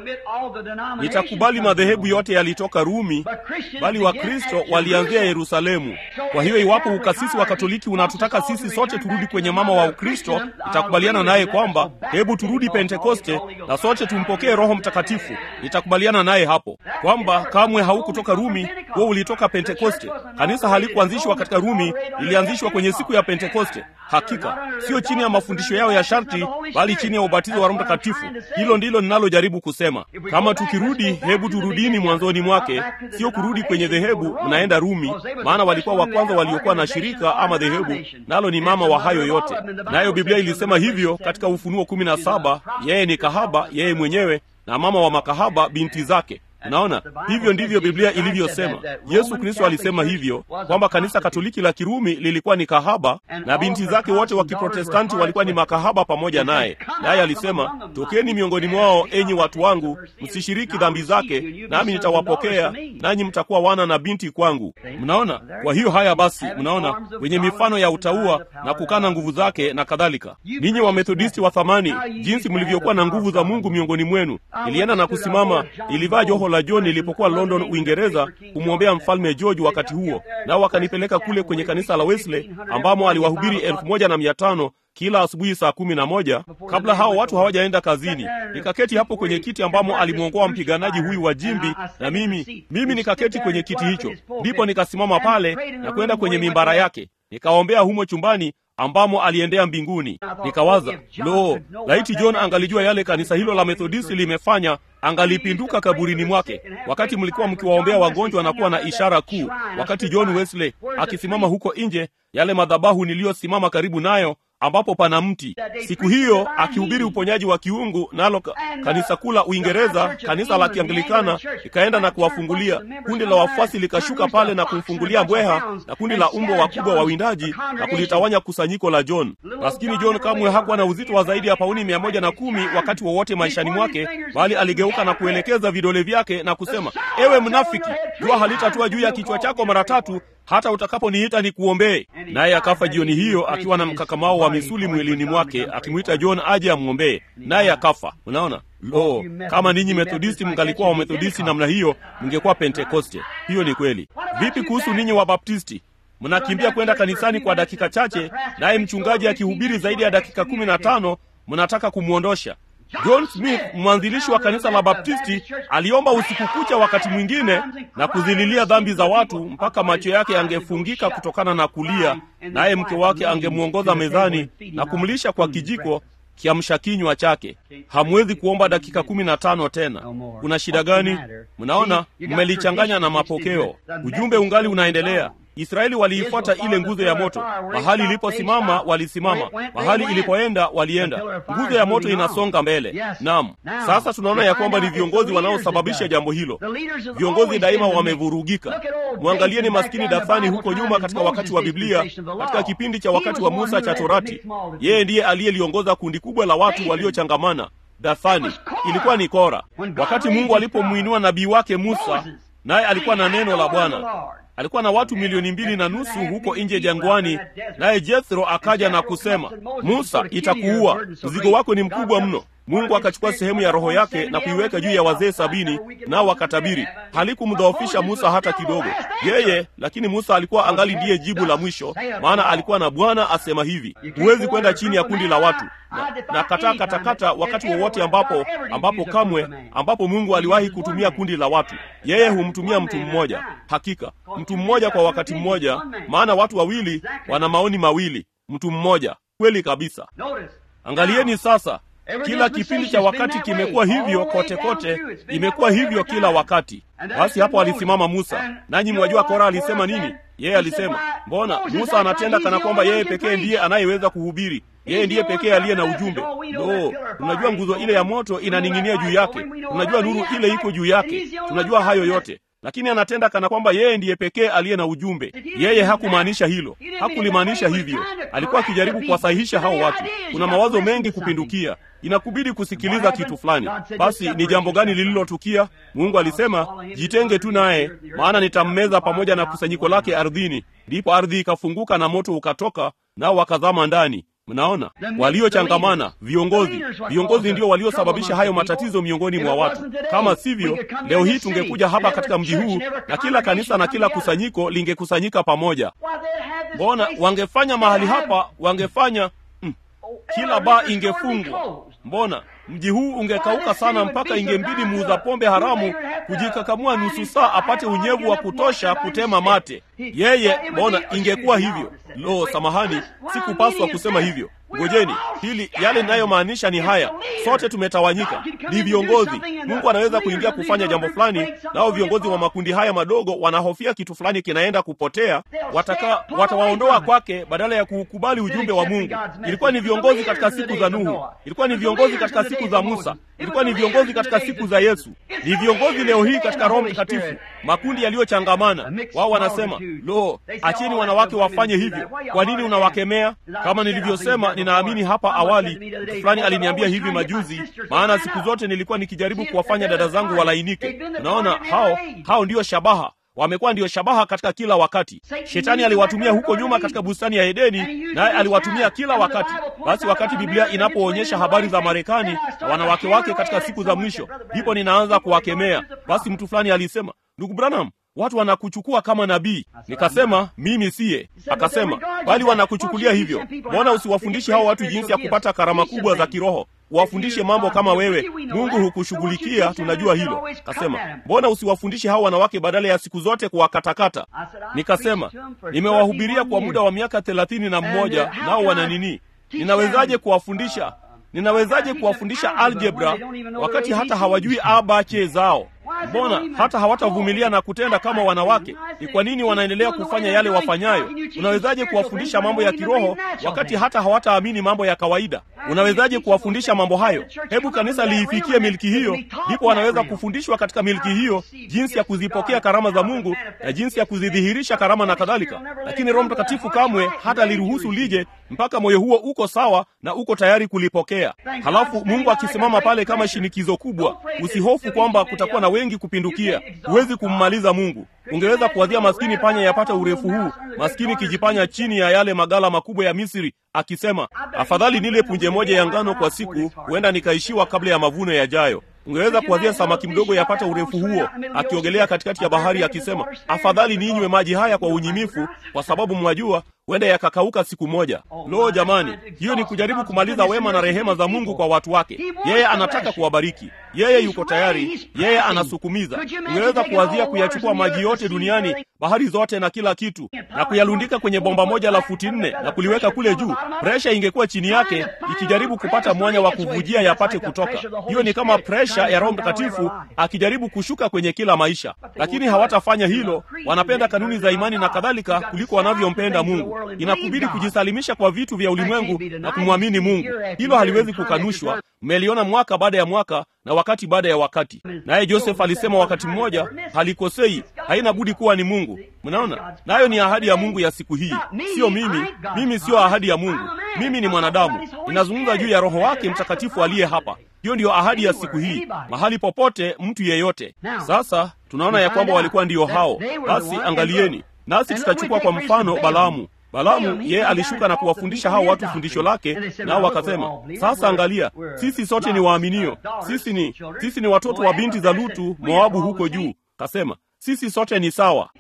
A: Nitakubali madhehebu yote yalitoka Rumi, bali Wakristo walianzia Yerusalemu. Kwa hiyo iwapo ukasisi wa Katoliki unatutaka sisi sote turudi kwenye mama wa Ukristo, nitakubaliana naye kwamba hebu turudi Pentekoste na sote tumpokee Roho Mtakatifu. Nitakubaliana naye hapo kwamba kamwe haukutoka Rumi, huo ulitoka Pentekoste. Kanisa halikuanzishwa katika Rumi, lilianzishwa kwenye siku ya Pentekoste. Hakika sio chini ya mafundisho yao ya sharti, bali chini ya ubatizo wa Roho Mtakatifu. Hilo ndilo ninalojaribu kusema. Kama tukirudi, hebu turudini mwanzoni mwake, sio kurudi kwenye dhehebu mnaenda Rumi, maana walikuwa wa kwanza waliokuwa na shirika ama dhehebu, nalo ni mama wa hayo yote. Nayo Biblia ilisema hivyo katika Ufunuo kumi na saba, yeye ni kahaba, yeye mwenyewe na mama wa makahaba binti zake. Unaona, hivyo ndivyo Biblia ilivyosema. Yesu Kristo alisema hivyo kwamba kanisa Katoliki la Kirumi lilikuwa ni kahaba na binti zake wote wa Kiprotestanti walikuwa ni makahaba pamoja naye. Naye alisema, tokeni miongoni mwao, enyi watu wangu, msishiriki dhambi zake, nami nitawapokea, nanyi mtakuwa wana na binti kwangu. Mnaona? Kwa hiyo haya basi, mnaona wenye mifano ya utaua na kukana nguvu zake na kadhalika. Ninyi Wamethodisti wa thamani, jinsi mlivyokuwa na nguvu za Mungu miongoni mwenu. Ilienda na kusimama, ilivaa joho la John nilipokuwa London, Uingereza, kumwombea mfalme George wakati huo, nao wakanipeleka kule kwenye kanisa la Wesley ambamo aliwahubiri elfu moja na mia tano kila asubuhi saa kumi na moja kabla hao watu hawajaenda kazini. Nikaketi hapo kwenye kiti ambamo alimwongoa mpiganaji huyu wa jimbi, na mimi mimi nikaketi kwenye kiti hicho. Ndipo nikasimama pale na kwenda kwenye mimbara yake, nikaombea humo chumbani ambamo aliendea mbinguni. Nikawaza, lo, laiti John angalijua yale kanisa hilo la Methodisti limefanya, angalipinduka kaburini mwake, wakati mlikuwa mkiwaombea wagonjwa na kuwa na ishara kuu, wakati John Wesley akisimama huko nje, yale madhabahu niliyosimama karibu nayo ambapo pana mti. Siku hiyo akihubiri uponyaji wa kiungu, nalo kanisa kuu la Uingereza, kanisa la Kianglikana likaenda na kuwafungulia. Kundi la wafuasi likashuka pale na kumfungulia mbweha, na kundi la umbo wakubwa wawindaji na kulitawanya kusanyiko la John. Maskini John kamwe hakuwa na uzito wa zaidi ya pauni mia moja na kumi wakati wowote wa maishani mwake, bali aligeuka na kuelekeza vidole vyake na kusema, ewe mnafiki, jua halitatua juu ya kichwa chako mara tatu hata utakaponiita nikuombee. Naye akafa jioni hiyo akiwa na mkakamao wa misuli mwilini mwake, akimwita John aje amwombee, naye akafa. Unaona, lo, kama ninyi Methodisti mngalikuwa Wamethodisti namna hiyo, mngekuwa Pentekoste. Hiyo ni kweli. Vipi kuhusu ninyi Wabaptisti? Mnakimbia kwenda kanisani kwa dakika chache, naye mchungaji akihubiri zaidi ya dakika kumi na tano mnataka kumwondosha. John Smith, mwanzilishi wa kanisa la Baptisti, aliomba usiku kucha wakati mwingine na kuzililia dhambi za watu mpaka macho yake yangefungika kutokana na kulia, naye mke wake angemwongoza mezani na kumlisha kwa kijiko kiamsha kinywa chake. Hamwezi kuomba dakika kumi na tano tena. Kuna shida gani? Mnaona, mmelichanganya na mapokeo. Ujumbe ungali unaendelea. Israeli waliifuata ile nguzo ya moto. Mahali iliposimama walisimama, mahali ilipoenda walienda. Nguzo ya moto inasonga mbele. Naam, sasa tunaona ya kwamba ni viongozi wanaosababisha jambo hilo. Viongozi daima wamevurugika. Mwangalieni maskini Dathani huko nyuma, katika wakati wa Biblia, katika kipindi cha wakati wa Musa cha Torati. Yeye ndiye aliyeliongoza kundi kubwa la watu waliochangamana. Dathani ilikuwa ni Kora. Wakati Mungu alipomwinua nabii wake Musa, naye alikuwa na neno la Bwana alikuwa na watu milioni mbili na nusu huko nje jangwani, naye Jethro akaja na kusema, Musa, itakuua, mzigo wako ni mkubwa mno. Mungu akachukua sehemu ya roho yake na kuiweka juu ya wazee sabini, nao wakatabiri. Halikumdhoofisha Musa hata kidogo yeye, lakini Musa alikuwa angali ndiye jibu la mwisho, maana alikuwa na Bwana asema hivi, huwezi kwenda chini ya kundi la watu na, na kataa katakata wakati wowote ambapo ambapo kamwe ambapo Mungu aliwahi kutumia kundi la watu, yeye humtumia mtu mmoja. Hakika mtu mmoja kwa wakati mmoja, maana watu wawili wana maoni mawili. Mtu mmoja, kweli kabisa. Angalieni sasa, kila kipindi cha wakati kimekuwa hivyo kote kote imekuwa hivyo kila wakati basi hapo alisimama musa nanyi mwajua kora alisema nini yeye alisema mbona musa anatenda kana kwamba yeye pekee ndiye anayeweza kuhubiri yeye ndiye pekee aliye na ujumbe no tunajua nguzo ile ya moto inaning'inia juu yake tunajua nuru ile iko juu yake tunajua hayo yote lakini anatenda kana kwamba yeye ndiye pekee aliye na ujumbe yeye hakumaanisha hilo hakulimaanisha hivyo alikuwa akijaribu kuwasahihisha hao watu kuna mawazo mengi kupindukia inakubidi kusikiliza kitu fulani basi ni jambo gani lililotukia mungu alisema jitenge tu naye maana nitammeza pamoja na kusanyiko lake ardhini ndipo ardhi ikafunguka na moto ukatoka nao wakazama ndani mnaona waliochangamana viongozi viongozi ndio waliosababisha hayo matatizo miongoni mwa watu kama sivyo leo hii tungekuja hapa katika mji huu na kila kanisa na kila kusanyiko lingekusanyika pamoja mbona wangefanya mahali hapa wangefanya mm, kila baa ingefungwa mbona mji huu ungekauka sana mpaka ingembidi muuza pombe haramu kujikakamua nusu saa apate unyevu wa kutosha kutema mate yeye mbona ingekuwa hivyo lo samahani sikupaswa kusema hivyo ngojeni hili yale ninayomaanisha ni haya sote tumetawanyika ni viongozi mungu anaweza kuingia kufanya jambo fulani nao viongozi wa makundi haya madogo wanahofia kitu fulani kinaenda kupotea wataka watawaondoa kwake badala ya kuukubali ujumbe wa mungu ilikuwa ni viongozi katika siku za nuhu ilikuwa ni viongozi katika siku za musa ilikuwa ni viongozi katika siku za yesu ni viongozi leo hii katika roho mtakatifu makundi yaliyochangamana wao wanasema lo acheni wanawake wafanye hivyo kwa nini unawakemea kama nilivyosema ninaamini hapa awali mtu fulani aliniambia hivi majuzi maana siku zote nilikuwa nikijaribu kuwafanya dada zangu walainike unaona hao hao ndiyo shabaha wamekuwa ndiyo shabaha katika kila wakati shetani aliwatumia huko nyuma katika bustani ya edeni naye aliwatumia kila wakati basi wakati biblia inapoonyesha habari za marekani na wanawake wake katika siku za mwisho ndipo ninaanza kuwakemea basi mtu fulani alisema ndugu branham watu wanakuchukua kama nabii nikasema mimi siye akasema bali wanakuchukulia hivyo mbona usiwafundishe hao watu jinsi ya kupata karama kubwa za kiroho uwafundishe mambo kama wewe mungu hukushughulikia tunajua hilo kasema mbona usiwafundishe hao wanawake badala ya siku zote kuwakatakata nikasema nimewahubiria kwa muda wa miaka thelathini na mmoja nao wana nini ninawezaje kuwafundisha ninawezaje kuwafundisha algebra wakati hata hawajui abache zao mbona hata hawatavumilia na kutenda kama wanawake ni kwa nini wanaendelea kufanya yale wafanyayo unawezaje kuwafundisha mambo ya kiroho wakati hata hawataamini mambo ya kawaida unawezaje kuwafundisha mambo hayo hebu kanisa liifikie milki hiyo ndipo wanaweza kufundishwa katika milki hiyo jinsi ya kuzipokea karama za mungu na jinsi ya kuzidhihirisha karama na kadhalika lakini roho mtakatifu kamwe hata liruhusu lije mpaka moyo huo uko sawa na uko tayari kulipokea halafu mungu akisimama pale kama shinikizo kubwa usihofu kwamba kutakuwa na wengi kupindukia huwezi kummaliza mungu ungeweza kuwadhia maskini panya yapata urefu huu maskini kijipanya chini ya yale magala makubwa ya misri akisema afadhali nile punje moja ya ngano kwa siku huenda nikaishiwa kabla ya mavuno yajayo ungeweza kuwazia samaki mdogo yapata urefu huo akiogelea katikati ya bahari akisema afadhali ninywe maji haya kwa unyimifu kwa sababu mwajua huenda yakakauka siku moja lo jamani hiyo ni kujaribu kumaliza wema na rehema za mungu kwa watu wake yeye anataka kuwabariki yeye yuko tayari yeye anasukumiza ungeweza kuwazia kuyachukua maji yote duniani bahari zote na kila kitu na kuyalundika kwenye bomba moja la futi nne na kuliweka kule juu presha ingekuwa chini yake ikijaribu kupata mwanya wa kuvujia yapate kutoka hiyo ni kama presha ya roho mtakatifu akijaribu kushuka kwenye kila maisha lakini hawatafanya hilo wanapenda kanuni za imani na kadhalika kuliko wanavyompenda mungu inakubidi kujisalimisha kwa vitu vya ulimwengu na kumwamini mungu hilo haliwezi kukanushwa mmeliona mwaka baada ya mwaka na wakati baada ya wakati naye joseph alisema wakati mmoja halikosei haina budi kuwa ni mungu mnaona nayo ni ahadi ya mungu ya siku hii sio mimi mimi siyo ahadi ya mungu mimi ni mwanadamu ninazungumza juu ya roho wake mtakatifu aliye hapa hiyo ndiyo ahadi ya siku hii mahali popote mtu yeyote sasa tunaona ya kwamba walikuwa ndiyo hao basi angalieni nasi tutachukua kwa mfano balaamu balaamu yeye alishuka na kuwafundisha hao watu fundisho lake nao wakasema sasa angalia sisi sote ni waaminio sisi ni sisi ni watoto wa binti za lutu moabu huko juu kasema sisi sote ni sawa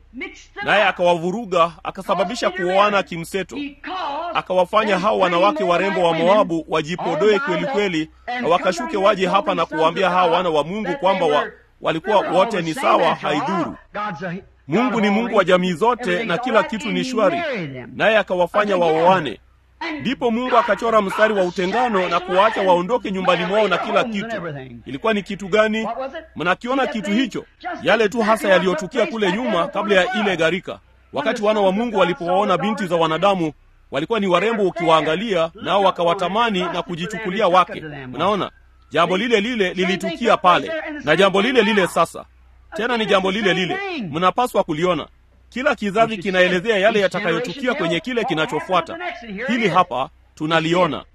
A: naye akawavuruga akasababisha kuoana kimseto akawafanya hao wanawake warembo wa moabu wajipodoe kweli kweli na wakashuke waje hapa na kuwaambia hao wana wa mungu kwamba wa, walikuwa wote ni sawa haidhuru mungu ni mungu wa jamii zote na kila kitu ni shwari naye akawafanya waoane ndipo mungu akachora mstari wa utengano na kuwaacha waondoke nyumbani mwao na kila kitu ilikuwa ni kitu gani mnakiona kitu hicho yale tu hasa yaliyotukia kule nyuma kabla ya ile gharika wakati wana wa mungu walipowaona binti za wanadamu walikuwa ni warembo ukiwaangalia nao wakawatamani na kujichukulia wake mnaona jambo lile lile lilitukia pale na jambo lile lile sasa tena ni jambo lile lile mnapaswa kuliona kila kizazi kinaelezea yale yatakayotukia kwenye kile kinachofuata hili hapa tunaliona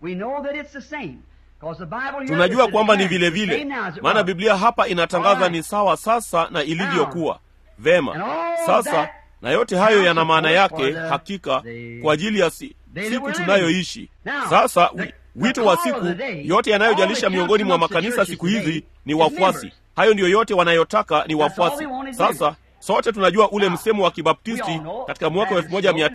A: tunajua kwamba ni vile vile maana biblia hapa inatangaza ni sawa sasa na ilivyokuwa vema sasa na yote hayo yana maana yake hakika kwa ajili ya si, siku tunayoishi sasa wi, wito wa siku yote yanayojalisha miongoni mwa makanisa siku hizi ni wafuasi hayo ndiyo yote wanayotaka ni wafuasi sasa sote tunajua ule msemo wa kibaptisti katika mwaka wa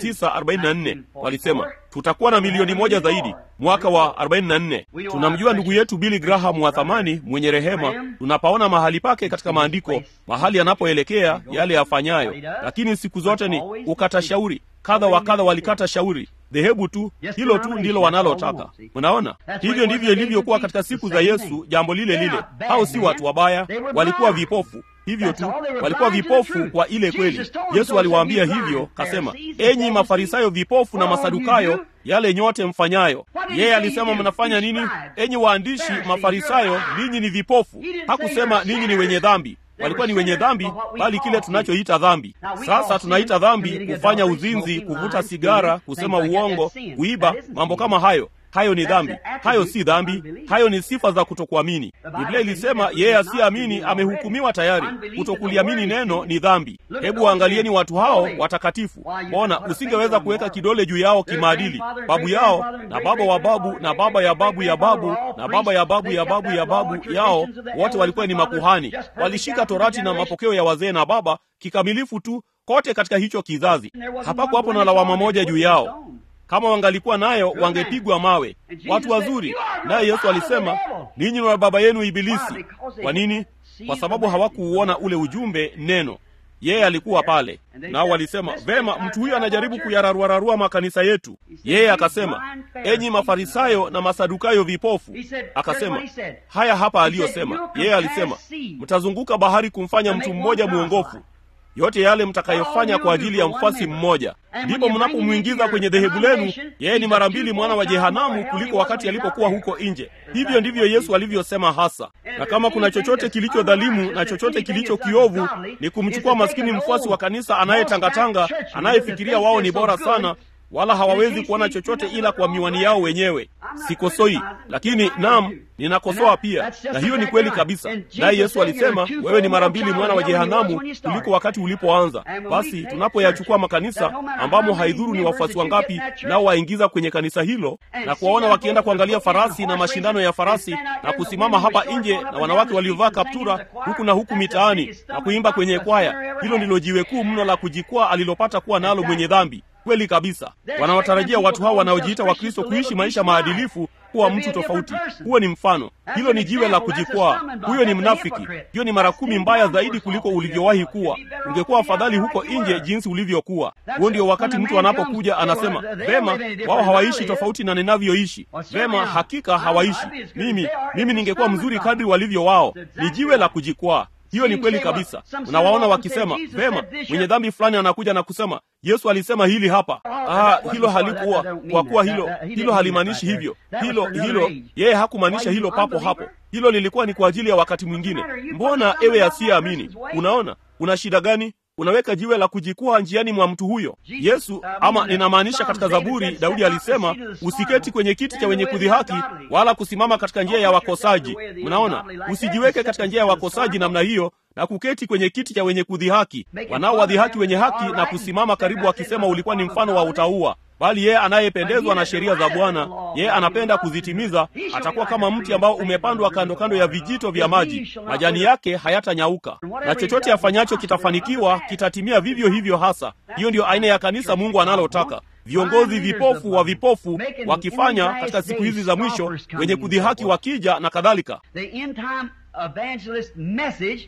A: 1944 walisema tutakuwa na milioni moja zaidi mwaka wa 44 tunamjua ndugu yetu bili graham wa thamani mwenye rehema tunapaona mahali pake katika maandiko mahali anapoelekea yale yafanyayo lakini siku zote ni ukata shauri kadha wa kadha walikata shauri dhehebu tu hilo tu ndilo wanalotaka mnaona hivyo ndivyo ilivyokuwa katika siku za yesu jambo lile lile hao si watu wabaya walikuwa vipofu hivyo tu walikuwa vipofu kwa ile kweli yesu aliwaambia hivyo kasema enyi mafarisayo vipofu na masadukayo yale nyote mfanyayo yeye alisema mnafanya nini enyi waandishi mafarisayo ninyi ni vipofu hakusema ninyi ni wenye dhambi walikuwa ni wenye dhambi bali kile tunachoita dhambi sasa tunaita dhambi kufanya uzinzi kuvuta sigara kusema uongo kuiba mambo kama hayo hayo ni dhambi hayo si dhambi hayo ni sifa za kutokuamini biblia ilisema yeye asiyeamini amehukumiwa tayari kutokuliamini neno ni dhambi hebu waangalieni watu hao watakatifu bona usingeweza kuweka kidole juu yao kimaadili babu yao na baba wa babu na baba ya babu ya babu na baba ya babu ya babu ya babu yao wote walikuwa ni makuhani walishika torati na mapokeo ya wazee na baba kikamilifu tu kote katika hicho kizazi hapakuwapo na lawama moja juu yao kama wangalikuwa nayo wangepigwa mawe watu wazuri naye yesu alisema ninyi na baba yenu ibilisi kwa nini kwa sababu hawakuuona ule ujumbe neno yeye alikuwa pale nao walisema vema mtu huyu anajaribu kuyararuararua makanisa yetu yeye akasema enyi mafarisayo na masadukayo vipofu akasema haya hapa aliyosema yeye alisema mtazunguka bahari kumfanya mtu mmoja mwongofu yote yale mtakayofanya kwa ajili ya mfasi mmoja ndipo mnapomwingiza kwenye dhehebu lenu yeye ni mara mbili mwana wa jehanamu kuliko wakati alipokuwa huko nje hivyo ndivyo yesu alivyosema hasa na kama kuna chochote kilicho dhalimu na chochote kilicho kiovu ni kumchukua maskini mfuasi wa kanisa anayetangatanga anayefikiria wao ni bora sana wala hawawezi kuona chochote ila kwa miwani yao wenyewe sikosoi lakini nam ninakosoa pia na hiyo ni kweli kabisa naye yesu alisema wewe ni mara mbili mwana wa jehanamu kuliko wakati ulipoanza basi tunapoyachukua makanisa ambamo haidhuru ni wafuasi wangapi nao waingiza kwenye kanisa hilo na kuwaona wakienda kuangalia farasi na mashindano ya farasi na kusimama hapa nje na wanawake waliovaa kaptura huku na huku mitaani na kuimba kwenye kwaya hilo ndilo jiwe kuu mno la kujikwaa alilopata kuwa nalo mwenye dhambi kweli kabisa wanawatarajia watu hao wanaojiita wakristo kuishi maisha maadilifu kuwa mtu tofauti huo ni mfano hilo ni jiwe la kujikwaa huyo ni mnafiki hiyo ni mara kumi mbaya zaidi kuliko ulivyowahi kuwa ungekuwa afadhali huko nje jinsi ulivyokuwa huo ndio wakati mtu anapokuja anasema vema wao hawaishi tofauti na ninavyoishi vema hakika hawaishi mimi mimi ningekuwa mzuri kadri walivyo wao ni jiwe la kujikwaa hiyo ni kweli kabisa unawaona wakisema vema mwenye dhambi fulani anakuja na kusema yesu alisema hili hapa ah, hilo halikuwa kwa kuwa hilo hilo halimaanishi hivyo hilo hilo yeye hakumaanisha hilo papo hapo hilo lilikuwa ni kwa ajili ya wakati mwingine mbona ewe asiyeamini unaona una shida gani unaweka jiwe la kujikwaa njiani mwa mtu huyo yesu ama ninamaanisha katika zaburi daudi alisema usiketi kwenye kiti cha wenye kudhihaki wala kusimama katika njia ya wakosaji mnaona usijiweke katika njia ya wakosaji namna hiyo na kuketi kwenye kiti cha wenye kudhihaki wanaowadhihaki wenye haki na kusimama karibu wakisema ulikuwa ni mfano wa utaua bali yeye anayependezwa na sheria za bwana yeye anapenda kuzitimiza atakuwa kama mti ambao umepandwa kando kando ya vijito vya maji majani yake hayatanyauka na chochote afanyacho kitafanikiwa kitatimia vivyo hivyo hasa hiyo ndiyo aina ya kanisa mungu analotaka viongozi vipofu wa vipofu wakifanya katika siku hizi za mwisho wenye kudhihaki wakija na kadhalika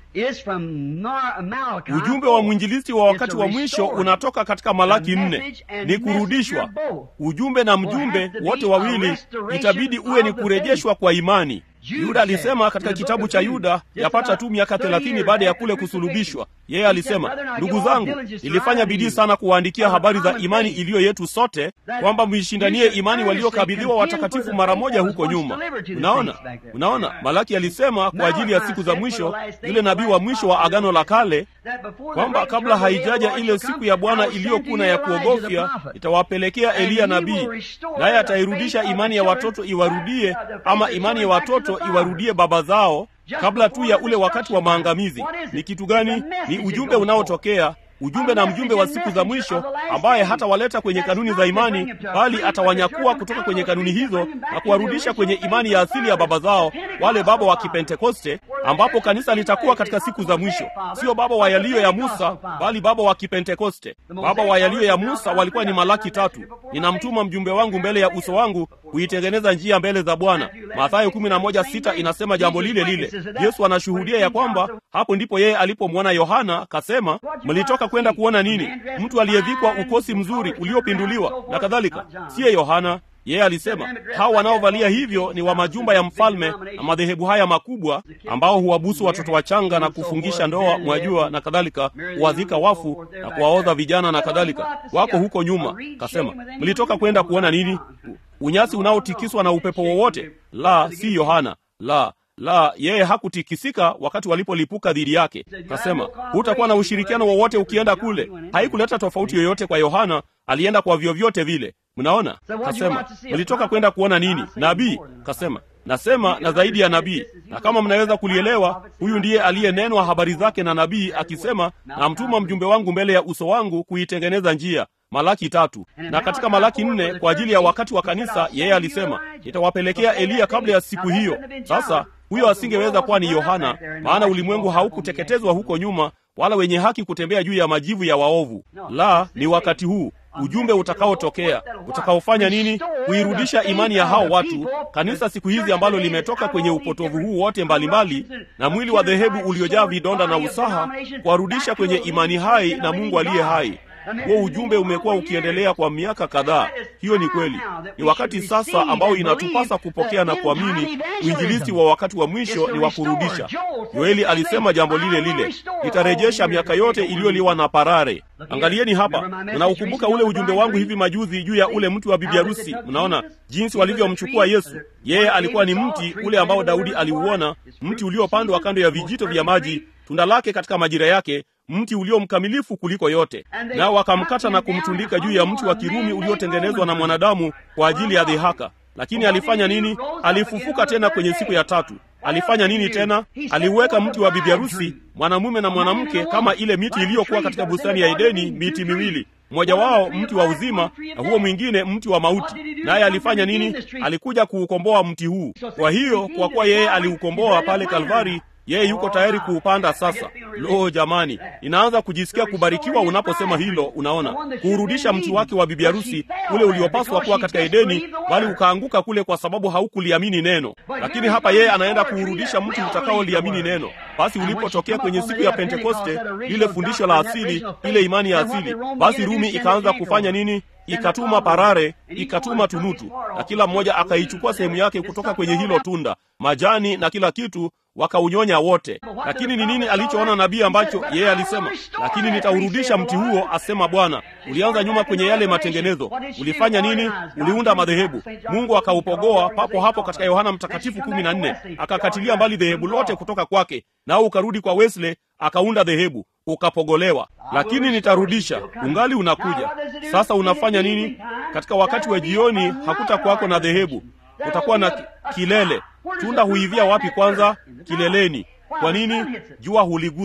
C: is from Mar- Malachi.
A: ujumbe wa mwinjilisti wa wakati wa mwisho unatoka katika malaki nne ni kurudishwa ujumbe na mjumbe wote wawili itabidi uwe ni kurejeshwa kwa imani yuda alisema katika kitabu cha yuda yapata tu miaka thelathini baada ya kule kusulubishwa yeye alisema ndugu zangu nilifanya bidii sana kuwaandikia habari za imani iliyo yetu sote kwamba mwishindanie imani waliokabidhiwa watakatifu mara moja huko nyuma unaona unaona malaki alisema kwa ajili ya siku za mwisho yule nabii wa mwisho wa agano la kale kwamba kabla haijaja ile siku ya bwana iliyokuna ya kuogofya itawapelekea eliya nabii naye atairudisha imani ya watoto iwarudie ama imani ya watoto iwarudie baba zao kabla tu ya ule wakati wa maangamizi ni kitu gani ni ujumbe unaotokea ujumbe na mjumbe wa siku za mwisho ambaye hatawaleta kwenye kanuni za imani bali atawanyakua kutoka kwenye kanuni hizo na kuwarudisha kwenye imani ya asili ya baba zao wale baba wa kipentekoste ambapo kanisa litakuwa katika siku za mwisho sio baba wa yaliyo ya musa bali baba wa kipentekoste baba wa yaliyo ya musa walikuwa ni malaki tatu ninamtuma mjumbe wangu mbele ya uso wangu kuitengeneza njia mbele za bwana mathayo 11:6 inasema jambo lile lile yesu anashuhudia ya kwamba hapo ndipo yeye alipomwona yohana kasema mlitoka kwenda kuona nini mtu aliyevikwa ukosi mzuri uliopinduliwa na kadhalika siye yohana yeye alisema hao wanaovalia hivyo ni wa majumba ya mfalme na madhehebu haya makubwa ambao huwabusu watoto wachanga na kufungisha ndoa mwajua na kadhalika huwazika wafu na kuwaodha vijana na kadhalika wako huko nyuma kasema mlitoka kwenda kuona nini unyasi unaotikiswa na upepo wowote la si yohana la la yeye hakutikisika wakati walipolipuka dhidi yake kasema hutakuwa na ushirikiano wowote ukienda kule haikuleta tofauti yoyote kwa yohana alienda kwa vyovyote vile mnaona kasema mlitoka kwenda kuona nini nabii kasema nasema na zaidi ya nabii na kama mnaweza kulielewa huyu ndiye aliyenenwa habari zake na nabii akisema namtuma mjumbe wangu mbele ya uso wangu kuitengeneza njia malaki tatu na katika malaki nne kwa ajili ya wakati wa kanisa yeye alisema nitawapelekea eliya kabla ya siku hiyo sasa huyo asingeweza kuwa ni yohana maana ulimwengu haukuteketezwa huko nyuma wala wenye haki kutembea juu ya majivu ya waovu la ni wakati huu ujumbe utakaotokea utakaofanya nini kuirudisha imani ya hao watu kanisa siku hizi ambalo limetoka kwenye upotovu huu wote mbalimbali na mwili wa dhehebu uliojaa vidonda na usaha kuwarudisha kwenye imani hai na mungu aliye hai huo ujumbe umekuwa ukiendelea kwa miaka kadhaa hiyo ni kweli ni wakati sasa ambao inatupasa kupokea na kuamini uinjilisti wa wakati wa mwisho ni wa kurudisha yoeli alisema jambo lile lile nitarejesha miaka yote iliyoliwa na parare angalieni hapa mnaukumbuka ule ujumbe wangu hivi majuzi juu ya ule mti wa bibi harusi mnaona jinsi walivyomchukua yesu yeye alikuwa ni mti ule ambao daudi aliuona mti uliopandwa kando ya vijito vya maji tunda lake katika majira yake mti ulio mkamilifu kuliko yote nao wakamkata na kumtundika juu ya mti wa kirumi uliotengenezwa na mwanadamu kwa ajili ya dhihaka lakini alifanya nini alifufuka tena kwenye siku ya tatu alifanya nini tena aliuweka mti wa bibiharusi mwanamume na mwanamke kama ile miti iliyokuwa katika bustani ya edeni miti miwili mmoja wao mti wa uzima na huo mwingine mti wa mauti naye alifanya nini alikuja kuukomboa mti huu kwa hiyo kwa kuwa yeye aliukomboa pale kalvari yeye yuko tayari kuupanda sasa lo jamani inaanza kujisikia kubarikiwa unaposema hilo unaona kuurudisha mti wake wa bibi harusi ule uliopaswa kuwa katika edeni bali ukaanguka kule kwa sababu haukuliamini neno lakini hapa yeye anaenda kuurudisha mti utakaoliamini neno basi ulipotokea kwenye siku ya pentekoste lile fundisho la asili ile imani ya asili basi rumi ikaanza kufanya nini ikatuma parare ikatuma tunutu na kila mmoja akaichukua sehemu yake kutoka kwenye hilo tunda majani na kila kitu wakaunyonya wote lakini ni nini alichoona nabii ambacho yeye alisema lakini nitaurudisha mti huo asema bwana ulianza nyuma kwenye yale matengenezo ulifanya nini uliunda madhehebu mungu akaupogoa papo hapo katika yohana mtakatifu kumi na nne akakatilia mbali dhehebu lote kutoka kwake nao ukarudi kwa wesley akaunda dhehebu ukapogolewa lakini nitarudisha ungali unakuja sasa unafanya nini katika wakati wa jioni hakutakuwako na dhehebu utakuwa na kilele tunda huivia wapi kwanza kileleni kwa nini jua huligusa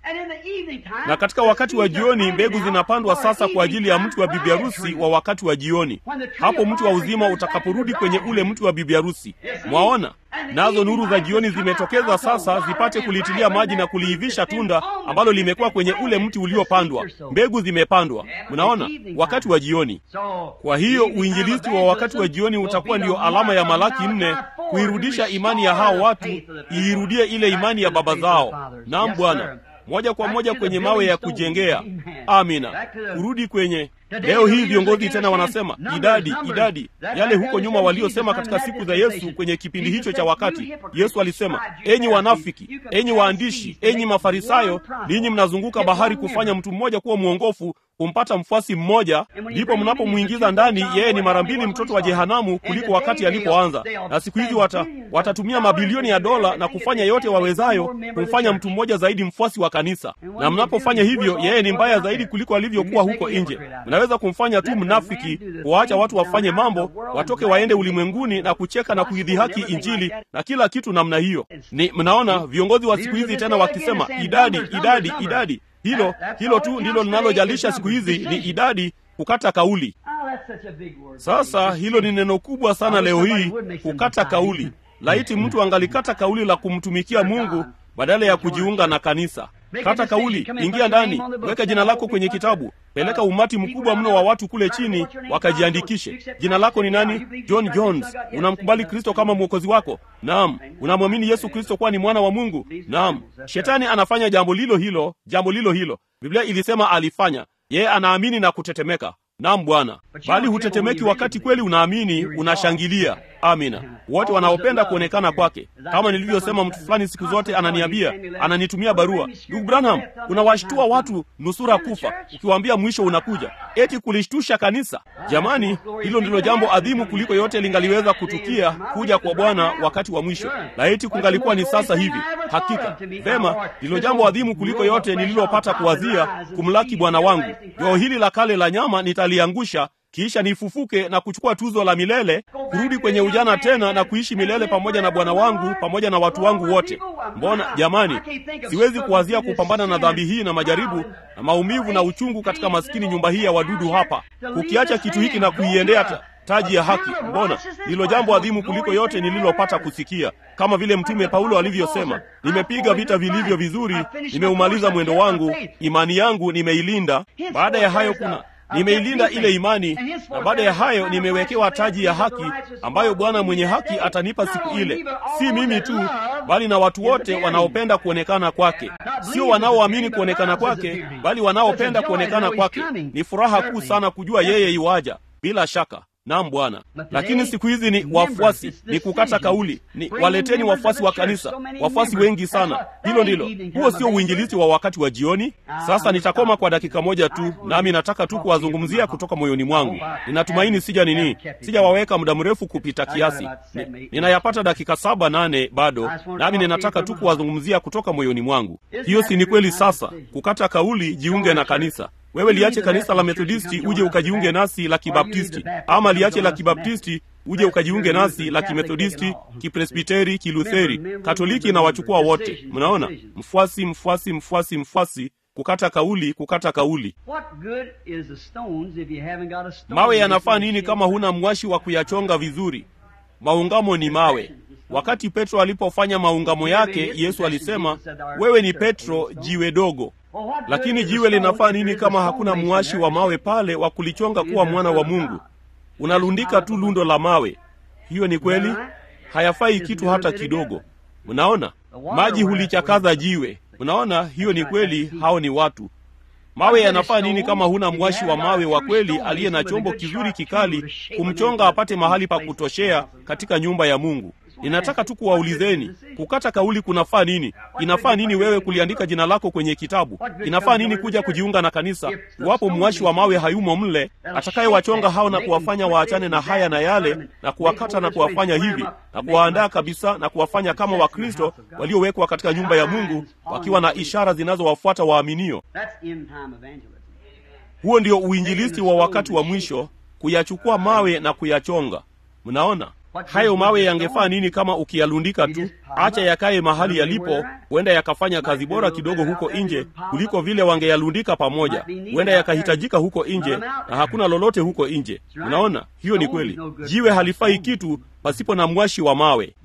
A: na katika wakati wa jioni mbegu zinapandwa sasa kwa ajili ya mti wa bibi harusi wa wakati wa jioni hapo mti wa uzima utakaporudi kwenye ule mti wa bibi harusi mwaona nazo nuru za jioni zimetokeza sasa zipate kulitilia maji na kuliivisha tunda ambalo limekuwa kwenye ule mti uliopandwa mbegu zimepandwa mnaona wakati wa jioni kwa hiyo uinjilisti wa wakati wa jioni utakuwa ndiyo alama ya malaki nne kuirudisha imani ya hao watu iirudie ile imani ya baba zao naam bwana moja kwa moja kwenye mawe ya kujengea amina kurudi kwenye leo hii viongozi tena wanasema idadi idadi yale huko nyuma waliosema katika siku za yesu kwenye kipindi hicho cha wakati yesu alisema enyi wanafiki enyi waandishi enyi mafarisayo ninyi mnazunguka bahari kufanya mtu mmoja kuwa mwongofu kumpata mfuasi mmoja ndipo mnapomwingiza ndani yeye ni mara mbili mtoto wa jehanamu kuliko wakati alipoanza na siku hizi wata, watatumia mabilioni ya dola na kufanya yote wawezayo kumfanya mtu mmoja zaidi mfuasi wa kanisa na mnapofanya hivyo yeye ni mbaya zaidi kuliko alivyokuwa huko nje mnaweza kumfanya tu mnafiki kuwaacha watu wafanye mambo watoke waende ulimwenguni na kucheka na kuidhihaki injili na kila kitu namna hiyo ni mnaona viongozi wa siku hizi tena wakisema idadi idadi idadi hilo hilo tu ndilo linalojalisha siku hizi ni idadi kukata kauli sasa hilo ni neno kubwa sana leo hii kukata kauli laiti mtu angalikata kauli la kumtumikia mungu badala ya kujiunga na kanisa kata kauli ingia ndani weka jina lako kwenye kitabu peleka umati mkubwa mno wa watu kule chini wakajiandikishe jina lako ni nani john jones unamkubali kristo kama mwokozi wako naam unamwamini yesu kristo kuwa ni mwana wa mungu naam shetani anafanya jambo lilo hilo jambo lilo hilo biblia ilisema alifanya yeye anaamini na kutetemeka nam bwana bali hutetemeki wakati kweli unaamini unashangilia amina wote wanaopenda kuonekana kwake kama nilivyosema mtu fulani siku zote ananiambia ananitumia barua ndugu branham unawashtua watu nusura kufa ukiwaambia mwisho unakuja eti kulishtusha kanisa jamani hilo ndilo jambo adhimu kuliko yote lingaliweza kutukia kuja kwa bwana wakati wa mwisho laiti kungalikuwa ni sasa hivi hakika vema ndilo jambo adhimu kuliko yote nililopata kuwazia kumlaki bwana wangu joo hili la kale la nyama nitaliangusha kisha nifufuke na kuchukua tuzo la milele kurudi kwenye ujana tena na kuishi milele pamoja na bwana wangu pamoja na watu wangu wote mbona jamani siwezi kuwazia kupambana na dhambi hii na majaribu na maumivu na uchungu katika maskini nyumba hii ya wadudu hapa kukiacha kitu hiki na kuiendea ta, taji ya haki mbona ndilo jambo adhimu kuliko yote nililopata kusikia kama vile mtume paulo alivyosema nimepiga vita vilivyo vizuri nimeumaliza mwendo wangu imani yangu nimeilinda baada ya hayo kuna nimeilinda ile imani na baada ya hayo nimewekewa taji ya haki ambayo bwana mwenye haki atanipa siku ile si mimi tu bali na watu wote wanaopenda kuonekana kwake sio wanaoamini kuonekana kwake bali wanaopenda kuonekana kwake ni furaha kuu sana kujua yeye iwaja bila shaka nam bwana lakini siku hizi ni wafuasi ni kukata kauli ni waleteni wafuasi wa kanisa wafuasi wengi sana hilo ndilo huo sio uinjilisti wa wakati wa jioni sasa nitakoma kwa dakika moja tu nami nataka tu kuwazungumzia kutoka moyoni mwangu ninatumaini sija nini sijawaweka muda mrefu kupita kiasi ni, ninayapata dakika saba nane bado nami ninataka tu kuwazungumzia kutoka moyoni mwangu hiyo si ni kweli sasa kukata kauli jiunge na kanisa wewe liache kanisa la methodisti uje ukajiunge nasi la kibaptisti ama liache la kibaptisti uje ukajiunge nasi la kimethodisti kipresbiteri kilutheri katoliki na wachukua wote mnaona mfuasi mfuasi mfuasi mfuasi kukata kauli kukata kauli mawe yanafaa nini kama huna mwashi wa kuyachonga vizuri maungamo ni mawe wakati petro alipofanya maungamo yake yesu alisema wewe ni petro jiwe dogo lakini jiwe linafaa nini kama hakuna mwashi wa mawe pale wa kulichonga kuwa mwana wa mungu unalundika tu lundo la mawe hiyo ni kweli hayafai kitu hata kidogo mnaona maji hulichakaza jiwe mnaona hiyo ni kweli hao ni watu mawe yanafaa nini kama huna mwashi wa mawe wa kweli aliye na chombo kizuri kikali kumchonga apate mahali pa kutoshea katika nyumba ya mungu ninataka tu kuwaulizeni kukata kauli kunafaa nini inafaa nini wewe kuliandika jina lako kwenye kitabu inafaa nini kuja kujiunga na kanisa iwapo mwashi wa mawe hayumo mle atakayewachonga hao na kuwafanya waachane na haya na yale na kuwakata na kuwafanya hivi na kuwaandaa kabisa na kuwafanya kama wakristo waliowekwa katika nyumba ya mungu wakiwa na ishara zinazowafuata waaminio huo ndio uinjilisti wa wakati wa mwisho kuyachukua mawe na kuyachonga mnaona hayo mawe yangefaa nini kama ukiyalundika tu acha yakaye mahali yalipo huenda yakafanya kazi bora kidogo huko nje kuliko vile wangeyalundika pamoja huenda yakahitajika huko nje na hakuna lolote huko nje unaona hiyo ni kweli jiwe halifai kitu pasipo na mwashi wa mawe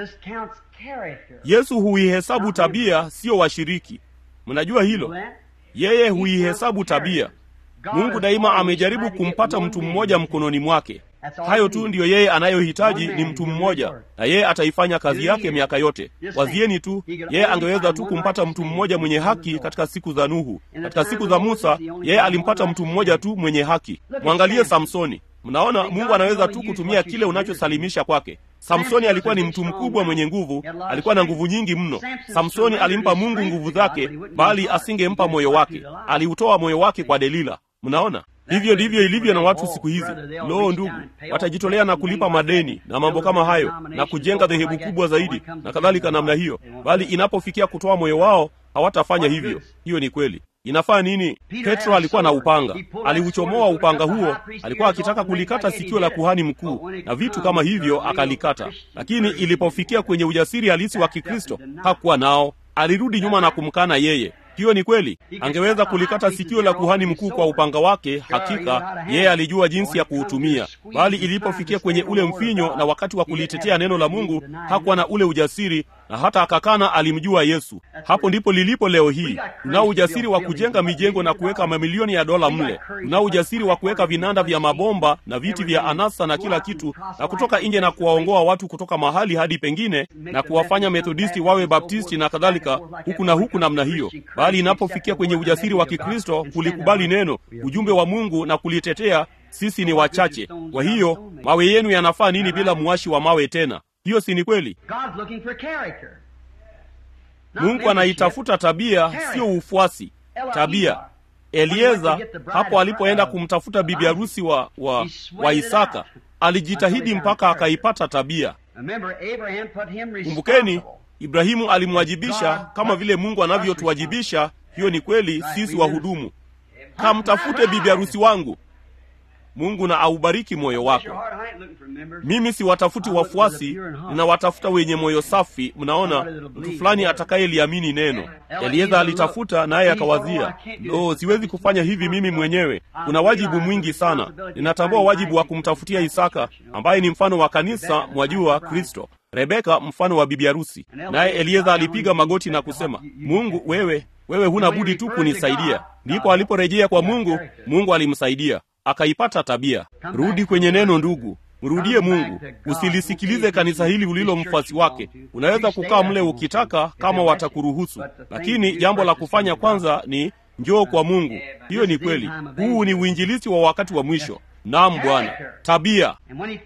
A: yesu huihesabu tabia sio washiriki mnajua hilo yeye huihesabu tabia mungu daima amejaribu kumpata mtu mmoja mkononi mwake hayo tu ndiyo yeye anayohitaji ni mtu mmoja na yeye ataifanya kazi yake miaka yote wazieni tu yeye angeweza tu kumpata mtu mmoja mwenye haki katika siku za nuhu katika siku za musa yeye alimpata mtu mmoja tu mwenye haki mwangalie samsoni mnaona mungu anaweza tu kutumia kile unachosalimisha kwake samsoni alikuwa ni mtu mkubwa mwenye nguvu alikuwa na nguvu nyingi mno samsoni alimpa mungu nguvu zake bali asingempa moyo wake aliutoa moyo wake kwa delila mnaona hivyo ndivyo ilivyo na watu siku hizi loo ndugu watajitolea na kulipa madeni na mambo kama hayo na kujenga dhehebu kubwa zaidi na kadhalika namna hiyo bali inapofikia kutoa moyo wao hawatafanya hivyo hiyo ni kweli inafaa nini petro alikuwa na upanga aliuchomoa upanga huo alikuwa akitaka kulikata sikio la kuhani mkuu na vitu kama hivyo akalikata lakini ilipofikia kwenye ujasiri halisi wa kikristo hakuwa nao alirudi nyuma na kumkana yeye hiyo ni kweli angeweza kulikata sikio la kuhani mkuu kwa upanga wake hakika yeye alijua jinsi ya kuutumia bali ilipofikia kwenye ule mfinyo na wakati wa kulitetea neno la mungu hakuwa na ule ujasiri na hata akakana alimjua yesu hapo ndipo lilipo leo hii tunao ujasiri wa kujenga mijengo na kuweka mamilioni ya dola mle tunao ujasiri wa kuweka vinanda vya mabomba na viti vya anasa na kila kitu na kutoka nje na kuwaongoa watu kutoka mahali hadi pengine na kuwafanya methodisti wawe baptisti na kadhalika huku na huku namna hiyo bali inapofikia kwenye ujasiri wa kikristo kulikubali neno ujumbe wa mungu na kulitetea sisi ni wachache kwa hiyo mawe yenu yanafaa nini bila mwashi wa mawe tena hiyo si ni kweli mungu anaitafuta tabia sio ufuasi tabia elieza hapo alipoenda kumtafuta bibi harusi wa, wa, wa isaka alijitahidi mpaka akaipata tabia kumbukeni ibrahimu alimwajibisha kama vile mungu anavyotuwajibisha hiyo ni kweli sisi wahudumu kamtafute bibi harusi wangu mungu na aubariki moyo wako mimi siwatafuti wafuasi ninawatafuta wenye moyo safi mnaona mtu fulani atakayeliamini neno elieza alitafuta naye akawazia lo siwezi kufanya hivi mimi mwenyewe kuna wajibu mwingi sana ninatambua wajibu wa kumtafutia isaka ambaye ni mfano wa kanisa mwajua kristo rebeka mfano wa bibi harusi naye elieza alipiga magoti na kusema mungu wewe wewe huna budi tu kunisaidia ndipo aliporejea kwa mungu mungu alimsaidia akaipata tabia rudi kwenye neno ndugu mrudie mungu usilisikilize kanisa hili ulilo mfuasi wake unaweza kukaa mle ukitaka kama watakuruhusu lakini jambo la kufanya kwanza ni njoo kwa mungu hiyo ni kweli huu ni uinjilisi wa wakati wa mwisho nam bwana tabia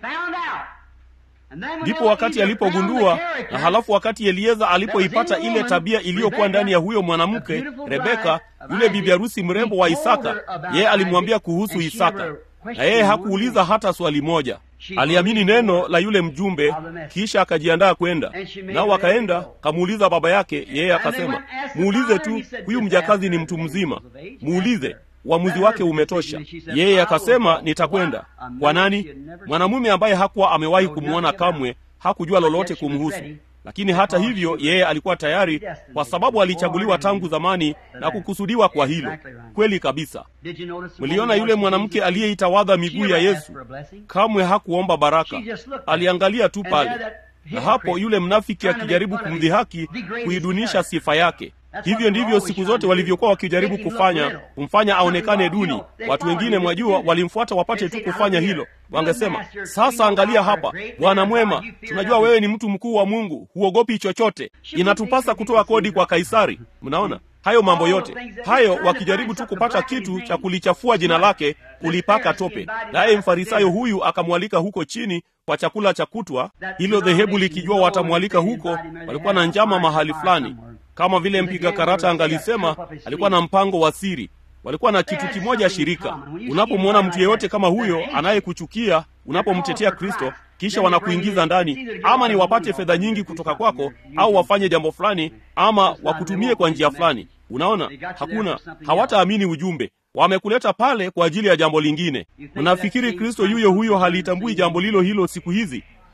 A: ndipo wakati alipogundua na halafu wakati elieza alipoipata ile tabia iliyokuwa ndani ya huyo mwanamke rebeka yule bibi harusi mrembo wa isaka yeye alimwambia kuhusu isaka na yeye hakuuliza hata swali moja aliamini neno la yule mjumbe kisha akajiandaa kwenda nao akaenda kamuuliza baba yake yeye akasema muulize tu huyu mjakazi ni mtu mzima muulize uamuzi wake umetosha yeye akasema nitakwenda kwa nani mwanamume ambaye hakuwa amewahi kumwona kamwe hakujua lolote kumhusu lakini hata hivyo yeye alikuwa tayari kwa sababu alichaguliwa tangu zamani na kukusudiwa kwa hilo kweli kabisa mliona yule mwanamke aliyeitawadha miguu ya yesu kamwe hakuomba baraka aliangalia tu pale na hapo yule mnafiki akijaribu kumdhihaki kuidunisha sifa yake hivyo ndivyo siku zote walivyokuwa wakijaribu kufanya kumfanya aonekane duni watu wengine mwajua walimfuata wapate tu kufanya hilo wangesema sasa angalia hapa bwana mwema tunajua wewe ni mtu mkuu wa mungu huogopi chochote inatupasa kutoa kodi kwa kaisari mnaona hayo mambo yote hayo wakijaribu tu kupata kitu cha kulichafua jina lake kulipaka tope naye mfarisayo huyu akamwalika huko chini kwa chakula cha kutwa hilo dhehebu likijua watamwalika huko walikuwa na njama mahali fulani kama vile mpiga karata angalisema alikuwa na mpango wa siri walikuwa na kitu kimoja shirika unapomwona mtu yeyote kama huyo anayekuchukia unapomtetea kristo kisha wanakuingiza ndani ama ni wapate fedha nyingi kutoka kwako au wafanye jambo fulani ama wakutumie kwa njia fulani unaona hakuna hawataamini ujumbe wamekuleta pale kwa ajili ya jambo lingine mnafikiri kristo yuyo huyo halitambui jambo lilo hilo siku hizi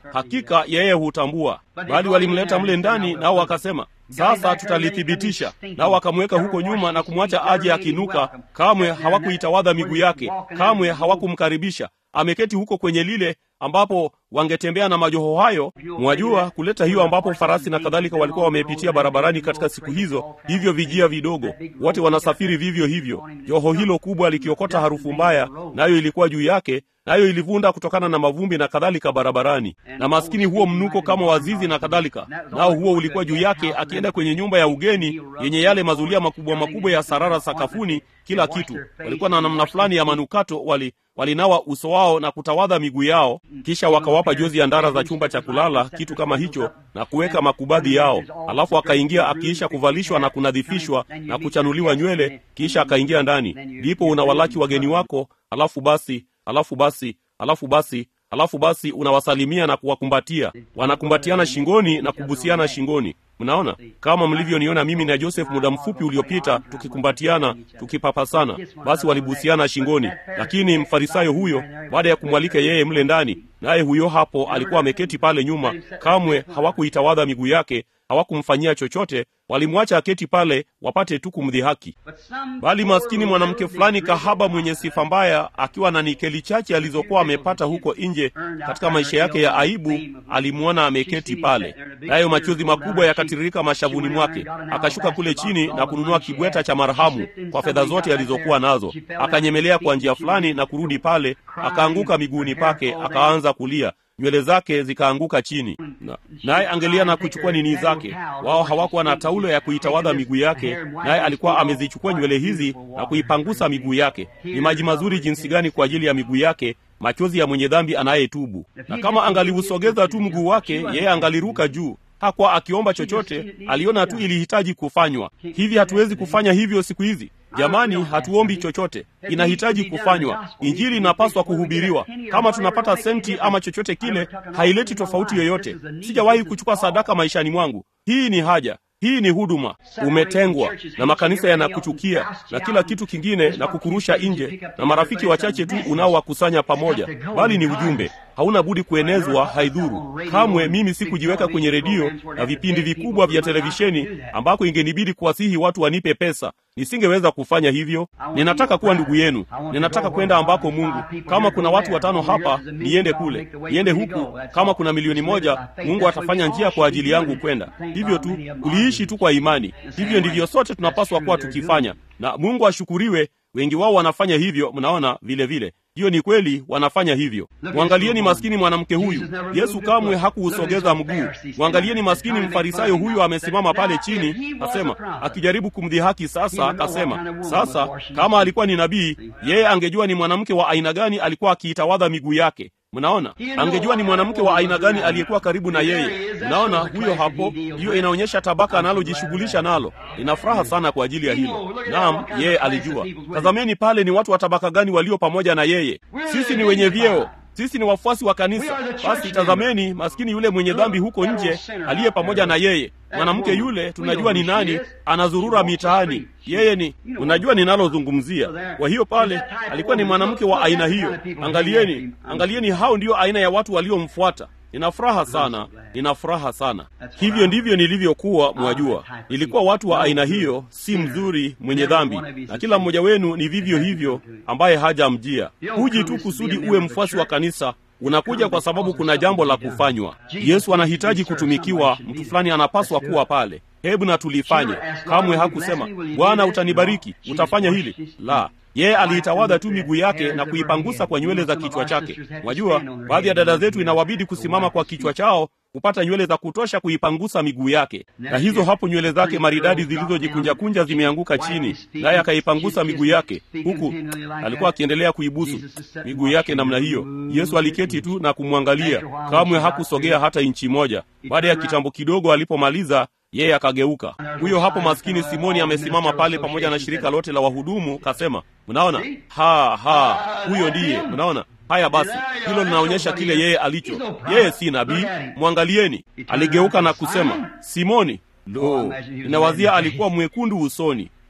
A: hakika yeye hutambua. Bali walimleta mle ndani, nao wakasema sasa tutalithibitisha. Nao wakamweka huko nyuma na kumwacha aje akinuka. Kamwe hawakuitawadha miguu yake, kamwe hawakumkaribisha. Ameketi huko kwenye lile ambapo wangetembea na majoho hayo, mwajua, kuleta hiyo ambapo farasi na kadhalika walikuwa wamepitia barabarani katika siku hizo, hivyo vijia vidogo, wote wanasafiri vivyo hivyo, joho hilo kubwa likiokota harufu mbaya, nayo ilikuwa juu yake nayo ilivunda kutokana na mavumbi na kadhalika barabarani, na maskini huo mnuko kama wazizi na kadhalika, nao huo ulikuwa juu yake, akienda kwenye nyumba ya ugeni yenye yale mazulia makubwa makubwa ya sarara sakafuni, kila kitu. Walikuwa na namna fulani ya manukato, wali walinawa uso wao na kutawadha miguu yao, kisha wakawapa jozi ya ndara za chumba cha kulala, kitu kama hicho, na kuweka makubadhi yao. Alafu akaingia akiisha kuvalishwa na kunadhifishwa na kuchanuliwa nywele, kisha akaingia ndani. Ndipo unawalaki wageni wako, alafu basi alafu basi alafu basi alafu basi unawasalimia na kuwakumbatia. Wanakumbatiana shingoni na kubusiana shingoni. Mnaona kama mlivyoniona mimi na Joseph muda mfupi uliopita, tukikumbatiana tukipapasana. Basi walibusiana shingoni, lakini mfarisayo huyo, baada ya kumwalika yeye mle ndani, naye huyo hapo alikuwa ameketi pale nyuma, kamwe hawakuitawadha miguu yake, hawakumfanyia chochote, walimwacha aketi pale wapate tu kumdhihaki. Bali maskini mwanamke fulani kahaba mwenye sifa mbaya, akiwa na nikeli chache alizokuwa amepata huko nje katika maisha yake ya aibu, alimwona ameketi pale, nayo machozi makubwa yakatiririka mashavuni mwake. Akashuka kule chini na kununua kibweta cha marhamu kwa fedha zote alizokuwa nazo, akanyemelea kwa njia fulani na kurudi pale, akaanguka miguuni pake, akaanza kulia nywele zake zikaanguka chini, naye angelia na kuchukua nini zake. Wao hawakuwa na taulo ya kuitawadha miguu yake, naye alikuwa amezichukua nywele hizi na kuipangusa miguu yake. Ni maji mazuri jinsi gani kwa ajili ya miguu yake, machozi ya mwenye dhambi anayetubu. Na kama angaliusogeza tu mguu wake, yeye angaliruka juu. Hakuwa akiomba chochote, aliona tu ilihitaji kufanywa. Hivi hatuwezi kufanya hivyo siku hizi? Jamani, hatuombi chochote, inahitaji kufanywa. Injili inapaswa kuhubiriwa. Kama tunapata senti ama chochote kile, haileti tofauti yoyote. Sijawahi kuchukua sadaka maishani mwangu. Hii ni haja hii ni huduma. Umetengwa na makanisa yanakuchukia na kila kitu kingine na kukurusha nje, na marafiki wachache tu unaowakusanya pamoja, bali ni ujumbe hauna budi kuenezwa, haidhuru kamwe. Mimi sikujiweka kwenye redio na vipindi vikubwa vya televisheni ambako ingenibidi kuwasihi watu wanipe pesa. Nisingeweza kufanya hivyo. Ninataka kuwa ndugu yenu, ninataka kwenda ambako Mungu. Kama kuna watu watano hapa, niende kule, niende huku. Kama kuna milioni moja, Mungu atafanya njia kwa ajili yangu kwenda. Hivyo tu kuliishi tu kwa imani. Hivyo ndivyo sote tunapaswa kuwa tukifanya, na Mungu ashukuriwe. Wengi wao wanafanya hivyo, mnaona vile vile. Hiyo ni kweli, wanafanya hivyo. Mwangalieni maskini mwanamke huyu, Yesu kamwe hakuusogeza mguu. Mwangalieni maskini mfarisayo huyu, amesimama pale chini, asema akijaribu kumdhihaki. Sasa akasema, sasa kama alikuwa ni nabii, yeye angejua ni mwanamke wa aina gani alikuwa akiitawadha miguu yake. Mnaona, angejua ni mwanamke wa aina gani aliyekuwa karibu na yeye. Mnaona, huyo hapo, hiyo inaonyesha tabaka analojishughulisha nalo. Nina furaha sana kwa ajili ya hilo. Naam, yeye alijua. Tazameni pale, ni watu wa tabaka gani walio pamoja na yeye. Sisi ni wenye vyeo, sisi ni wafuasi wa kanisa. Basi tazameni maskini yule mwenye dhambi huko nje aliye pamoja na yeye. Mwanamke yule tunajua ni nani, anazurura mitaani. Yeye ni, unajua ninalozungumzia. Kwa hiyo pale alikuwa ni mwanamke wa aina hiyo. Angalieni, angalieni, hao ndio aina ya watu waliomfuata. Nina furaha sana, nina furaha sana. Hivyo ndivyo nilivyokuwa, mwajua. Nilikuwa watu wa aina hiyo, si mzuri, mwenye dhambi, na kila mmoja wenu ni vivyo hivyo, ambaye hajamjia. Huji tu kusudi uwe mfuasi wa kanisa, unakuja kwa sababu kuna jambo la kufanywa. Yesu anahitaji kutumikiwa, mtu fulani anapaswa kuwa pale. Hebu na tulifanye. Kamwe hakusema Bwana utanibariki, utafanya hili. La, yeye aliitawadha tu miguu yake na kuipangusa kwa nywele za kichwa chake. Mwajua, baadhi ya dada zetu inawabidi kusimama kwa kichwa chao kupata nywele za kutosha kuipangusa miguu yake, na hizo hapo nywele zake maridadi zilizojikunjakunja zimeanguka chini, naye akaipangusa miguu yake, huku alikuwa akiendelea kuibusu miguu yake namna hiyo. Yesu aliketi tu na kumwangalia, kamwe hakusogea hata inchi moja. Baada ya kitambo kidogo, alipomaliza yeye akageuka. Huyo hapo maskini Simoni amesimama pale pamoja na shirika lote la wahudumu, kasema, mnaona, ha ha, huyo ndiye. Mnaona haya, basi hilo linaonyesha kile yeye alicho. Yeye si nabii, mwangalieni. Aligeuka na kusema, Simoni, lo, ninawazia alikuwa mwekundu usoni.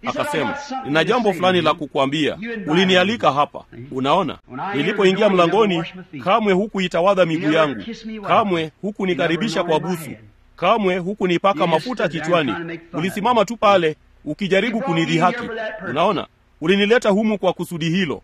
A: akasema nina jambo fulani la kukwambia ulinialika hapa unaona nilipoingia mlangoni kamwe hukuitawadha miguu yangu kamwe hukunikaribisha kwa busu kamwe hukunipaka mafuta kichwani ulisimama tu pale ukijaribu kunidhihaki unaona ulinileta humu kwa kusudi hilo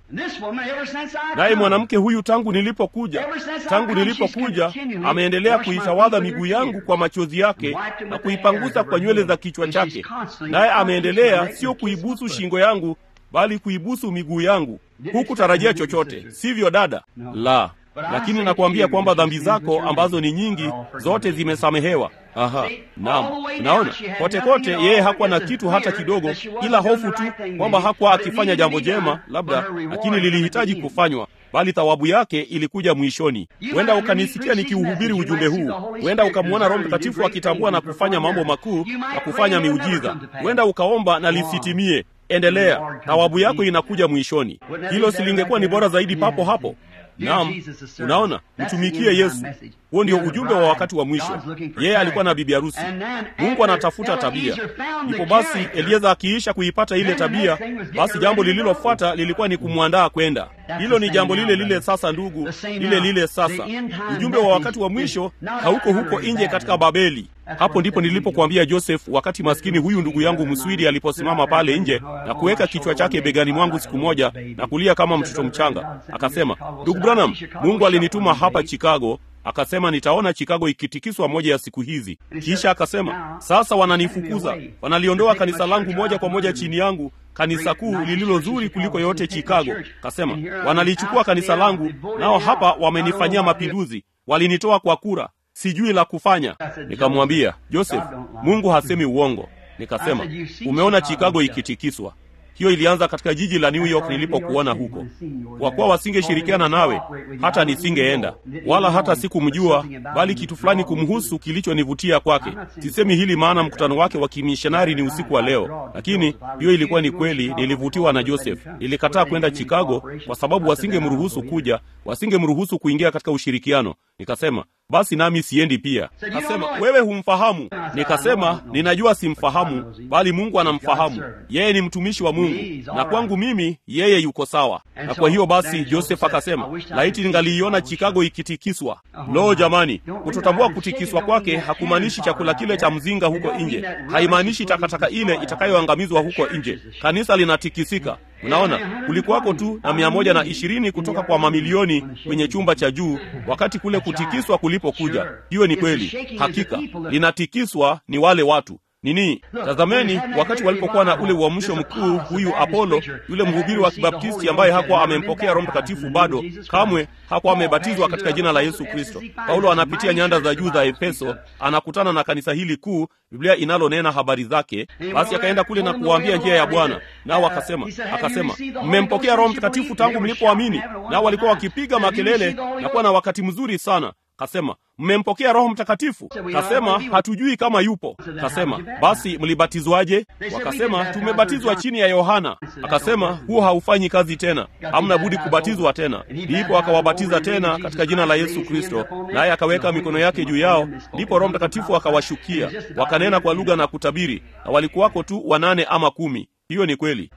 A: naye mwanamke huyu tangu nilipokuja tangu nilipokuja ameendelea kuitawadha miguu yangu kwa machozi yake na kuipangusa kwa nywele za kichwa chake naye ameendelea sio kuibusu shingo yangu bali kuibusu miguu yangu hukutarajia chochote sivyo dada la lakini nakuambia kwamba dhambi zako ambazo ni nyingi zote zimesamehewa aha naam naona kote kote yeye hakuwa na kitu hata kidogo ila hofu tu kwamba hakuwa akifanya jambo jema labda lakini lilihitaji kufanywa bali thawabu yake ilikuja mwishoni huenda ukanisikia nikiuhubiri ujumbe huu huenda ukamwona roho mtakatifu akitambua na kufanya mambo makuu na kufanya miujiza huenda ukaomba na lisitimie endelea thawabu yako inakuja mwishoni hilo silingekuwa ni bora zaidi papo hapo naam unaona mtumikie yesu huo ndio ujumbe wa wakati wa mwisho yeye alikuwa na bibi harusi mungu anatafuta tabia ndipo basi elieza akiisha kuipata ile tabia basi jambo lililofuata lilikuwa ni kumwandaa kwenda hilo ni jambo lile lile sasa ndugu lile lile sasa ujumbe wa wakati wa mwisho hauko huko nje katika babeli hapo ndipo nilipokuambia joseph wakati maskini huyu ndugu yangu mswidi aliposimama pale nje na kuweka kichwa chake begani mwangu siku moja na kulia kama mtoto mchanga akasema ndugu branham mungu alinituma hapa chicago akasema nitaona chicago ikitikiswa moja ya siku hizi kisha akasema sasa wananifukuza wanaliondoa kanisa langu moja kwa moja chini yangu kanisa kuu lililo zuri kuliko yote chicago kasema wanalichukua kanisa langu nao hapa wamenifanyia mapinduzi walinitoa kwa kura sijui la kufanya nikamwambia joseph mungu hasemi uongo nikasema umeona chicago ikitikiswa hiyo ilianza katika jiji la new york nilipokuona huko kwa kuwa wasingeshirikiana nawe hata nisingeenda wala hata sikumjua bali kitu fulani kumhusu kilichonivutia kwake sisemi hili maana mkutano wake wa kimishonari ni usiku wa leo lakini hiyo ilikuwa ni kweli nilivutiwa na joseph nilikataa kwenda chicago kwa sababu wasingemruhusu kuja wasingemruhusu kuingia katika ushirikiano nikasema basi nami siendi pia kasema wewe humfahamu nikasema ninajua simfahamu bali mungu anamfahamu yeye ni mtumishi wa mungu na kwangu mimi yeye yuko sawa na kwa hiyo basi joseph akasema laiti ningaliiona chicago ikitikiswa lo jamani kutotambua kutikiswa kwake hakumaanishi chakula kile cha mzinga huko nje haimaanishi takataka ile itakayoangamizwa huko nje kanisa linatikisika unaona kulikuwako tu na mia moja na ishirini kutoka kwa mamilioni kwenye chumba cha juu wakati kule kutikiswa kulipokuja hiyo ni kweli hakika linatikiswa ni wale watu nini tazameni wakati walipokuwa na ule uamsho mkuu huyu apolo yule mhubiri wa kibaptisti ambaye hakuwa amempokea roho mtakatifu bado kamwe hakuwa amebatizwa katika jina la yesu kristo paulo anapitia nyanda za juu za efeso anakutana na kanisa hili kuu biblia inalonena habari zake basi akaenda kule na kuwaambia njia ya bwana nao akasema akasema mmempokea roho mtakatifu tangu mlipoamini nao walikuwa wakipiga makelele na kuwa na wakati mzuri sana kasema mmempokea roho mtakatifu kasema hatujui kama yupo kasema basi mlibatizwaje wakasema tumebatizwa chini ya yohana akasema huo haufanyi kazi tena hamna budi kubatizwa tena ndipo akawabatiza tena katika jina la yesu kristo naye akaweka mikono yake juu yao ndipo roho mtakatifu akawashukia wakanena kwa lugha na kutabiri na walikuwako tu wanane ama kumi hiyo ni kweli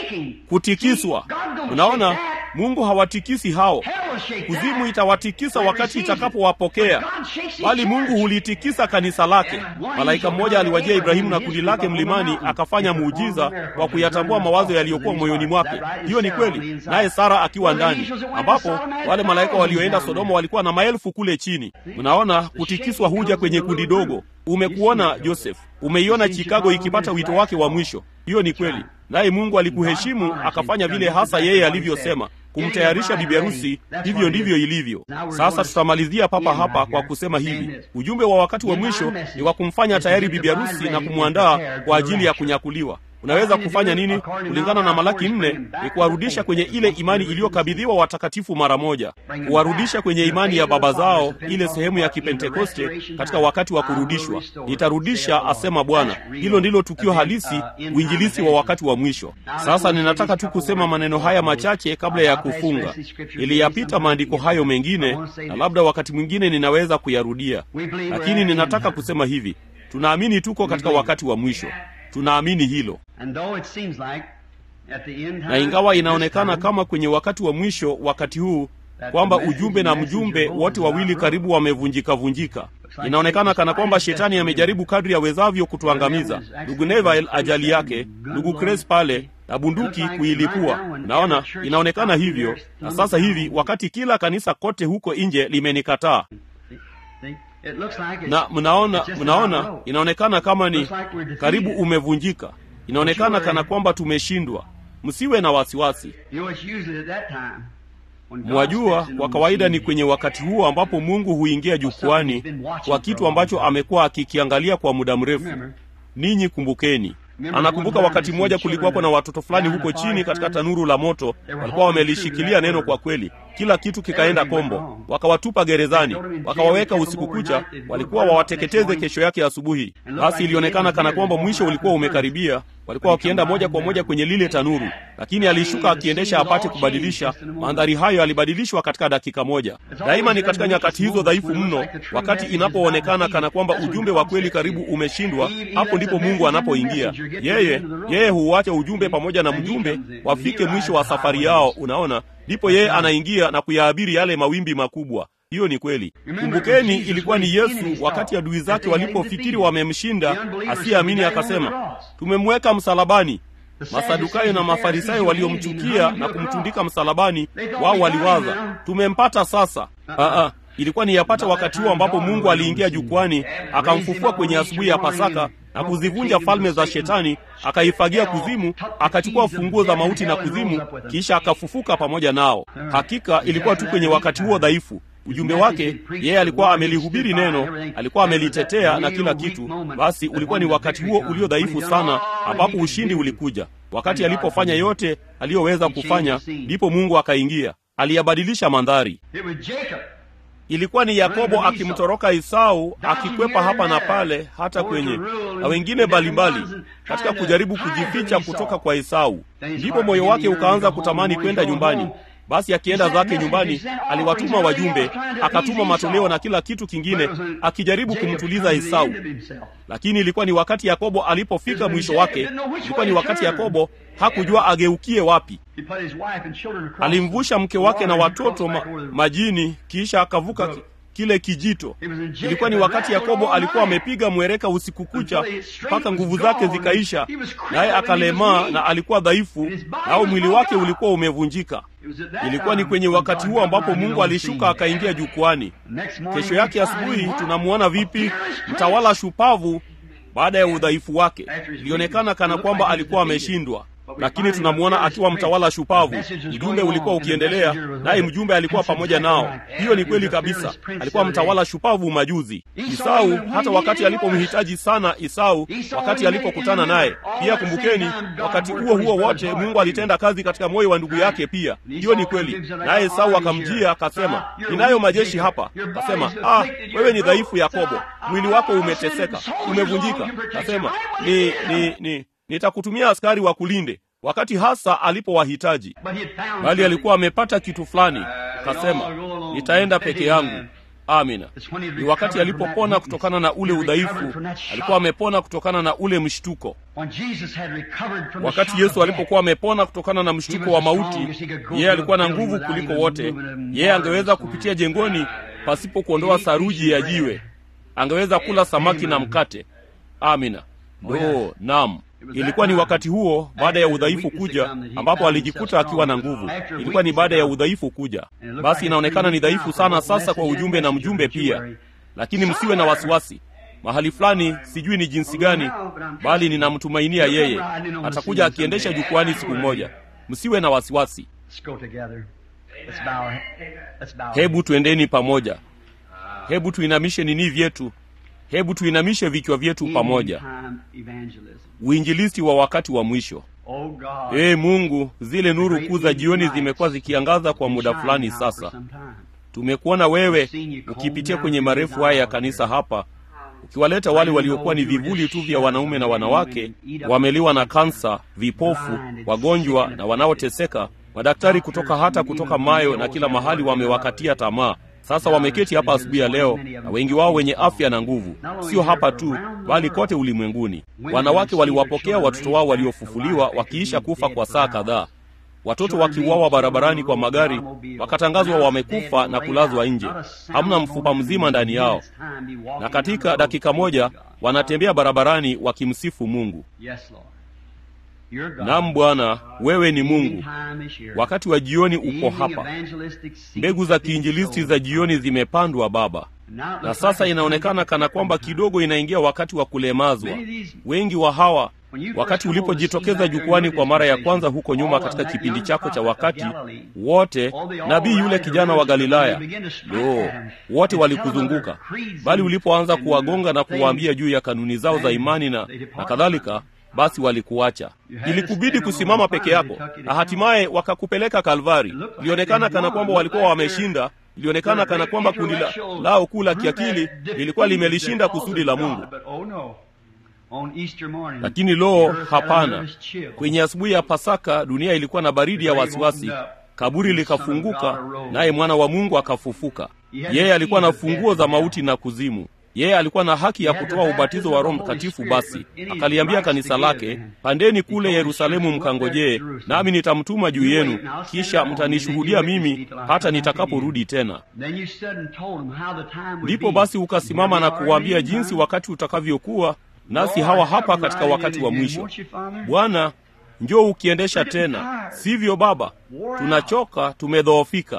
A: kutikiswa unaona mungu hawatikisi hao kuzimu itawatikisa wakati itakapowapokea bali mungu hulitikisa kanisa lake malaika mmoja aliwajia ibrahimu na kundi lake mlimani akafanya muujiza kwa kuyatambua mawazo yaliyokuwa moyoni mwake hiyo ni kweli naye sara akiwa ndani ambapo wale malaika walioenda sodoma walikuwa na maelfu kule chini mnaona kutikiswa huja kwenye kundi dogo umekuona joseph umeiona chicago ikipata wito wake wa mwisho hiyo ni kweli naye mungu alikuheshimu akafanya vile hasa yeye alivyosema kumtayarisha bibi harusi hivyo ndivyo ilivyo sasa tutamalizia papa hapa kwa kusema hivi ujumbe wa wakati wa mwisho ni wa kumfanya tayari bibi harusi na kumwandaa kwa ajili ya kunyakuliwa unaweza kufanya nini kulingana na malaki nne ni kuwarudisha kwenye ile imani iliyokabidhiwa watakatifu mara moja kuwarudisha kwenye imani ya baba zao ile sehemu ya kipentekoste katika wakati wa kurudishwa nitarudisha asema bwana hilo ndilo tukio halisi uinjilisi wa wakati wa mwisho sasa ninataka tu kusema maneno haya machache kabla ya kufunga iliyapita maandiko hayo mengine na labda wakati mwingine ninaweza kuyarudia lakini ninataka kusema hivi tunaamini tuko katika wakati wa mwisho tunaamini hilo
C: And though it seems like at the end
A: na
C: time,
A: ingawa
C: this
A: inaonekana
C: time,
A: kama kwenye wakati wa mwisho wakati huu kwamba ujumbe na mjumbe wote wawili karibu wamevunjika vunjika inaonekana kana kwamba shetani amejaribu kadri awezavyo kutuangamiza ndugu neville ajali yake ndugu cres pale na bunduki kuilipua naona inaonekana hivyo na sasa hivi wakati kila kanisa kote huko nje limenikataa
C: see, it looks like it's,
A: na mnaona
C: it's just
A: mnaona
C: about low.
A: inaonekana kama ni
C: Looks like we're defeated.
A: karibu umevunjika inaonekana kana kwamba tumeshindwa msiwe na wasiwasi
C: You know, it's usually at that time when God
A: mwajua
C: steps in
A: kwa
C: on
A: kawaida
C: the
A: ni
C: scene.
A: kwenye wakati huo ambapo mungu huingia jukwani kwa kitu ambacho amekuwa akikiangalia kwa muda mrefu
C: Remember,
A: ninyi kumbukeni anakumbuka wakati mmoja kulikuwapo na watoto fulani huko chini katika tanuru la moto walikuwa wamelishikilia neno kwa kweli kila kitu kikaenda kombo wakawatupa gerezani wakawaweka usiku kucha walikuwa wawateketeze kesho yake asubuhi basi ilionekana kana kwamba mwisho ulikuwa umekaribia walikuwa wakienda moja kwa moja kwenye lile tanuru lakini alishuka akiendesha apate kubadilisha mandhari hayo yalibadilishwa katika dakika moja daima ni katika nyakati hizo dhaifu mno wakati inapoonekana kana kwamba ujumbe wa kweli karibu umeshindwa hapo ndipo mungu anapoingia yeye yeye huuacha ujumbe pamoja na mjumbe wafike mwisho wa safari yao unaona ndipo yeye anaingia na kuyaabiri yale mawimbi makubwa hiyo ni kweli kumbukeni ilikuwa ni yesu wakati adui zake walipofikiri wamemshinda asiyeamini akasema tumemweka msalabani masadukayo na mafarisayo waliomchukia na kumtundika msalabani wao waliwaza tumempata sasa Aa, ilikuwa ni yapata wakati huo ambapo mungu aliingia jukwani akamfufua kwenye asubuhi ya pasaka na kuzivunja falme za shetani akaifagia kuzimu akachukua funguo za mauti na kuzimu kisha akafufuka pamoja nao hakika ilikuwa tu kwenye wakati huo dhaifu ujumbe wake yeye alikuwa amelihubiri neno alikuwa amelitetea na kila kitu basi ulikuwa ni wakati huo ulio dhaifu sana ambapo ushindi ulikuja wakati alipofanya yote aliyoweza kufanya ndipo mungu akaingia aliyabadilisha mandhari
C: it was Jacob.
A: ilikuwa ni yakobo akimtoroka isau akikwepa hapa na pale hata kwenye na wengine mbalimbali katika kujaribu kujificha kutoka kwa esau ndipo moyo wake ukaanza kutamani kwenda nyumbani basi akienda zake nyumbani aliwatuma wajumbe akatuma matoleo na kila kitu kingine akijaribu kumtuliza esau lakini ilikuwa ni wakati yakobo alipofika mwisho wake ilikuwa ni wakati yakobo hakujua ageukie wapi
C: He put his wife and children across
A: alimvusha mke wake na
C: the water
A: watoto
C: and
A: ma,
C: crossed back over
A: majini kisha akavuka ki- kile kijito ilikuwa ni wakati yakobo alikuwa amepiga mwereka usiku kucha mpaka nguvu zake zikaisha naye akalemaa na alikuwa dhaifu nao mwili wake ulikuwa umevunjika
C: It was at that
A: ilikuwa ni
C: time
A: kwenye
C: when
A: wakati
C: God
A: huo ambapo
C: got
A: mungu
C: on the
A: alishuka
C: scene.
A: akaingia jukwani
C: Next morning
A: kesho
C: we
A: yake
C: find
A: asubuhi
C: him
A: tunamuona vipi mtawala shupavu baada ya udhaifu wake ilionekana kana kwamba alikuwa ameshindwa lakini tunamuona akiwa mtawala shupavu ujumbe ulikuwa ukiendelea naye mjumbe alikuwa pamoja nao hiyo ni kweli kabisa alikuwa mtawala shupavu majuzi isau hata wakati alipomhitaji sana isau wakati alipokutana naye pia kumbukeni wakati huo huo wote mungu alitenda kazi katika moyo wa ndugu yake pia hiyo ni kweli naye esau akamjia akasema ninayo majeshi hapa akasema ah wewe ni dhaifu yakobo mwili wako umeteseka umevunjika akasema ni ni ni nitakutumia askari wa kulinde wakati hasa alipowahitaji
C: But he had found
A: bali
C: something.
A: alikuwa amepata kitu fulani akasema nitaenda peke yangu amina ni wakati alipopona kutokana na ule udhaifu alikuwa amepona kutokana na ule mshtuko
C: When Jesus had recovered from the
A: wakati
C: shock
A: yesu
C: of
A: alipokuwa amepona kutokana na mshtuko wa mauti yeye alikuwa na nguvu kuliko wote yeye angeweza kupitia jengoni pasipo kuondoa saruji ya jiwe angeweza kula samaki na mkate amina ndo nam ilikuwa ni wakati huo baada ya udhaifu kuja ambapo alijikuta akiwa na nguvu ilikuwa ni baada ya udhaifu kuja basi inaonekana ni dhaifu sana sasa kwa ujumbe na mjumbe pia lakini msiwe na wasiwasi mahali fulani sijui ni jinsi gani bali ninamtumainia yeye atakuja akiendesha jukwani siku moja msiwe na wasiwasi
C: Let's go together. Let's bow. our- Let's bow. our
A: hebu tuendeni pamoja hebu tuinamishe nini vyetu hebu tuinamishe vichwa vyetu pamoja
C: End-time evangelism.
A: uinjilisti wa wakati wa mwisho
C: Oh God.
A: ee mungu zile nuru kuu za jioni zimekuwa zikiangaza kwa muda
C: Shine
A: fulani
C: now for
A: sasa
C: some time.
A: tumekuona wewe ukipitia kwenye marefu haya ya kanisa hapa ukiwaleta wale waliokuwa ni vivuli tu vya wanaume na wanawake wameliwa na kansa vipofu wagonjwa na wanaoteseka madaktari kutoka hata kutoka mayo na kila mahali wamewakatia tamaa Sasa wameketi hapa asubuhi ya leo, na wengi wao wenye afya na nguvu, sio hapa tu, bali kote ulimwenguni. Wanawake waliwapokea watoto wao waliofufuliwa wakiisha kufa kwa saa kadhaa watoto wakiuawa barabarani kwa magari, wakatangazwa wamekufa na kulazwa nje, hamna mfupa mzima ndani yao, na katika dakika moja wanatembea barabarani wakimsifu Mungu. Naam Bwana, wewe ni Mungu. Wakati wa jioni uko hapa, mbegu za kiinjilisti za jioni zimepandwa Baba, na sasa inaonekana kana kwamba kidogo inaingia wakati wa kulemazwa. Wengi wa hawa wakati ulipojitokeza jukwani kwa mara ya kwanza huko nyuma katika kipindi chako cha wakati wote, nabii yule kijana wa Galilaya, lo, wote walikuzunguka, bali ulipoanza kuwagonga na kuwaambia juu ya kanuni zao za imani na, na kadhalika, basi walikuacha. Ilikubidi kusimama peke yako, na hatimaye wakakupeleka Kalvari. Ilionekana kana kwamba walikuwa wameshinda ilionekana kana kwamba kundi la, lao kuu la kiakili lilikuwa limelishinda kusudi la Mungu. Lakini lo, hapana! Kwenye asubuhi ya Pasaka dunia ilikuwa na baridi ya wasiwasi, kaburi likafunguka, naye mwana wa Mungu akafufuka. Yeye alikuwa na funguo za mauti na kuzimu. Yeye alikuwa na haki ya kutoa ubatizo wa Roho Mtakatifu. Basi akaliambia kanisa lake, pandeni kule Yerusalemu mkangojee, nami nitamtuma juu yenu, kisha mtanishuhudia mimi hata nitakaporudi tena. Ndipo basi ukasimama na kuwaambia jinsi wakati utakavyokuwa nasi hawa hapa katika wakati wa mwisho. Bwana, njoo ukiendesha tena, sivyo Baba? Tunachoka, tumedhoofika.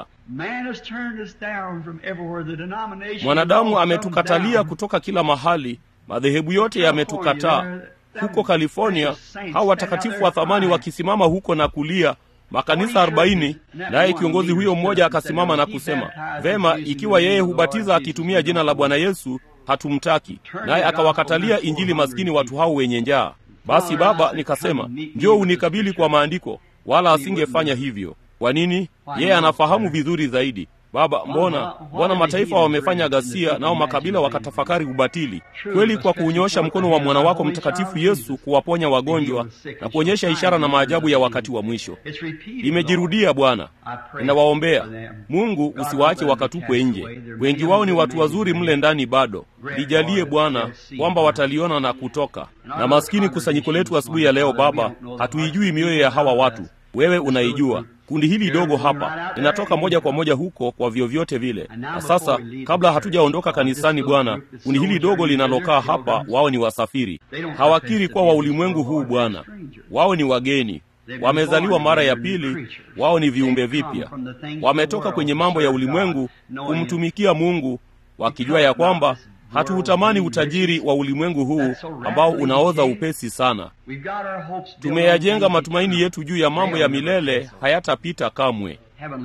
A: Mwanadamu ametukatalia kutoka kila mahali, madhehebu yote yametukataa. Huko California, hao watakatifu wa thamani wakisimama huko na kulia makanisa arobaini, naye kiongozi huyo mmoja akasimama na kusema, vema, ikiwa yeye hubatiza akitumia jina la Bwana Yesu hatumtaki. Naye akawakatalia Injili maskini watu hao wenye njaa. Basi Baba, nikasema njoo unikabili kwa maandiko, wala asingefanya hivyo. Kwa nini? Yeye anafahamu vizuri zaidi. Baba, mbona mbona mataifa wamefanya ghasia, nao makabila wakatafakari ubatili? Kweli, kwa kuunyosha mkono wa mwana wako mtakatifu Yesu kuwaponya wagonjwa na kuonyesha ishara na maajabu ya wakati wa mwisho. Limejirudia Bwana, ninawaombea Mungu, usiwaache wakatupwe nje. Wengi wao ni watu wazuri mle ndani bado. Lijalie Bwana kwamba wataliona na kutoka. Na maskini kusanyiko letu asubuhi ya leo, Baba, hatuijui mioyo ya hawa watu, wewe unaijua. Kundi hili dogo hapa linatoka moja kwa moja huko kwa vyovyote vile. Na sasa, kabla hatujaondoka kanisani, Bwana, kundi hili dogo linalokaa hapa, wao ni wasafiri, hawakiri kuwa wa ulimwengu huu. Bwana, wao ni wageni, wamezaliwa mara ya pili, wao ni viumbe vipya, wametoka kwenye mambo ya ulimwengu kumtumikia Mungu, wakijua ya kwamba hatuutamani utajiri wa ulimwengu huu ambao unaoza upesi sana. Tumeyajenga matumaini yetu juu ya mambo ya milele, hayatapita kamwe.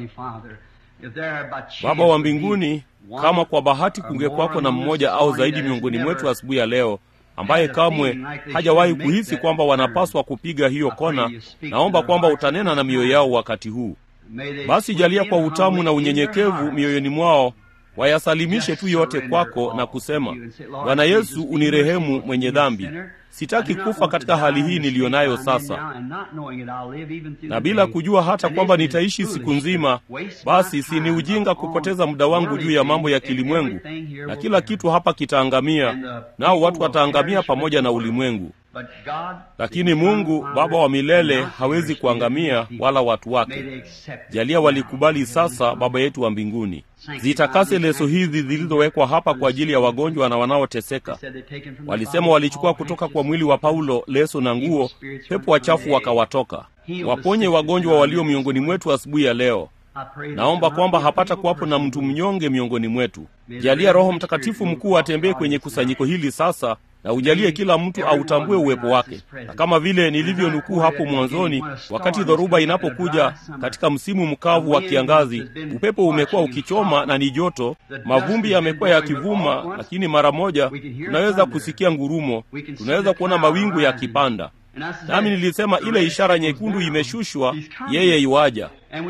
A: Baba wa mbinguni, kama kwa bahati kungekwako na mmoja au zaidi miongoni mwetu asubuhi ya leo ambaye kamwe hajawahi kuhisi kwamba wanapaswa kupiga hiyo kona, naomba kwamba utanena na mioyo yao wakati huu. Basi jalia kwa utamu na unyenyekevu mioyoni mwao wayasalimishe tu yote kwako na kusema, Bwana Yesu, unirehemu mwenye dhambi. Sitaki kufa katika hali hii niliyo nayo sasa, na bila kujua hata kwamba nitaishi siku nzima. Basi si ni ujinga kupoteza muda wangu juu ya mambo ya kilimwengu, na kila kitu hapa kitaangamia, nao watu wataangamia pamoja na ulimwengu. Lakini Mungu Baba wa milele hawezi kuangamia wala watu wake. Jalia walikubali sasa, Baba yetu wa mbinguni. Zitakase leso hizi zilizowekwa hapa kwa ajili ya wagonjwa na wanaoteseka. Walisema walichukua kutoka kwa mwili wa Paulo leso na nguo, pepo wachafu wakawatoka. Waponye wagonjwa walio miongoni mwetu asubuhi ya leo. Naomba kwamba hapata kuwapo na mtu mnyonge miongoni mwetu. Jalia Roho Mtakatifu mkuu atembee kwenye kusanyiko hili sasa na ujalie kila mtu autambue uwepo wake, na kama vile nilivyonukuu hapo mwanzoni, wakati dhoruba inapokuja katika msimu mkavu wa kiangazi, upepo umekuwa ukichoma na ni joto, mavumbi yamekuwa yakivuma, lakini mara moja tunaweza kusikia ngurumo, tunaweza kuona mawingu yakipanda. Nami nilisema ile ishara nyekundu imeshushwa, yeye iwaja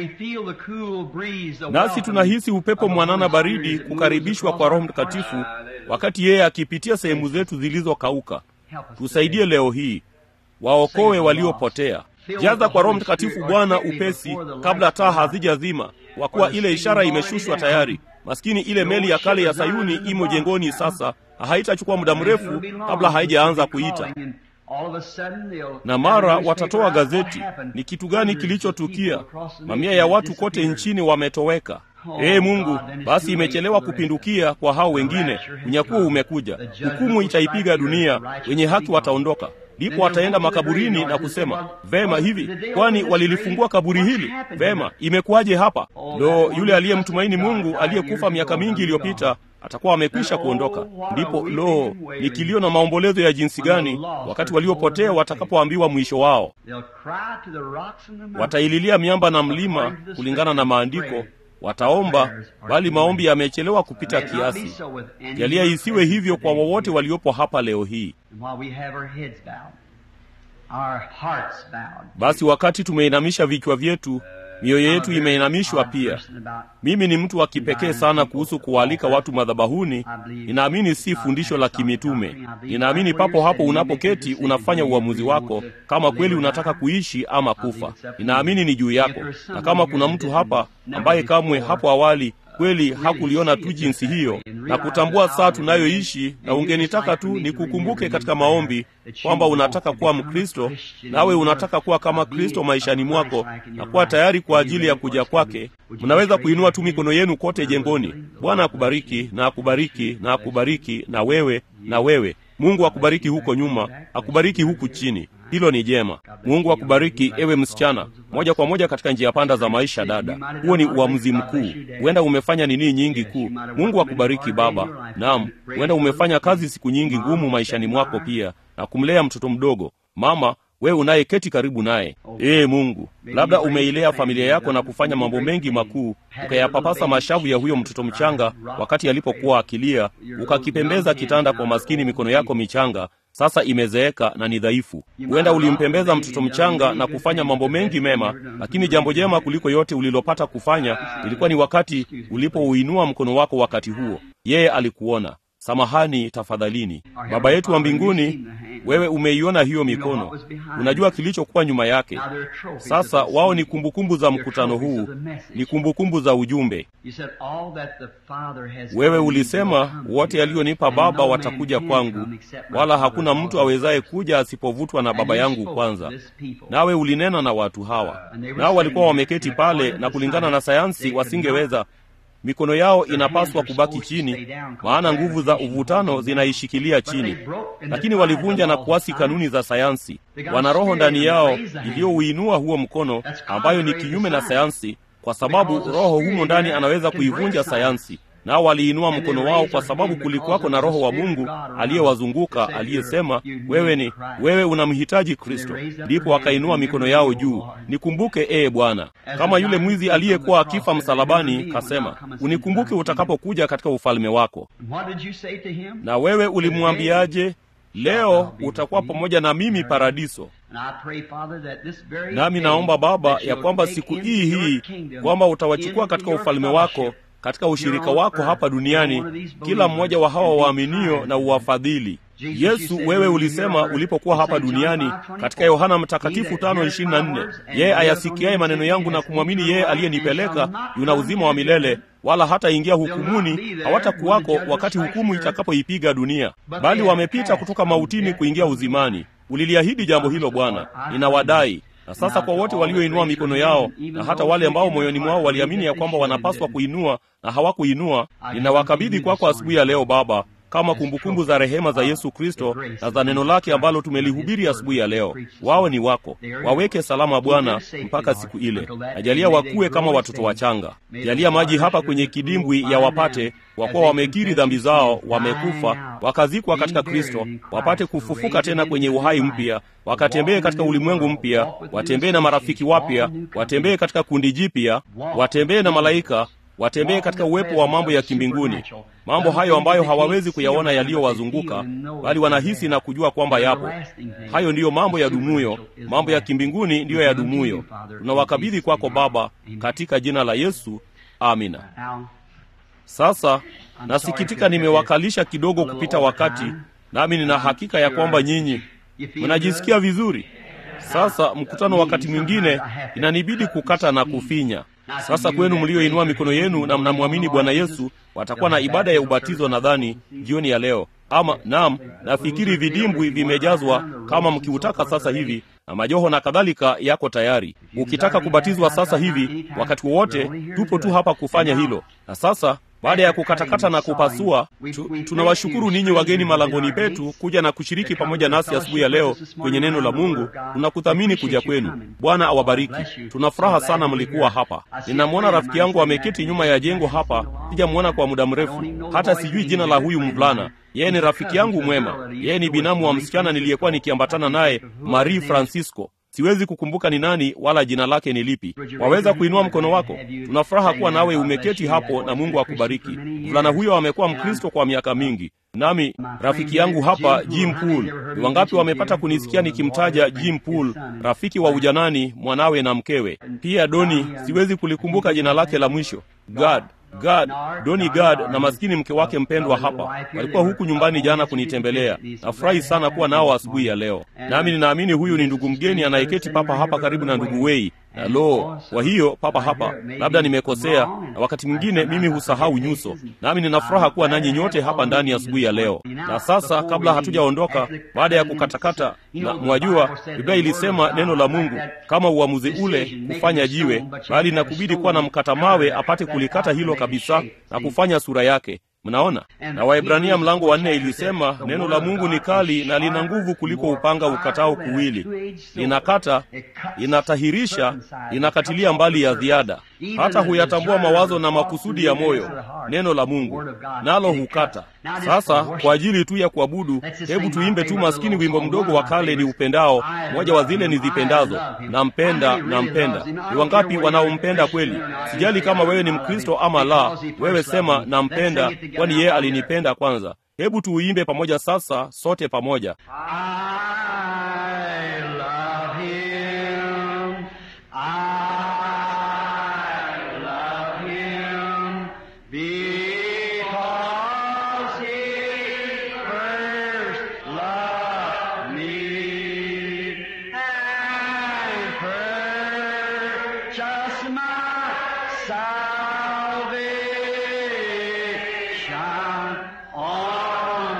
A: nasi tunahisi upepo mwanana baridi kukaribishwa kwa Roho Mtakatifu wakati yeye akipitia sehemu zetu zilizokauka. Tusaidie leo hii, waokoe waliopotea. Jaza kwa Roho Mtakatifu Bwana upesi, kabla taa hazijazima, kwa kuwa ile ishara imeshushwa tayari. maskini ile meli ya kale ya sayuni imo jengoni sasa haitachukua muda mrefu kabla haijaanza kuita na mara watatoa gazeti ni kitu gani kilichotukia mamia ya watu kote nchini wametoweka ee mungu basi imechelewa kupindukia kwa hao wengine unyakuo umekuja hukumu itaipiga dunia wenye haki wataondoka ndipo wataenda makaburini na kusema vema hivi kwani walilifungua kaburi hili vema imekuwaje hapa ndo yule aliyemtumaini mungu aliyekufa miaka mingi iliyopita atakuwa amekwisha kuondoka ndipo lo ni kilio na maombolezo ya jinsi gani wakati waliopotea watakapoambiwa mwisho wao wataililia miamba na mlima kulingana na maandiko wataomba bali maombi yamechelewa kupita kiasi jalia isiwe hivyo kwa wowote waliopo hapa leo hii basi wakati tumeinamisha vichwa vyetu mioyo yetu imeinamishwa pia mimi ni mtu wa kipekee sana kuhusu kuwaalika watu madhabahuni ninaamini si fundisho la kimitume ninaamini papo hapo unapoketi unafanya uamuzi wako kama kweli unataka kuishi ama kufa ninaamini ni juu yako na kama kuna mtu hapa ambaye kamwe hapo awali kweli hakuliona tu jinsi hiyo na kutambua saa tunayoishi na ungenitaka tu nikukumbuke katika maombi kwamba unataka kuwa mkristo nawe unataka kuwa kama kristo maishani mwako na kuwa tayari kwa ajili ya kuja kwake mnaweza kuinua tu mikono yenu kote jengoni bwana akubariki na akubariki na akubariki na wewe na wewe mungu akubariki huko nyuma akubariki huku chini hilo ni jema mungu akubariki ewe msichana moja kwa moja katika njia panda za maisha dada huo ni uamuzi mkuu huenda umefanya nini nyingi kuu mungu akubariki baba naam huenda umefanya kazi siku nyingi ngumu maishani mwako pia na kumlea mtoto mdogo mama wewe unayeketi karibu naye ee mungu labda umeilea familia yako na kufanya mambo mengi makuu ukayapapasa mashavu ya huyo mtoto mchanga wakati alipokuwa akilia ukakipembeza kitanda kwa maskini mikono yako michanga sasa imezeeka na ni dhaifu huenda ulimpembeza mtoto mchanga na kufanya mambo mengi mema lakini jambo jema kuliko yote ulilopata kufanya ilikuwa ni wakati ulipouinua mkono wako wakati huo yeye alikuona samahani tafadhalini baba yetu wa mbinguni wewe umeiona hiyo mikono unajua kilichokuwa nyuma yake sasa wao ni kumbukumbu za mkutano huu ni kumbukumbu za ujumbe wewe ulisema wote alionipa baba watakuja kwangu wala hakuna mtu awezaye kuja asipovutwa na baba yangu kwanza nawe ulinena na watu hawa nao walikuwa wameketi pale na kulingana na sayansi wasingeweza mikono yao inapaswa kubaki chini maana nguvu za uvutano zinaishikilia chini lakini walivunja na kuasi kanuni za sayansi wana roho ndani yao iliyouinua huo mkono ambayo ni kinyume na sayansi kwa sababu roho humo ndani anaweza kuivunja sayansi nao waliinua mkono wao kwa sababu kulikuwako na roho wa mungu aliyewazunguka aliyesema wewe ni wewe unamhitaji kristo ndipo wakainua mikono yao juu nikumbuke ee bwana kama yule mwizi aliyekuwa akifa msalabani kasema unikumbuke utakapokuja katika ufalme wako na wewe ulimwambiaje leo utakuwa pamoja na mimi paradiso nami naomba baba ya kwamba siku hii hii kwamba utawachukua katika ufalme wako katika ushirika wako hapa duniani kila mmoja wa hawa waaminio na uwafadhili yesu wewe ulisema ulipokuwa hapa duniani katika yohana mtakatifu tano ishirini na nne yeye ayasikiaye maneno yangu na kumwamini yeye aliyenipeleka yuna uzima wa milele wala hataingia hukumuni hawatakuwako wakati hukumu itakapoipiga dunia bali wamepita kutoka mautini kuingia uzimani uliliahidi jambo hilo bwana ninawadai na sasa kwa wote walioinua mikono yao na hata wale ambao moyoni mwao waliamini ya kwamba wanapaswa kuinua na hawakuinua ninawakabidhi kwako asubuhi ya leo baba kama kumbukumbu za rehema za yesu kristo na za neno lake ambalo tumelihubiri asubuhi ya leo wao ni wako waweke salama bwana mpaka siku ile najalia wakuwe kama watoto wachanga jalia maji hapa kwenye kidimbwi ya wapate kwa kuwa wamekiri dhambi zao wamekufa wakazikwa katika kristo wapate kufufuka tena kwenye uhai mpya wakatembee katika ulimwengu mpya watembee na marafiki wapya watembee katika kundi jipya watembee na malaika watembee katika uwepo wa mambo ya kimbinguni mambo hayo ambayo hawawezi kuyaona yaliyowazunguka bali wanahisi na kujua kwamba yapo hayo ndiyo mambo ya dumuyo mambo ya kimbinguni ndiyo ya dumuyo tunawakabidhi kwako baba katika jina la yesu amina sasa nasikitika nimewakalisha kidogo kupita wakati nami nina hakika ya kwamba nyinyi mnajisikia vizuri sasa mkutano wakati mwingine inanibidi kukata na kufinya Sasa kwenu mlioinua mikono yenu na mnamwamini Bwana Yesu, watakuwa na ibada ya ubatizo nadhani jioni ya leo. Ama naam, nafikiri vidimbwi vimejazwa kama mkiutaka sasa hivi, na majoho na kadhalika yako tayari. Ukitaka kubatizwa sasa hivi, wakati wowote, tupo tu hapa kufanya hilo. Na sasa baada ya kukatakata na kupasua tu, tunawashukuru ninyi wageni malangoni petu kuja na kushiriki pamoja nasi asubuhi ya leo kwenye neno la Mungu. Tunakuthamini kuja kwenu. Bwana awabariki. Tuna furaha sana mlikuwa hapa. Ninamwona rafiki yangu ameketi nyuma ya jengo hapa, sijamwona kwa muda mrefu, hata sijui jina la huyu mvulana. Yeye ni rafiki yangu mwema. Yeye ni binamu wa msichana niliyekuwa nikiambatana naye, Marie Francisco. Siwezi kukumbuka ni nani wala jina lake ni lipi. Waweza kuinua mkono wako. Tuna furaha kuwa nawe umeketi hapo, na Mungu akubariki. Mvulana huyo amekuwa Mkristo kwa miaka mingi, nami rafiki yangu hapa Jim Pool. Ni wangapi wamepata kunisikia nikimtaja Jim Pool, rafiki wa ujanani, mwanawe na mkewe pia. Doni, siwezi kulikumbuka jina lake la mwisho. God Gad, Doni Gad na maskini mke wake mpendwa hapa walikuwa huku nyumbani jana kunitembelea. Nafurahi sana kuwa nao asubuhi ya leo, nami ninaamini huyu ni ndugu mgeni anayeketi papa hapa karibu na ndugu Wei na lo, kwa hiyo papa hapa, labda nimekosea, na wakati mwingine mimi husahau nyuso, nami nina furaha kuwa nanyi nyote hapa ndani asubuhi ya, ya leo. Na sasa kabla hatujaondoka, baada ya kukatakata, na mwajua Biblia ilisema neno la Mungu kama uamuzi ule kufanya jiwe, bali nakubidi kuwa na mkata mawe apate kulikata hilo kabisa na kufanya sura yake. Mnaona, na Waebrania mlango wa nne ilisema neno la Mungu ni kali na lina nguvu kuliko upanga ukatao kuwili, linakata, linatahirisha, linakatilia mbali ya ziada, hata huyatambua mawazo na makusudi ya moyo. Neno la Mungu nalo hukata. Sasa kwa ajili tu ya kuabudu, hebu tuimbe tu maskini wimbo mdogo wa kale ni upendao, moja wa zile nizipendazo, nampenda, nampenda. Ni wangapi wanaompenda kweli? Sijali kama wewe ni Mkristo ama la, wewe sema nampenda kwani yeye alinipenda kwanza. Hebu tuuimbe pamoja sasa, sote pamoja.
C: I love him. I love him because he first loved me and purchased my salvation on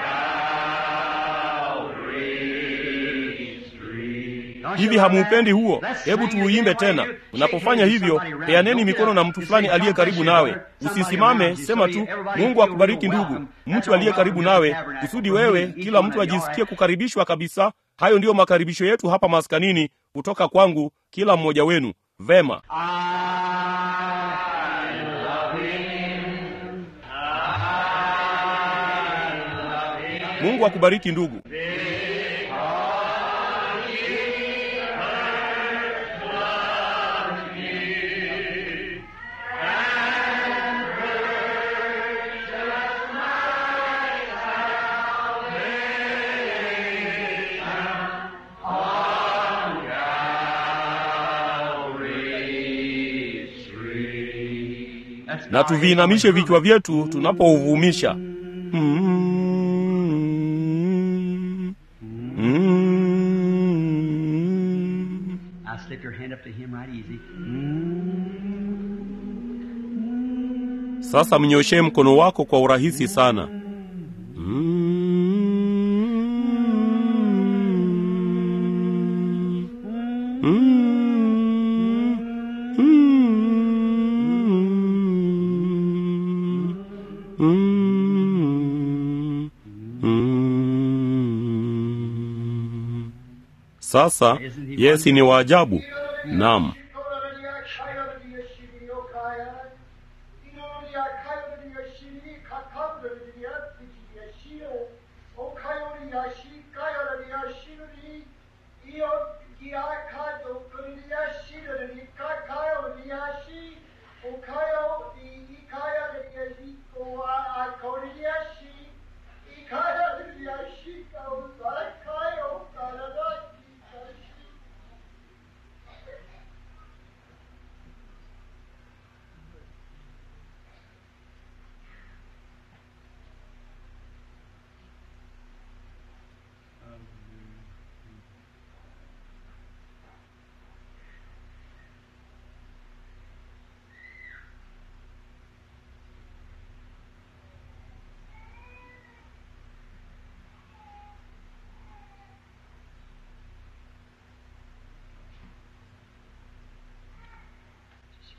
C: Calvary's tree. Don't you
A: Hivi
C: love
A: hamuupendi
C: that?
A: huo?
C: Let's
A: Hebu
C: sing
A: tuuimbe
C: again.
A: tena.
C: Will you?
A: Unapofanya
C: Shake
A: hivyo,
C: somebody around.
A: peaneni
C: Don't
A: mikono
C: get
A: na
C: up.
A: mtu
C: Just
A: fulani
C: say,
A: aliye
C: God
A: karibu
C: bless you,
A: nawe.
C: brother. Somebody
A: Usisimame,
C: around you.
A: sema
C: So
A: tu,
C: everybody
A: Mungu
C: feel
A: akubariki
C: real
A: ndugu.
C: welcome. That's
A: Mtu
C: our
A: aliye karibu
C: welcome to the
A: nawe,
C: tabernacle
A: kusudi
C: for
A: wewe,
C: me, each
A: kila
C: one
A: mtu
C: of you.
A: ajisikie kukaribishwa kabisa. Hayo ndiyo makaribisho yetu hapa maskanini kutoka kwangu, kila mmoja wenu. Vema.
C: I love him.
A: Mungu akubariki ndugu.
C: That's
A: na
C: our
A: tuviinamishe
C: aim.
A: vichwa vyetu tunapouvumisha. Mm. Mm.
C: Now slip your hand up to him right easy.
A: Sasa mnyoshee mkono wako kwa urahisi sana. Sasa Yesi ni waajabu. Naam.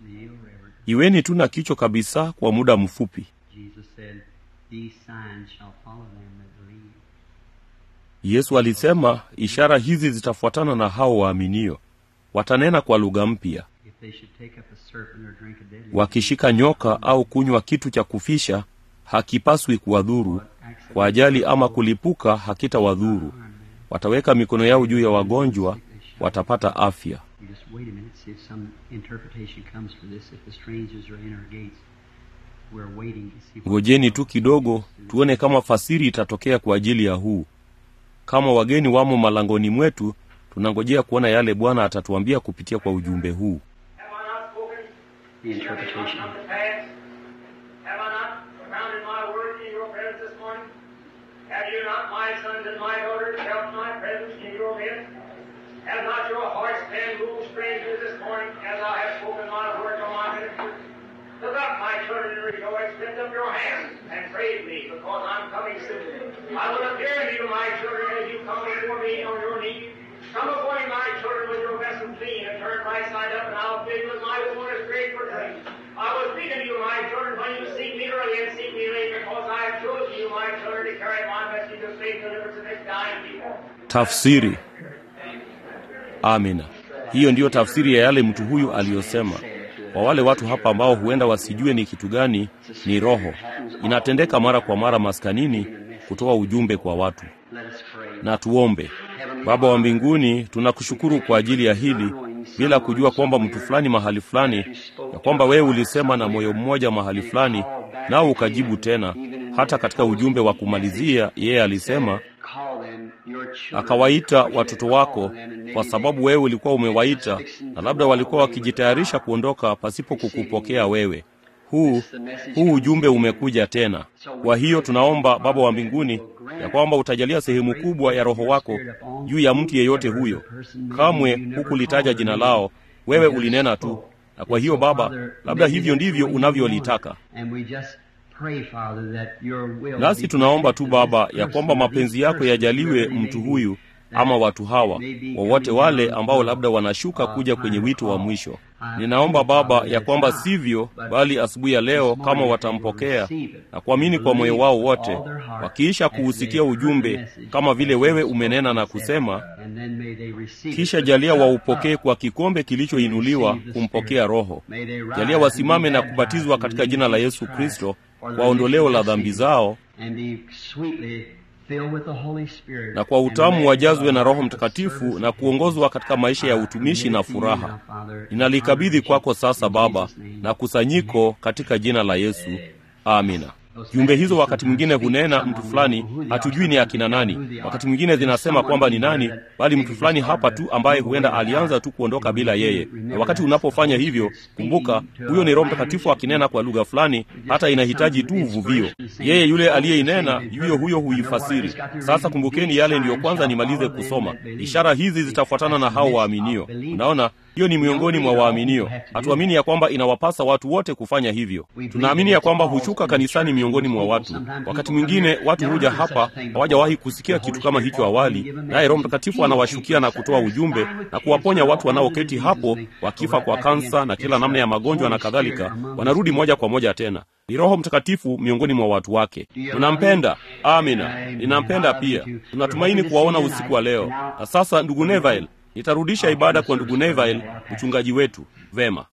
C: kneel, Reverend.
A: iweni tu na kichwa kabisa kwa muda mfupi
C: Jesus said, These signs shall follow them that believe.
A: yesu alisema ishara hizi zitafuatana na hao waaminio watanena kwa lugha mpya
C: If they should take up a serpent or drink a deadly
A: wakishika nyoka au kunywa kitu cha kufisha hakipaswi kuwadhuru kwa ajali ama kulipuka hakitawadhuru wataweka mikono yao juu ya wagonjwa watapata afya
C: You just wait a minute, see if some interpretation comes for this. If the strangers are in our gates, we're waiting to see. what
A: ngojeni tu kidogo tuone kama fasiri itatokea kwa ajili ya huu kama wageni wamo malangoni mwetu tunangojea kuona yale bwana atatuambia kupitia kwa ujumbe huu
B: Have I not spoken?
C: The interpretation.
B: Shall it not come to pass? Have I not propounded my word in your presence this morning? Have you not, my sons and my daughters, felt my presence in your midst? Have not your hearts been moved strangely this morning as I have spoken my word to my ministers? Look up, my children, and rejoice. Lift up your hands and praise me, because I'm coming soon. I will appear to you, my children, as you come before me on your knees. Come before me, my children, with your vessel clean, and turn right side up, and I'll fill you with my wondrous great for drink. I will speak unto you, my children, when you seek me early and seek me late, because I have chosen you, my children, to carry my message of faith, deliverance, and this dying people.
A: tafsiri amina hiyo ndiyo tafsiri ya yale mtu huyu aliyosema kwa wale watu hapa ambao huenda wasijue ni kitu gani ni roho inatendeka mara kwa mara maskanini kutoa ujumbe kwa watu
C: Let us pray.
A: na tuombe baba wa mbinguni tunakushukuru kwa ajili ya hili bila kujua kwamba mtu fulani mahali fulani ya kwamba wewe ulisema na moyo mmoja mahali fulani nao ukajibu tena hata katika ujumbe wa kumalizia yeye alisema
C: Call them your children.
A: akawaita watoto wako kwa sababu wewe ulikuwa umewaita na labda walikuwa wakijitayarisha kuondoka pasipo kukupokea wewe huu huu ujumbe umekuja tena kwa hiyo tunaomba baba wa mbinguni ya kwamba utajalia sehemu kubwa ya roho wako juu ya mtu yeyote huyo kamwe hukulitaja jina lao wewe ulinena tu na kwa hiyo baba labda hivyo ndivyo unavyolitaka
C: And we just pray, Father, that your will
A: nasi
C: be
A: tunaomba tu
C: granted to
A: baba
C: this
A: ya
C: person
A: kwamba
C: or
A: mapenzi
C: these
A: yako
C: persons,
A: yajaliwe
C: whoever they
A: mtu
C: may be,
A: huyu
C: that
A: ama watu hawa
C: may be
A: wowote
C: coming
A: wale
C: down
A: ambao
C: to,
A: labda wanashuka
C: uh,
A: kuja kwenye
C: final
A: wito wa
C: call.
A: mwisho
C: I
A: ninaomba
C: pray,
A: baba
C: Father,
A: ya
C: that
A: kwamba
C: it's not,
A: sivyo
C: but
A: bali asubuhi ya leo
C: this
A: kama
C: morning
A: watampokea
C: they will receive it
A: na kuamini
C: and
A: kwa moyo
C: believe
A: wao
C: with
A: wote
C: all their heart
A: wakiisha
C: as they
A: kuusikia
C: heard the
A: ujumbe
C: message
A: kama vile
C: as
A: wewe
C: you
A: umenena na
C: spoke and said,
A: kusema
C: and then may they receive it
A: kisha
C: with
A: jalia
C: cup
A: waupokee
C: up.
A: kwa kikombe kilichoinuliwa kumpokea roho
C: May they rise
A: jalia
C: and
A: wasimame
C: be
A: na
C: baptized
A: kubatizwa
C: in the
A: katika
C: name
A: jina
C: of
A: la
C: Jesus
A: yesu
C: Christ
A: kristo
C: for the
A: kwa ondoleo la
C: remission of
A: dhambi
C: sins,
A: zao
C: and be sweetly filled with the Holy Spirit,
A: na kwa
C: and
A: utamu
C: led
A: wajazwe
C: by
A: na
C: the
A: roho
C: service
A: mtakatifu
C: of
A: na kuongozwa katika maisha ya utumishi na furaha ninalikabidhi kwako sasa baba na kusanyiko katika jina la yesu amina jumbe hizo wakati mwingine hunena mtu fulani hatujui ni akina nani wakati mwingine zinasema kwamba ni nani bali mtu fulani hapa tu ambaye huenda alianza tu kuondoka bila yeye na wakati unapofanya hivyo kumbuka huyo ni roho mtakatifu akinena kwa lugha fulani hata inahitaji tu uvuvio yeye yule aliyeinena yuyo huyo huifasiri sasa kumbukeni yale ndiyo kwanza nimalize kusoma ishara hizi zitafuatana na hao waaminio unaona hiyo ni miongoni mwa waaminio hatuamini ya kwamba inawapasa watu wote kufanya hivyo tunaamini ya kwamba hushuka kanisani miongoni mwa watu wakati mwingine watu huja hapa hawajawahi kusikia kitu kama hicho awali naye roho mtakatifu anawashukia na kutoa ujumbe na kuwaponya watu wanaoketi hapo wakifa kwa kansa na kila namna ya magonjwa na kadhalika wanarudi moja kwa moja tena ni roho mtakatifu miongoni mwa watu wake tunampenda amina ninampenda pia tunatumaini kuwaona usiku wa leo na sasa ndugu neville nitarudisha ibada kwa ndugu neville mchungaji wetu vema